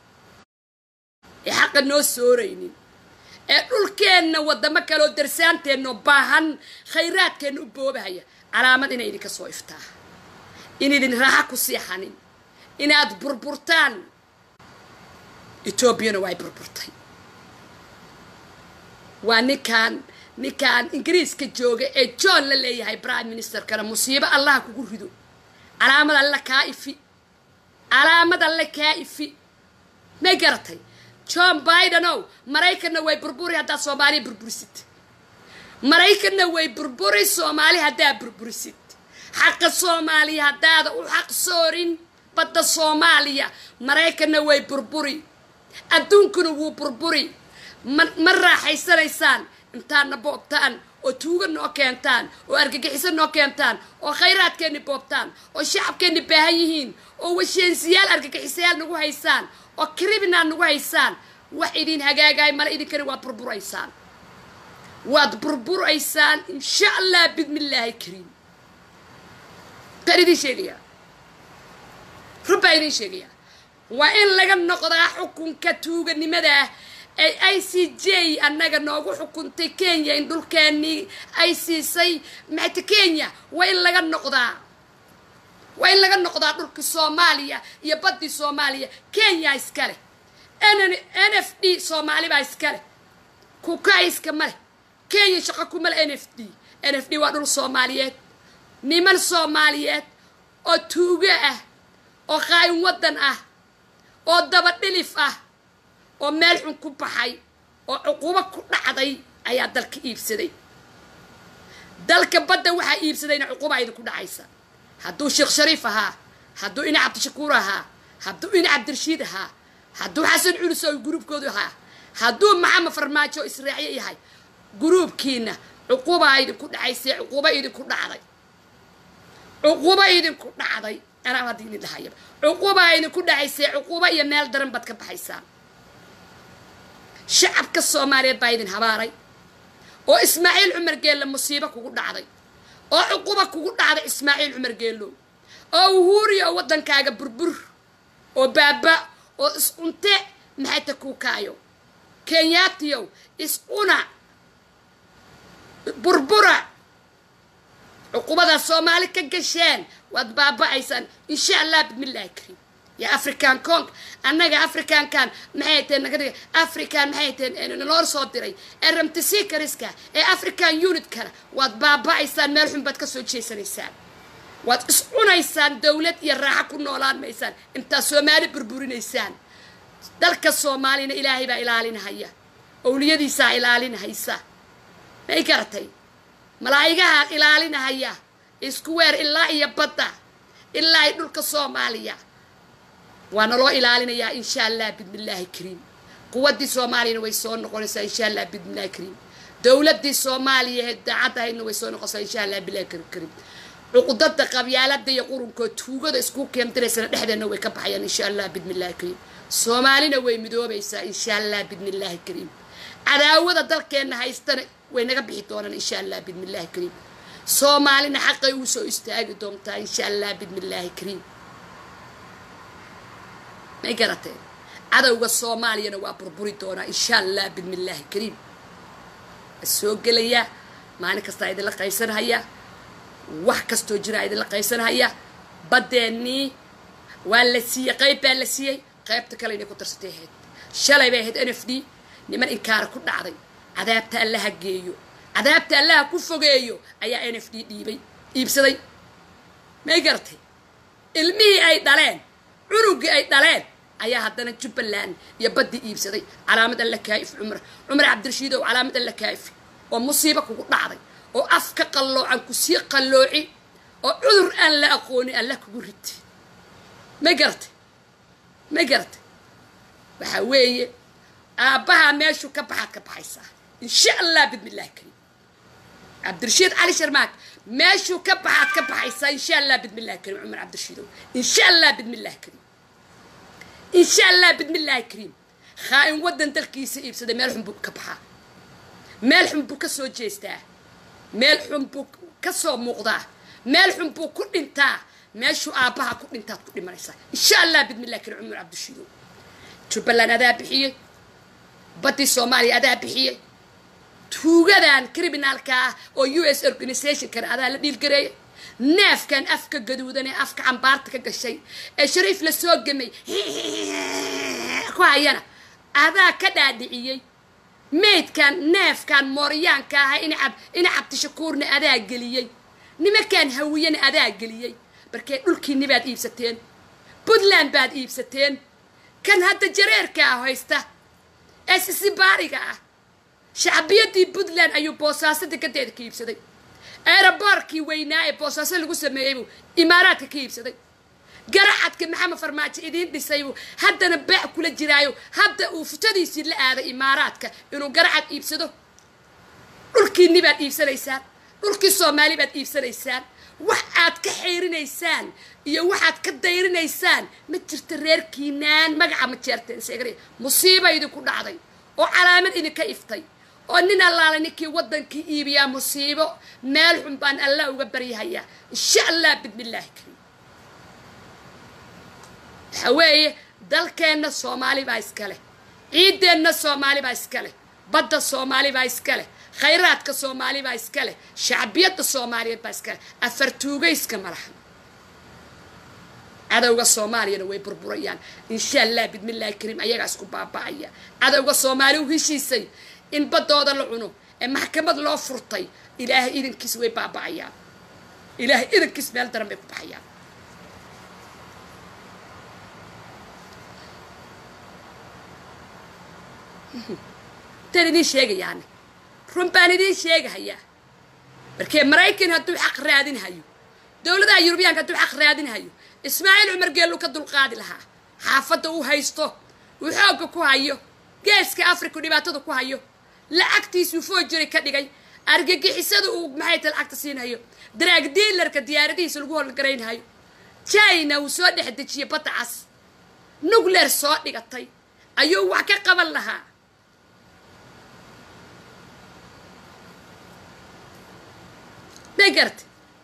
ee xaqa noo sooraynin ee dhulkeenna waddamo kaleoo darsaanteenno baahan khayraadkeenna u boobahaya calaamad inay idinka soo iftaa inaydin raaxa ku siixanin inaad burburtaan etoobiyana waa ay burburtay waa ninkaan ninkaan ingiriiska jooga ee john la leeyahay prime ministerkana musiibo allaha kugu rido calaamad alle kaa ifi calaamad alle kaa ifi may garatay john bidenow maraykanna way burburi haddaad soomaaliya burburisid maraykanna way burburi soomaali haddaad burburisid xaqa soomaaliya haddaada u xaq soorin badda soomaaliya maraykanna way burburi adduunkuna wuu burburi ma ma raaxaysanaysaan intaadna boobtaan oo tuuga noo keentaan oo argagixiso noo keentaan oo khayraadkeenni boobtaan oo shacabkeenni baahan yihiin oo washeensiyaal argagixisayaal nagu haysaan oo criminal nagu haysaan wax idin hagaagaay male idinkani waad burburaysaan waad burburaysaan insha allah bidmillaahi kariim kaan idin sheegayaa rub baa idin sheegayaa waa in laga noqdaa xukunka tuuganimada ah ee i c j annaga noogu xukuntay kenya in dhulkeennii ay siisay maxta kenya waa in laga noqdaa waa in laga noqdaa dhulkii soomaaliya iyo baddii soomaaliya kenya iskale n f d soomaali baa iskale kukaa iska maleh kenya shaqo kumale n f d n f d waa dhul soomaaliyeed niman soomaaliyeed oo tuugo ah oo qaayin waddan ah oo dabadhilif ah oo meel xun ku baxay oo cuqubo ku dhacday ayaa dalka iibsaday dalka badda waxaa iibsadayna cuquba idinku dhacaysa hadduu sheekh shariif ahaa hadduu ina cabdishakuur ahaa hadduu ina cabdirashiid ahaa hadduu xasan culus oo gruubkoodu ahaa hadduu maxamed farmaajo israaciye yahay gruubkiina cuqubaa idinku dhacaysee cuquba idinku dhacday cuquba idinku dhacday anaa hadda idin dhahayaba cuqubaa idinku dhacaysee cuquba iyo meel daran baad ka baxaysaan shacabka soomaaliyeed baa idin habaaray oo ismaaciil cumar geelle musiibo kugu dhacday oo cuquba kugu dhacday ismaaciil cumar geellow oo uhuuriya oo waddankaaga burbur oo baaba oo is-cunte maxayta kuu kaayo kenyaatiyow is-cuna burbura cuqubadaas soomaali ka gasheen waad baaba-aysaan insha allah bismillaahi kariim yaa african cong annaga africankan maxay tahen naga dhiga african maxay tahen naloo soo diray ee ramtisiikariska ee african unitkana waad baaba-aysaan meel xun baad ka soo jeesanaysaan waad is cunaysaan dawlad iyo raaxo ku noolaan maysaan intaad soomaali burburinaysaan dalka soomaalina ilaahay baa ilaalinahaya owliyadiisaa ilaalinahaysa may garatay malaa'igahaa ilaalinahaya isku weer ilaa iyo badda ilaa ay dhulka soomaaliya waa naloo ilaalinayaa insha allah bidmillaahi kariim quwaddii soomaaliyana way soo noqonaysaa insha allah bidmillahi kariim dowladdii soomaaliya ee daacadahayna way soo noqonaysaa insha allah billahi kariim cuqudada qabyaalada iyo qurunkood tuugada isku keentiraysana dhexdeena way ka baxayaan insha allah bidmillahi kariim soomaalina way midoobaysaa insha allah bidmillaahi kariim cadaawada dalkeenna haystana way naga bixi doonaan insha allah bidmillaahi kariim soomaalina xaqay ugu soo istaagi doontaa insha allah bidmillaahi kariim may garateen cadowga soomaaliyana waa burburi doonaa insha allah bidmillaahi kariim waa soo gelayaa maalin kastaa idinla qaysanhaya wax kastoo jiraa idinla qaysanhaya badeennii waa la siiyey qayb baa la siiyey qaybta kale inay ku darsatay ahayd shalay bay ahayd n f d niman inkaara ku dhacday cadaabta allaha geeyo cadaabta allaha ku fogeeyo ayaa n f d dhiibay iibsaday may garatay ilmihii ay dhaleen cunugii ay dhaleen ayaa haddana jubbaland iyo baddii iibsaday calaamad alla kaa'if cumar cumar cabdirashiidow calaamad alla kaa'if oo musiibo kugu dhacday oo afka qalloocan ku sii qallooci oo cudur aan la aqoonin alla kugu riti may garatay ma garatay waxaa weeye aabbahaa meeshuu ka baxaad ka baxaysaa insha allah bidmillahi karim cabdirashiid cali sharmaak meeshuu ka baxaad ka baxaysaa insha allah bidmillahi karim cumar cabdirashiidow insha allah bidmillahi karim insha allah bidmillahi karim khaa-in waddan dalkiisa iibsaday meel xun buu ka baxaa meel xun buu ka soo jeestaa meel xun buu ka soo muuqdaa meel xun buu ku dhintaa meeshuu aabbaha ku dhintaad ku dhimanaysaa insha allah bidmillahi karim cumar cabdirashiidow jubbaland adaa bixiyey baddii soomaaliya adaa bixiyey tuugadan criminalka ah oo u s organizationkan adaa la dhiilgareeyay neefkan afka gaduudan ee afka cambaarta ka gashay ee shariif la soo gemay ku hayana adaa ka dhaadhiciyey maydkan neefkan mooryaanka ah inacab ina cabdishakuurna adaa geliyey nimankan hawiyana adaa geliyey markee dhulkiinni baad iibsateen puntland baad iibsateen kan hadda jareerka ah haysta ee sisibaariga ah shacbiyadii puntland ayuu boosaaso degadeeda ka iibsaday eeraboorkii weynaa ee boosaaso lagu sameeyey buu imaaraadka ka iibsaday garacadka maxamed farmaajo idiin dhisaybuu haddana baac kula jiraayo hadda uu futadiisii la aaday imaaraadka inuu garacad iibsado dhulkiinni baad iibsanaysaan dhulkii soomaali baad iibsanaysaan wax aad ka xeyrinaysaan iyo waxaad ka dayrinaysaan ma jirta reerkiinaan magaca ma jeerteen seegre musiiba idinku dhacday oo calaamad idinka iftay oo nin allaala ninkii waddankii iibiyaa musiibo meel xun baan allah uga baryahayaa insha allah bidmillaahi karim waxa weeye dalkeenna soomaali baa iskale ciideenna soomaali baa iskale badda soomaali baa iskale khayraadka soomaali baa iskale shacbiyadda soomaaliyeed baa iskale afartuugayska malaha cadowga soomaaliyana way burburayaan insha allah bidmillaahi kariim ayagaa isku baaba'aya cadowga soomaali u heshiisay in baddooda la cuno ee maxkamad loo furtay ilaahay idankiis way baaba'ayaan ilaahay idankiis meel daran bay ku baxayaan tan idiin sheegayaani run baan idiin sheegahayaa markee maraykan hadduu xaq raadinhayo dowladaha yurubiyaanka hadduu xaq raadinhayo ismaaciil cumar geellu ka dulqaadi lahaa xaafadda uu haysto uu xoogga ku hayo geeska africa dhibaatada ku hayo lacagtiisuu foojiri ka dhigay argagixisada uu maxay ta lacagta siinhayo daraag diilarka diyaaradihiisa lagu howlgaraynhayo china uu soo dhex dejiyey badda cas nugleer soo dhigatay ayuu wax ka qaban lahaa may garta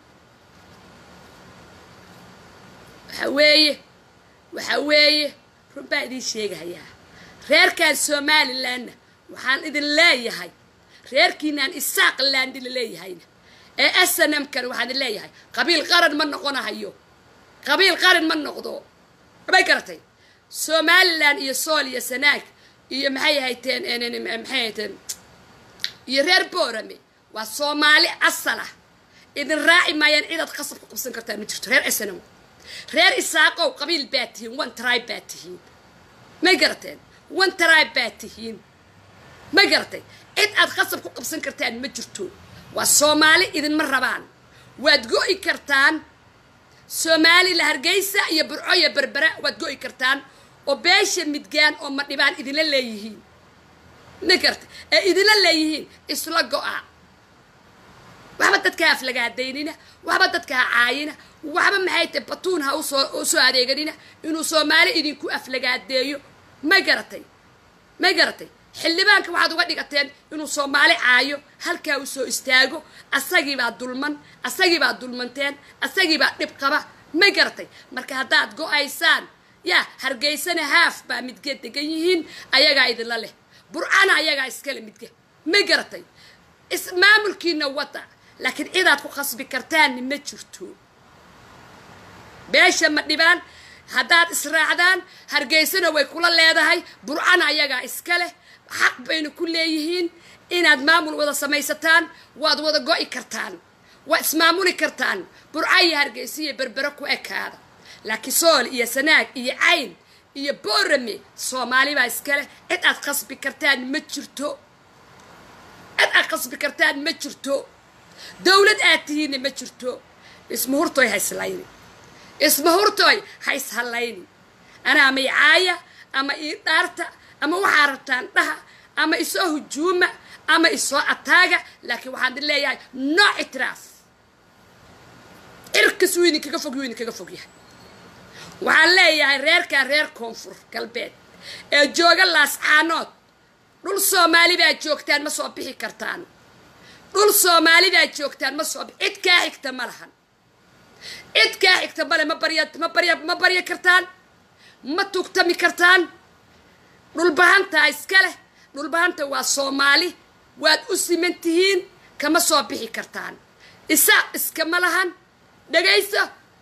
waxa weeye waxa weeye run baan idiin sheegahayaa reerkan somalilandna waxaan idin leeyahay reerkiinaan isaaq landi la leeyahayna ee snmkana waxaan idin leeyahay qabiil qaran ma noqonahayo qabiil qaran ma noqdo may garatay somaliland iyo sool iyo sanaag iyo maxay hayteen maxay hayteen iyo reer boorame waa soomaali asal ah idin raaci maayaan cidaad qasab ku qabsan kartaan ma jirto reer snm reer isaaqow qabiil baa tihiin one tribe baa tihiin may garateen one tribe baa tihiin ma garatay cid aad qasab ku qabsan kartaan ma jirto waa soomaali idinma rabaan waad go'i kartaan soomaali la hargeysa iyo burco iyo berbera waad go'i kartaan oo beesha midgaan oo madhibaan idinla leeyihiin ma garatay ee idinla leeyihiin isla go'a waxba dadka ha aflagaadaynina waxba dadka ha caayina waxba maxay tahay batuun ha usoo usoo adeeganina inuu soomaali idinku aflagaadeeyo ma garatay ma garatay xildhibaanka waxaad uga dhigateen inuu soomaali caayo halkaa uu soo istaago asagiibaa dulman asagiibaa dulmanteen asagiibaa dhib qaba ma garatay marka haddaad go-aysaan yaa hargeysana haaf baa midgeed degan yihiin ayagaa idinla leh burcana ayagaa iskale midge ma garatay ismaamulkiina wada laakiin cidaad ku khasbi kartaanni ma jirto beesha ma dhibaan haddaad israacdaan hargeysana way kula leedahay burcana ayagaa iska leh xaq bayna ku leeyihiin inaad maamul wada samaysataan waad wada go'i kartaan waad ismaamuli kartaan burca iyo hargeysa iyo berbero ku ekaada laakiin sool iyo sanaag iyo cayn iyo boorame soomaali baa iska leh cid aad khasbi kartaan ma jirto cid aad khasbi kartaan ma jirto dowlad aad tihiinna ma jirto ismahurtoy ha islayni ismahurtoy ha ishallayni anaa maycaaya ama ii dhaarta ama waxaa rabtaan dhaha ama isoo hujuuma ama isoo ataaga laakiin waxaan idin leeyahay no ictiraaf cirkas wuu idinkaga fog wuu idinkaga fog yahay waxaan leeyahay reerkan reer koonfur galbeed ee jooga laascaanood dhul soomaali baad joogtaan ma soo bixi kartaan dhul soomaali baad joogtaan ma soo bixi cid kaa xigta ma lahan cid kaa xigta male ma barya ma barya ma barya kartaan ma tugtami kartaan dhulbahantaa iska leh dhulbahanta waa soomaali waad u siman tihiin kama soo bixi kartaan isaaq iskama lahan dhagayso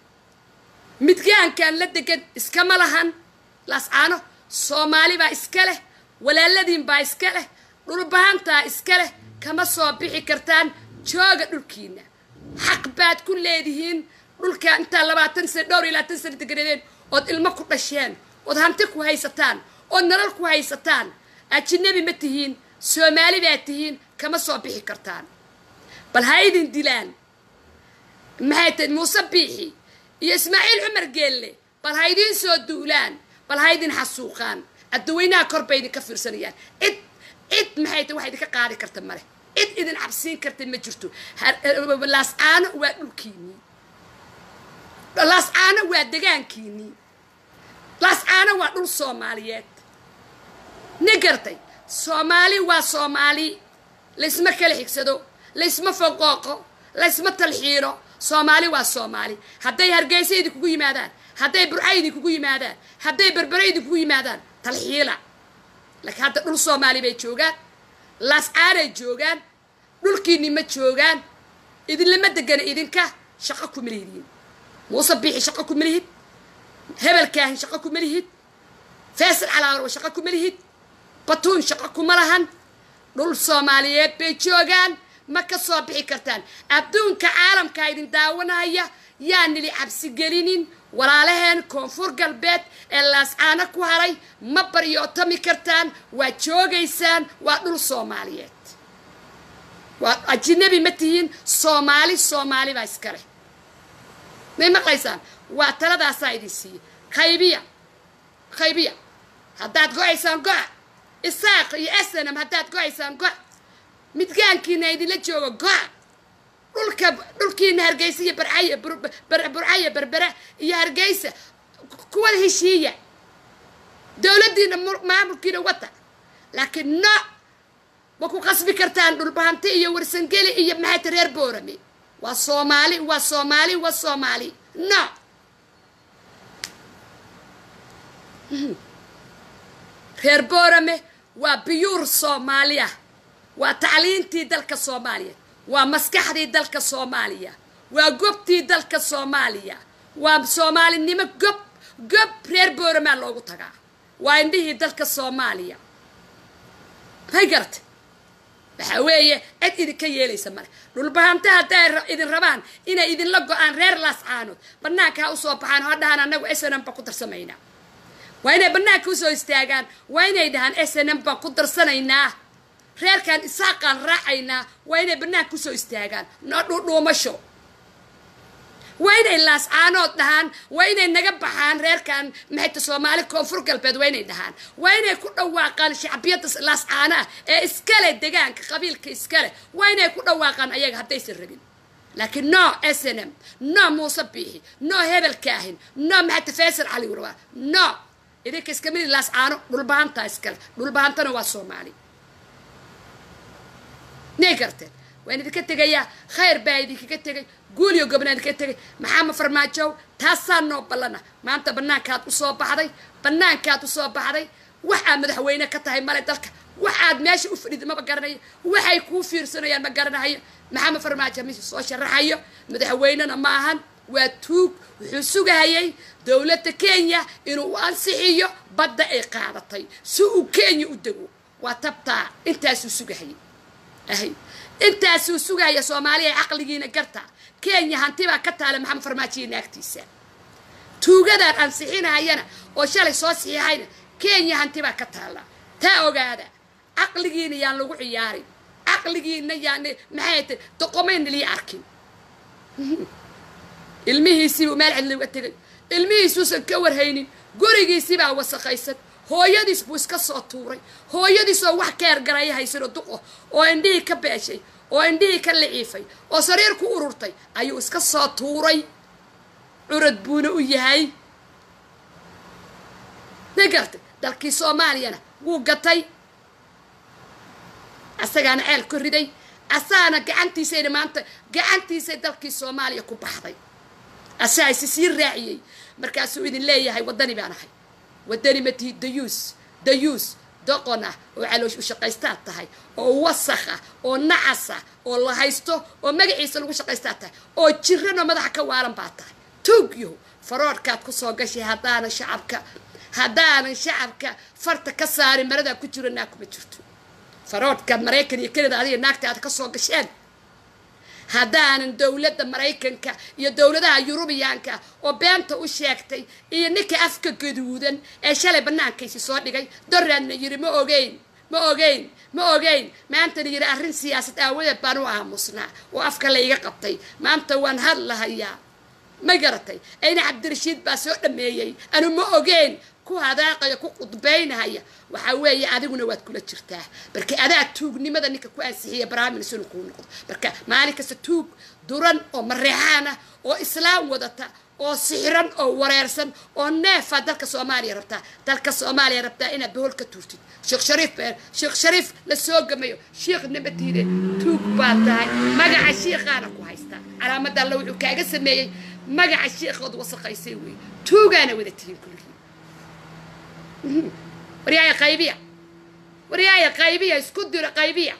midgaankan la degan iskama lahan laascaano soomaali baa iska leh walaaladiin baa iska leh dhulbahantaa iska leh kama soo bixi kartaan jooga dhulkiina xaq baad ku leedihiin dhulkaa intaa labaatan sano dhowr iyo labaatan sano deganadeen ood ilmo ku dhasheen ood hanti ku haysataan ood nolol ku haysataan ajinabi ma tihiin soomaali baad tihiin kama soo bixi kartaan bal ha idin dilaan maxay tahay muuse biixi iyo ismaaciil cumar geelle bal ha idiin soo duulaan bal ha idin xasuuqaan adaweynaha kor bay idinka fiirsanayaan cid cid maxay tahay wax idinka qaadi karta male cid idin cabsiin karta ma jirto laascaano waa dhulkiinii laascaano waa degaankiinii laascaano waa dhul soomaaliyeed ni gartay soomaali waa soomaali laysma kala xigsado laysma foqooqo laysma talxiiro soomaali waa soomaali hadday hargeysa idinkugu yimaadaan hadday burca idinkugu yimaadaan hadday berbere idinkugu yimaadaan talxiila laakiin hadda dhul soomaali bay joogaan laascaanay joogaan dhulkiinni ma joogaan idinlama degana idinka shaqo kuma lihidin muuse biixi shaqo kuma lihid hebelkaahin shaqo kuma lihid faysal calaawarwa shaqo kuma lihid batuun shaqo kuma lahan dhul soomaaliyeed bay joogaan ma ka soo bixi kartaan adduunka caalamkaa idin daawanaya yaa nili cabsi gelinin walaalaheen koonfur galbeed ee laascaano ku haray ma baryootami kartaan waa joogaysaan waa dhul soomaaliyeed waa ajinabi ma tihiin soomaali soomaali baa iska leh may maqlaysaan waa taladaasaa idin siiya qaybiya qaybiya haddaad go-aysaan go-a isaaq iyo snm haddaad go-aysaan go-a midgaankiina idinla joogo go-a dhulka dhulkiina hargeysa iyo barcaya burcaya berbera iyo hargeysa kuwada heshiiya dowladdiina maamulkiina wata laakiin no ma ku qasbi kartaan dhulbahanti iyo warsangeli iyo maxayta reer boorame waa soomaali waa soomaali waa soomaali no reer boorame waa biyuur soomaaliya waa tacliintii dalka soomaaliya waa maskaxdii dalka soomaaliya waa gobtii dalka soomaaliya waa soomaalinimo gob gob reer booramaa loogu tagaa waa indhihii dalka soomaaliya may garata waxaa weeye cid idinka yeelaysa male dhulbahanta hadday idin rabaan inay idinla go-aan reer laascaanood bannaanka ha usoo baxaan ha dhahaan annagu snm baan ku darsamaynaa waa inay bannaanka usoo istaagaan waa inay dhahaan snm baan ku darsanaynaa reerkan isaaqaan raacaynaa waa inay bannaanka usoo istaagaan no dhuudhuumasho waa inay laascaanood dhahaan waa inay naga baxaan reerkan maxayta soomaali koonfur galbeed waa inay dhahaan waa inay ku dhawaaqaan shacbiyadda laascaanaha ee iskale degaanka qabiilka iskale waa inay ku dhawaaqaan ayaga haddaysan rabin laakiin no s n m no muuse biixi no hebelkaahin no maxayta faysal cali warwaa no idinka iska midi laascaano dhulbahantaa iskale dhulbahantana waa soomaali nay garteen waan idinka tegayaa khayr baa idinkaga tegay guuliyo gobnaa idinkaga tegay maxaama farmaajow taasaa noo ballana maanta bannaankaad usoo baxday bannaankaad usoo baxday waxaad madaxweyne ka tahay male dalka waxaad meesha u fadhida maba garanayo waxay kuu fiirsanayaan ma garanahayo maxaama farmaajo mise soo sharaxayo madaxweynena ma ahan waa tuug wuxuu sugahayay dowladda kenya inuu u ansixiyo badda ay qaadatay si uu kenya u dego waa tabtaa intaasuu sugahayay ahay intaasuu sugahaya soomaaliya caqligiina garta kenya hantibaa ka taala maxamed farmaajiyo naagtiisa tuugadaan ansixinahayana oo shalay soo saxiixayna kenya hantibaa ka taalla taa ogaada caqligiina yaan lagu ciyaarin caqligiina yaan maxay tay doqomayna lii arkin ilmihiisiibuu meel cidli uga tegay ilmihiisuusan ka warhaynin gurigiisibaa wasaqaysan hooyadiis buu iska soo tuuray hooyadiisoo wax ka ergaraya haysano duqo oo indhihii ka beeshay oo indhihii ka liciifay oo sariir ku ururtay ayuu iska soo tuuray curad buuna u yahay ma gartay dalkii soomaaliyana wuu gatay asagaana ceel ka riday asaana gacantiisayna maanta gacantiisay dalkii soomaaliya ku baxday asaa isi sii raaciyey markaasuu idin leeyahay waddani baan ahay waddani ma tihi dayuus dayuus doqon ah oo caloosh u shaqaystaad tahay oo wasakh ah oo nacas ah oo la haysto oo magaciisa lagu shaqaystaad tahay oo jiranoo madaxa ka waalan baa tahay tuugyahu faroodhkaad ku soo gashay haddaanan shacabka haddaanan shacabka farta ka saarin maradaa ku jiro naag kuma jirto faroodhkaad maraykan iyo kanada adiga naagta aad ka soo gasheen haddaanan dowladda maraykanka iyo dowladaha yurubiyaanka oo beenta u sheegtay iyo ninka afka gaduudan ee shalay bannaankaysi soo dhigay doraadna yiri ma ogeyn ma ogeyn ma ogeyn maantana yiri arrin siyaasad aawadeed baan u aamusnaa oo afka la iga qabtay maanta waan hadlahayaa ma garatay ayna cabdirashiid baa soo dhameeyey anu ma ogeyn ku hadaaqaya ku qudbaynahaya waxaa weeye adiguna waad kula jirtaa marka adaa tuugnimada ninka ku ansixiya baraamin sunu kuu noqdo marka maalin kasta tuug duran oo mareexaan ah oo islaam wadata oo sixiran oo wareersan oo neefaa dalka soomaaliya rabtaa dalka soomaaliya rabtaa inaad bohol ka tuurtid sheekh shariif sheekh shariif la soo gamayo sheekh nabatiide tuug baa tahay magaca shiikhaana ku haystaa calaamada alla wuxuu kaaga sameeyey magaca shiikhood wasaqaysay wey tuugaana wada tihiin kulligiin waryaaya qaybiya waryaaya qaybiya isku diro qaybiya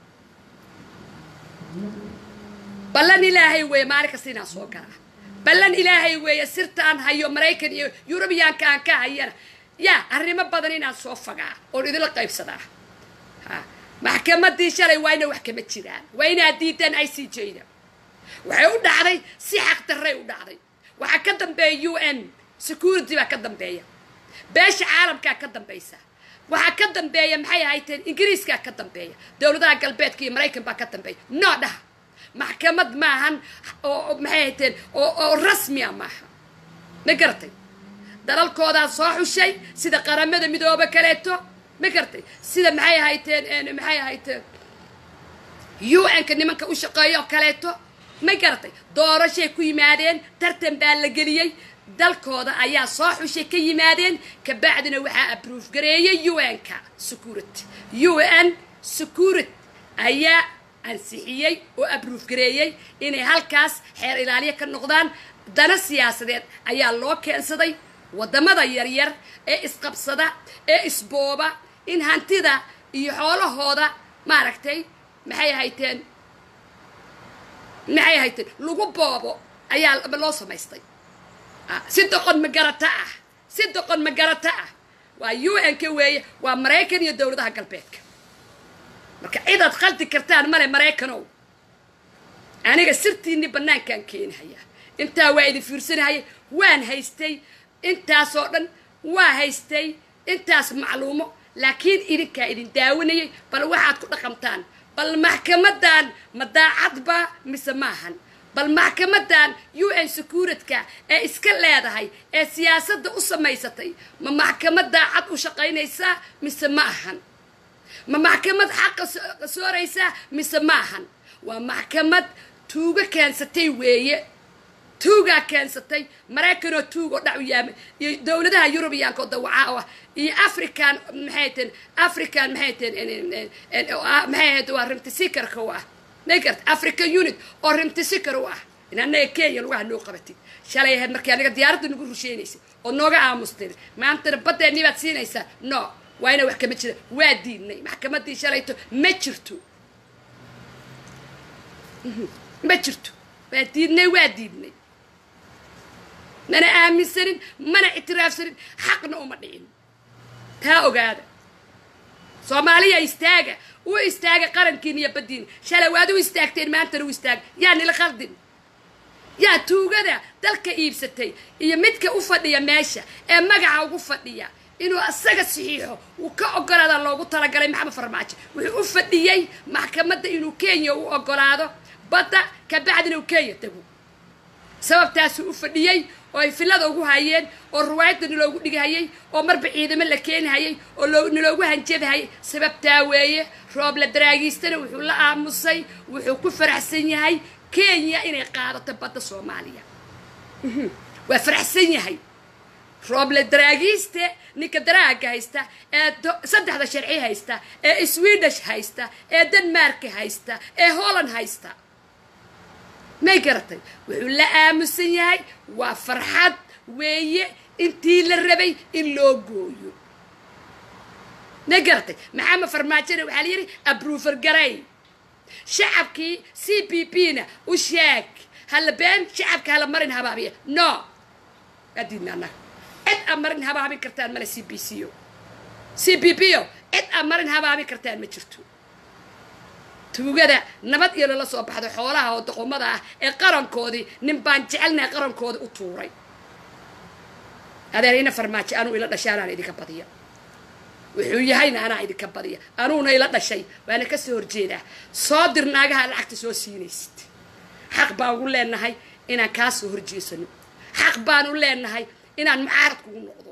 ballan ilaahay weeye maalin kasta inaan soo galaa ballan ilaahay weeye sirtaan hayo maraykan iyo yurubiyaanka aan ka hayana yaa arrimo badan inaan soo fagaa oon idinla qaybsadaa ha maxkamadii shalay waa ina wax kama jiraan waa inaad diidaan i c j da waxay u dhacday si xaq darray u dhacday waxaa ka dambeeya u n security baa ka dambeeya beesha caalamkaa ka dambaysa waxaa ka dambeeya maxay ahayteen ingiriiskaa ka dambeeya dowladaha galbeedka iyo maraykan baa ka dambeeya noo dhaha maxkamad maahan oo maxay ahayteen oo oo rasmiya maaha ma garatay dalalkoodaa soo xushay sida qaramada midoobe kaleeto ma garatay sida maxay ahayteen maxay ahayteen u n-ka nimanka u shaqeeya oo kaleeto ma garatay doorashay ku yimaadeen tartan baa la geliyey dalkooda ayaa soo xushay ka yimaadeen kabacdina waxaa abroof gareeyay u n-ka security u n security ayaa ansixiyey oo abroof gareeyey inay halkaas xeer ilaaliya ka noqdaan dana siyaasadeed ayaa loo keensaday waddamada yaryar ee isqabsada ee isbooba in hantida iyo xoolahooda maaragtay maxay ahayteen maxay ahayteen lagu boobo ayaa loo samaystay si doqon magarata ah si doqon magarata ah waa u n ka weeye waa maraykan iyo dowladaha galbeedka marka cidaad khaldi kartaan male maraykanow aniga sirtiinni bannaankaan keenahayaa intaa waa idin fiirsanahaya waan haystay intaasoo dhan waa haystay intaas macluumo laakiin idinkaa idin daawanayay bal waxaad ku dhaqantaan bal maxkamadan ma daacadba mise maahan bal maxkamadan u n secuuritka ee iska leedahay ee siyaasadda u samaysatay ma maxkamad daacad u shaqaynaysaa mise ma ahan ma maxkamad xaqa sooraysaa mise ma ahan waa maxkamad tuugo keensatay weeye tuugaa keensatay maraykanoo tuugoo dhac u yaama iyo dowladaha yurubiyaanka oo dawacaa oo ah iyo african maxay teen african maxay teen maxay ahayd waa rimtisikarka u ah magart african unit oo rimtisikar u ah in annaga kenya lugaha noo qabatid shalay ahayd markii anaga diyaaradda nagu rusheynaysa oo nooga aamusteen maantana badeennii baad siinaysaa no waa ina wax kama jira waa diidnay maxkamadii shalayto ma jirto ma jirto waa diidnay waa diidnay mana aaminsanin mana ictiraafsanin xaqna uma dhicin taa ogaada soomaaliya istaaga u istaaga qarankiin iyo baddiin shalay waad u istaagteen maantana u istaaga yaa nila khaldin yaa tuugada dalka iibsatay iyo midka u fadhiya meesha ee magaca ugu fadhiya inuu asaga saxiixo uu ka ogolaada loogu talagalay maxamed farmaajo wuxuu u fadhiyey maxkamadda inuu kenya u ogolaado badda kabacdina uu kenya tago sababtaasuu u fadhiyey oo ay fillada ugu hayeen oo riwaayadda naloogu dhigahayey oo marba ciidamo la keenihayey oo loo naloogu hanjabahayay sababtaa weeye rooble daraagiistana wuxuu la aamusay wuxuu ku faraxsan yahay kenya inay qaadato badda soomaaliya Mhm. waa faraxsan yahay rooble daraagiiste ninka daraaga haysta ee do- saddexda sharci haysta ee swedish haysta ee denmark haysta ee holland haysta may garatay wuxuu la aamusan yahay waa farxad weeye intii la rabay in loo gooyo may garatay maxamed farmaajona waxaa la yidhi abrufer garay shacabkii c p p na u sheeg hala been shacabka hala marin habaabiya no adiidna annaga cid aad marin habaabin kartaan male c b c o c p p o cid aad marin habaabin kartaan ma jirto tuugada nabad iyo lala soo baxdo xoolaha oo doqomada ah ee qarankoodii nin baan jecelnahay qarankoodii u tuuray adeer ina farmaajo anuu ila dhashay anaan idinka badiya wuxuu yahayna anaa idinka badiya anuuna ila dhashay waana ka soo horjeedaa soo dir naagaha lacagta soo siinaysid xaq baan ugu leenahay inaan kaa soo horjeesano xaq baan u leenahay inaan mucaarad kugu noqdo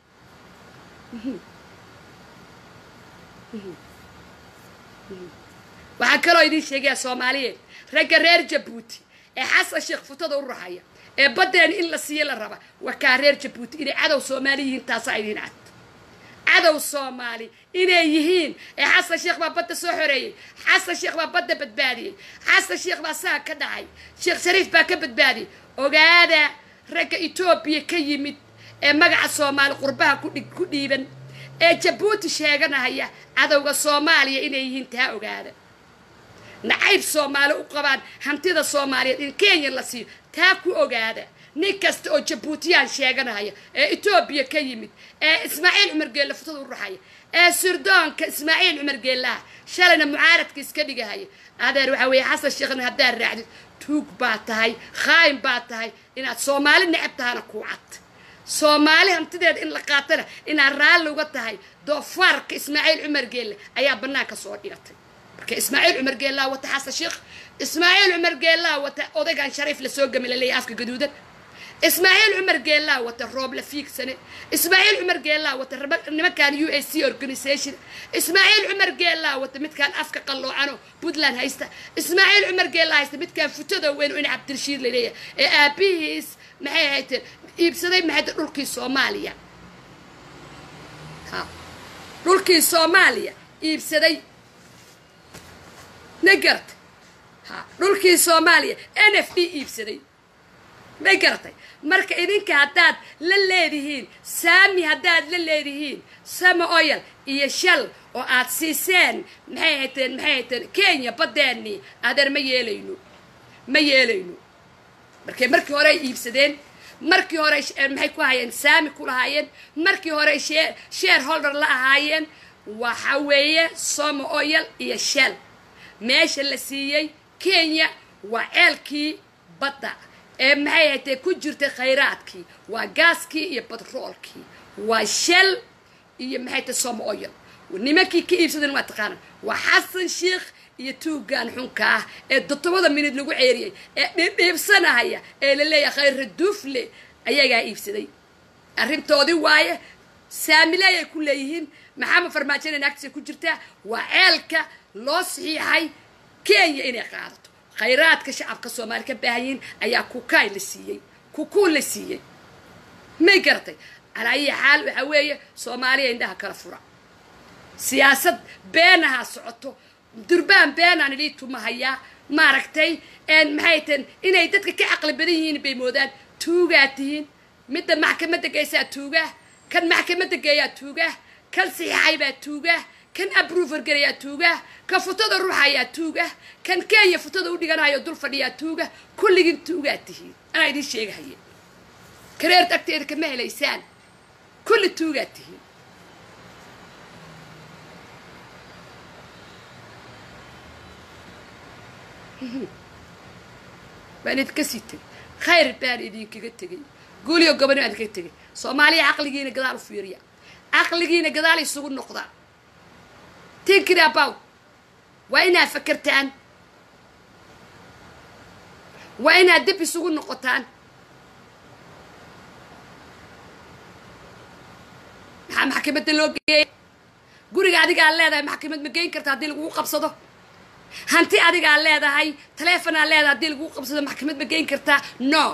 waxaan kaloo idiin sheegayaa soomaaliyeed ragga reer jabuuti ee xasan sheekh futada u raxaya ee baddeena in la siiyo la raba waa kaa reer jabuuti inay cadow soomaali yihiin taasaa idiin cad cadow soomaali inay yihiin ee xasan sheekh baa badda soo xoreeyey xasan sheekh baa badda badbaadiyey xasan sheekh baa saa ka dhacay sheekh shariif baa ka badbaadiyey ogaada ragga etoobiya ka yimid ee magaca soomaali qurbaha ku dhig ku dhiiban ee jabuuti sheeganahaya cadowga soomaaliya inay yihiin taa ogaada nacayb soomaali u qabaan hantida soomaaliyeed in kenya la siiyo taa ku ogaada nin kasta oo jabuutiyaan sheeganahaya ee etoobiya ka yimid ee ismaaciil cumar geelle futada u raxaya ee sirdoonka ismaaciil cumar geellaha shalayna mucaaradka iska dhigahaya adeer waxaa weeye xasan sheekhna haddaad raacdid tuug baa tahay khaayin baa tahay inaad soomaali necab tahana kuu cad soomaali hantideeda in la qaatana inaad raalli uga tahay doofaarka ismaaciil cumar geelle ayaa bannaanka soo dhigatay marka ismaaciil cumar geellaa wata xasan sheekh ismaaciil cumar geellaa wata odaygan shariif lasoo gami laleeyahay afka gaduudan ismaaciil cumar geellaa wata roob la fiigsane ismaaciil cumar geellaa wata raba- nimankan u a c organisation ismaaciil cumar geellaa wata midkaan afka qalloocano puntland haysta ismaaciil cumar geellaa haysta midkaan futada weyn oo in cabdirashiid laleeyahay ee aabihiis maxay hayteen iibsaday maxay tahay dhulkii soomaaliya ha dhulkii soomaaliya iibsaday ma garatay ha dhulkii soomaaliya n f d iibsaday may garatay marka idinka haddaad la leedihiin saami haddaad la leedihiin sama oyal iyo shal oo aad siiseen maxay hayteen maxay hayteen kenya baddeennii adeer ma yeelayno ma yeelayno markay markii hore ay iibsadeen markii hore sh- eh, maxay ku hayeen saami ku lahaayeen markii hore share shareholder la ahaayeen waxa weeye somo oyal iyo shell meesha la siiyey kenya waa ceelkii badda ee maxay haytee ku jirtay khayraadkii waa gaaskii iyo batroolkii waa shell iyo maxay tahay somo oyal nimankii ka iibsadan waa taqaana waa xasan sheikh iyo tuugaan xunka ah ee toddobada minid lagu ceeriyey ee dhiibdhiibsanahaya ee la leeyahay khayra duufle ayagaa iibsaday arrintoodii waaye saamileey ay ku leeyihiin maxamed farmaajona naagtiisa ku jirtaa waa ceelka loo saxiixay kenya inay qaadato khayraadka shacabka soomaali ka baahan yihiin ayaa kukaay la siiyey kukuu la siiyey may garatay calaa ayi xaal waxaa weeye soomaaliya indhaha kala fura siyaasad beenahaa socoto durbaan beenaan idii tumahayaa maaragtay maxay tahen inay dadka ka caqli badan yihiin bay moodaan tuugaa tihiin midda maxkamadda geysaa tuugaa kan maxkamadda geeyaa tuugaa kan saxiixay baa tuugaa kan abruver garayaa tuugaa kan futada ruuxayaa tuuga kan kenya futada u dhiganayo dul fadhiyaa tuuga kulligin tuugaa tihiin anaa idiin sheegahaya kareerta agteeda kama helaysaan kulli tuugaa tihiin baan idinka sii tegay khayr baan idinkaga tegay guuliyo goboni baan idinkaga tegay soomaaliya caqligiina gadaal u fiiriya caqligiina gadaal isugu noqdaa thinking about waa inaad fakertaan waa inaad dib isugu noqotaan maxaa maxkamadda loo geeyay guriga adigaa leedahay maxkamad ma geyn karta haddii lagugu qabsado hanti adigaa leedahay taleefonaa leedahay haddii lagugu qabsado maxkamad ma geyn kartaa no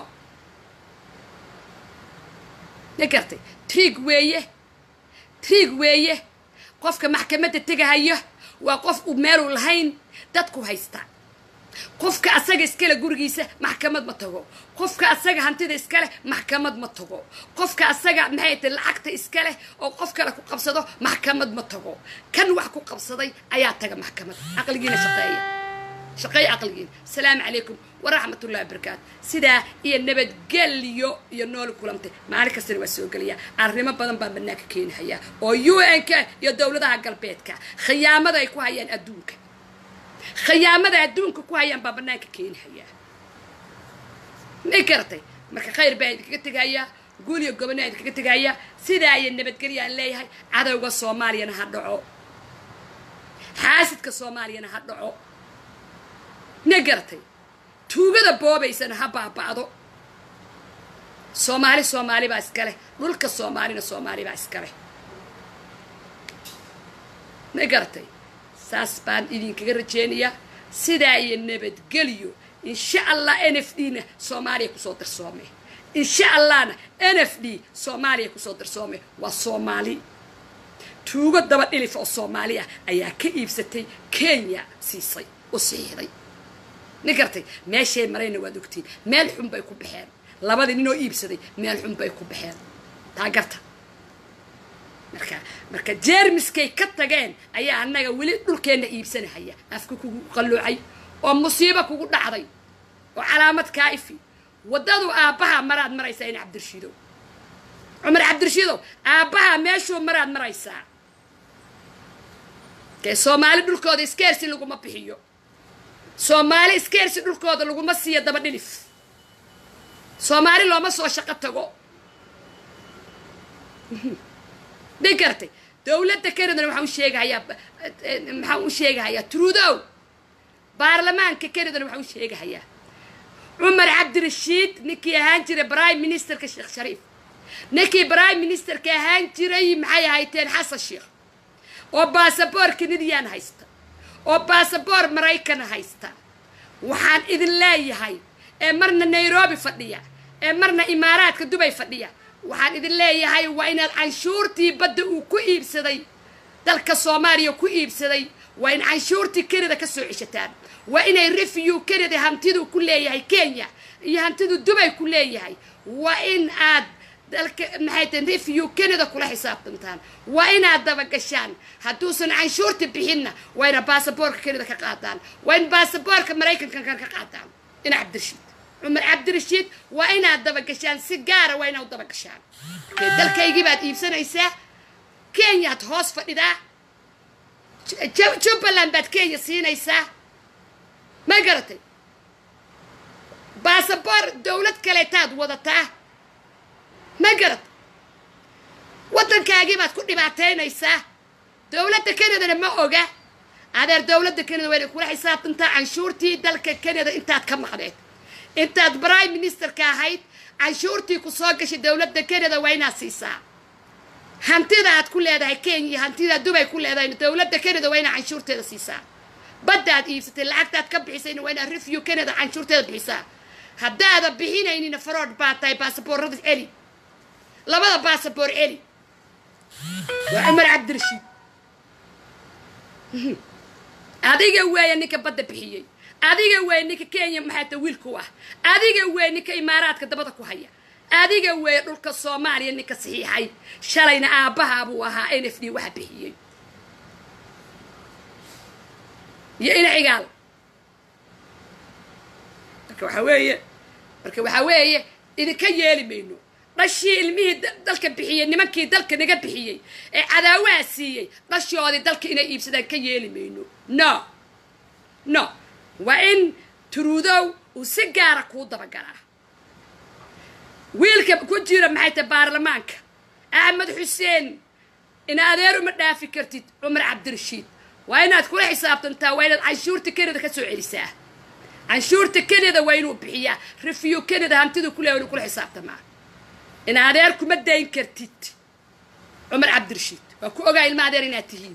ma gartay triig weeye triig weeye qofka maxkamadda tegahayo waa qof uu meeluu lahayn dadku haysta qofka asaga iskale gurigiisa maxkamad ma tago qofka asaga hantida iskale maxkamad ma tago qofka asaga maxay tahay lacagta iskale oo qof kale ku qabsado maxkamad ma tago kan wax ku qabsaday ayaa taga maxkamad caqligiina shaqeeya shaqeeya caqligiina asalaamu calaykum waraxmatullahi wabarakaatu sidaa iyo nabadgelyo iyo nool kulantay maalin kastana waa soo gelaya arrimo badan baa banaanka keenahaya oo u n k iyo dowladaha galbeedka khiyaamada ay ku hayaan adduunka khiyaamada adduunka ku hayaan baa banaanka keenahayaa may garatay marka khayr baa idinkaga tegayaa guul iyo gobonaa idinkaga tegayaa sidaa iyo nabadgelya aan leeyahay cadowga soomaaliyana ha dhaco xaasidka soomaaliyana ha dhaco may garatay tuugada boobaysana ha baaba'do soomaali soomaali baa iskaleh dhulka soomaalina soomaali baa iskaleh may garatay saas baan idinkaga rajeynayaa sidaa iyo nabadgelyo insha allah n f d na soomaaliya kusoo darsoome insha allahna n f d soomaaliya kusoo darsoome waa soomaali tuugo daba dhilif oo soomaali ah ayaa ka iibsatay kenya siisay u siixday ma gartay meeshay marayna waad ogtiin meel xun bay ku baxeen labadii ninoo iibsaday meel xun bay ku baxeen taa garta marka marka jeermiskay ka tageen ayaa annaga weli dhulkeenna iibsanahaya afka kugu qalloocay oo musiibo kugu dhacday oo calaamad kaa ifi waddadu aabbaha maraad maraysaa in cabdirashiidow cumar cabdirashiidow aabbaha meeshuu maraad maraysaa dee soomaali dhulkooda iskeersi laguma bixiyo soomaali iskeersi dhulkooda laguma siiyo daba dhilif soomaali looma soo shaqo tago may gartay dowladda canadana waxaan u sheegahayaa maxaan u sheegahayaa trudow baarlamaanka canadana waxaan u sheegahayaa cumar cabdirashiid ninkii ahaan jiray prime ministerka sheekh shariif ninkii prime ministerka ahaan jiray maxay ahayteen xasan sheekh oo baasaboor canadian haysta oo baasaboor maraykana haysta waxaan idin leeyahay ee marna nairobi fadhiya ee marna imaaraadka dubay fadhiya waxaan idin leeyahay waa inaad canshuurtii badda uu ku iibsaday dalka soomaaliya ku iibsaday waa in canshuurtii canada ka soo ceshataan waa inay refiw canada hantiduu ku leeyahay kenya iyo hantidu dubay ku leeyahay waa in aad dalka maxay tahay refiw canada kula xisaabtantaan waa inaad dabagashaan hadduusan canshuurta bixinna waa inaad baasaboorka canada ka qaadaan waa in baasaboorka maraykanka ka qaadaan ina cabdirashiid cumar cabdirashiid waa inaad dabagashaan si gaara waa inaad u dabagashaan markee dalkaygii baad iibsanaysaa kenyaad hoos fadhidaa jubbaland baad kenya siinaysaa ma garatay baasaboor dowlad kaleetaad wadataa ma garat waddankaagii baad ku dhibaataynaysaa dowladda canadana ma oga adeer dowladda canada waa inay kula xisaabtantaa canshuurtii dalka canada intaad ka maqdeed intaad prime ministerka ahayd canshuurtii ku soo gashay dowladda canada waa inaad siisaa hantida aad ku leedahay kenya hantida dubay ku leedahay dowladda canada waa inaad canshuurteeda siisaa baddaad iibsatay lacagtaad ka bixisayna waa inaad refiw canada canshuurteeda bixisaa haddaada bixinaynina farood baa tahay baasaboorada celi labada baasaboor celi waa cumar cabdirashiid adiga weeye ninka badda bixiyey adiga weeye ninka kenya maxaata wiilku ah adiga weeye ninka imaaraadka dabada ku haya adiga weeye dhulka soomaaliya ninka saxiixay shalayna aabbaha buu ahaa n f d waxa bixiyey iyo ina cigaal marka waxaa weeye marka waxaa weeye idinka yeeli mayno dhashii ilmihii dalka bixiyey nimankii dalka naga bixiyey ee cadaawaha siiyey dhashoodii dalka inay iibsadaan ka yeeli mayno no no waa in turuudow uu si gaara kuu dabagalaa wiilka ku jira maxay tahay baarlamaanka axmed xuseen ina adeer uma dhaafi kartid cumar cabdirashiid waa inaad kula xisaabtantaa waa inaad canshuurta canada ka soo celisaa canshuurta canada waa inuu bixiyaa refiw canada hantidu ku leeya inuu kula xisaabtamaa in adeer kuma dayn kartid cumar cabdirashiid waa ku ogaa ilma adeer inaad tihiin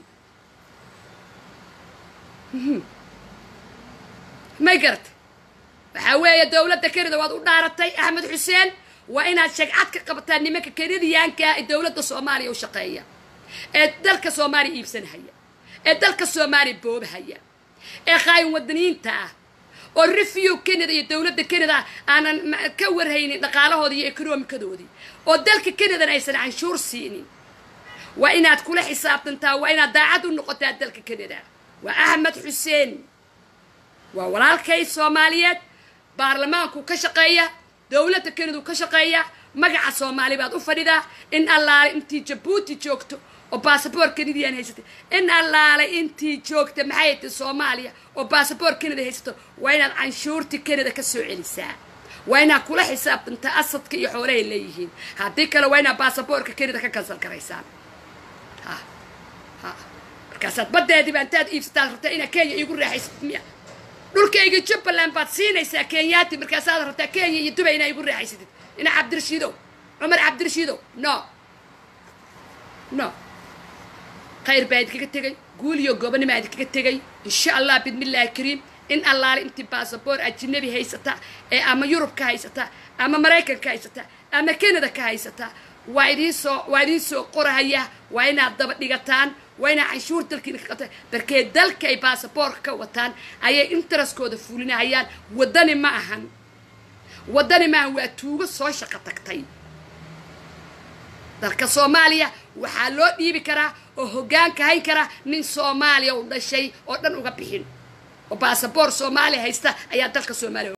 may garatay waxaa weeye dowladda kanada waad u dhaaratay axmed xuseen waa inaad shagcad ka qabataa nimanka kanadiyaanka ee dowladda soomaaliya u shaqeeya ee dalka soomaaliya iibsanhaya ee dalka soomaaliya boobahaya ee qaayin wadaniyiinta ah oo refiw canada iyo dowladda canada aanan ka warhaynin dhaqaalahoodii iyo ekonomikadoodii oo dalka canadana aysan canshuur siinin waa inaad kula xisaabtantaa waa inaad daacad u noqotaa dalka canada waa axmed xuseen waa walaalkay soomaaliyeed baarlamaanku ka shaqeeya dowladda canadu ka shaqeeya magaca soomaali baad u fadhidaa in allaale intii jabuuti joogto oo basaboor canadian haysatay in allaale intii joogta maxay tahay soomaaliya oo basaboor canada haysato waa inaad canshuurtii canada ka soo celisaa waa inaad kula xisaabtantaa asadka iyo xoolahay leeyihiin haddii kale waa inaad basaboorka canada ka kansal garaysaan ha ha markaasaad baddeediiba intaad iibsataad rabtaa inaad kenya iigu raaxaysat miya dhulkayga jubbaland baad siinaysaa kenyaati markaasaad rabtaa kenya iyo dubay inaa igu raaxaysatid ina cabdirashiidow cumar cabdirashiidow no no khayr baa idinkaga tegay guul iyo gobonimaa idinkaga tegay insha allah bidmillaahi kariim in allaale intii basaboor ajinabi haysata ee ama yurub ka haysata ama maraykan ka haysata ama canada ka haysata waa idiinsoo waa idiin soo qorahaya waa inaad daba dhigataan waa inaad canshuur dalkiina ka qabtaan barkee dalka ay basaboorka ka wataan ayay intereskooda fulinahayaan waddani ma ahan waddani ma ahan waa tuugo soo shaqo tagtay dalka soomaaliya waxaa loo dhiibi karaa oo hoggaanka hayn kara nin soomaaliya u dhashay oo dhan uga bixin oo basaboor soomaaliya haysta ayaa dalka soomaaliya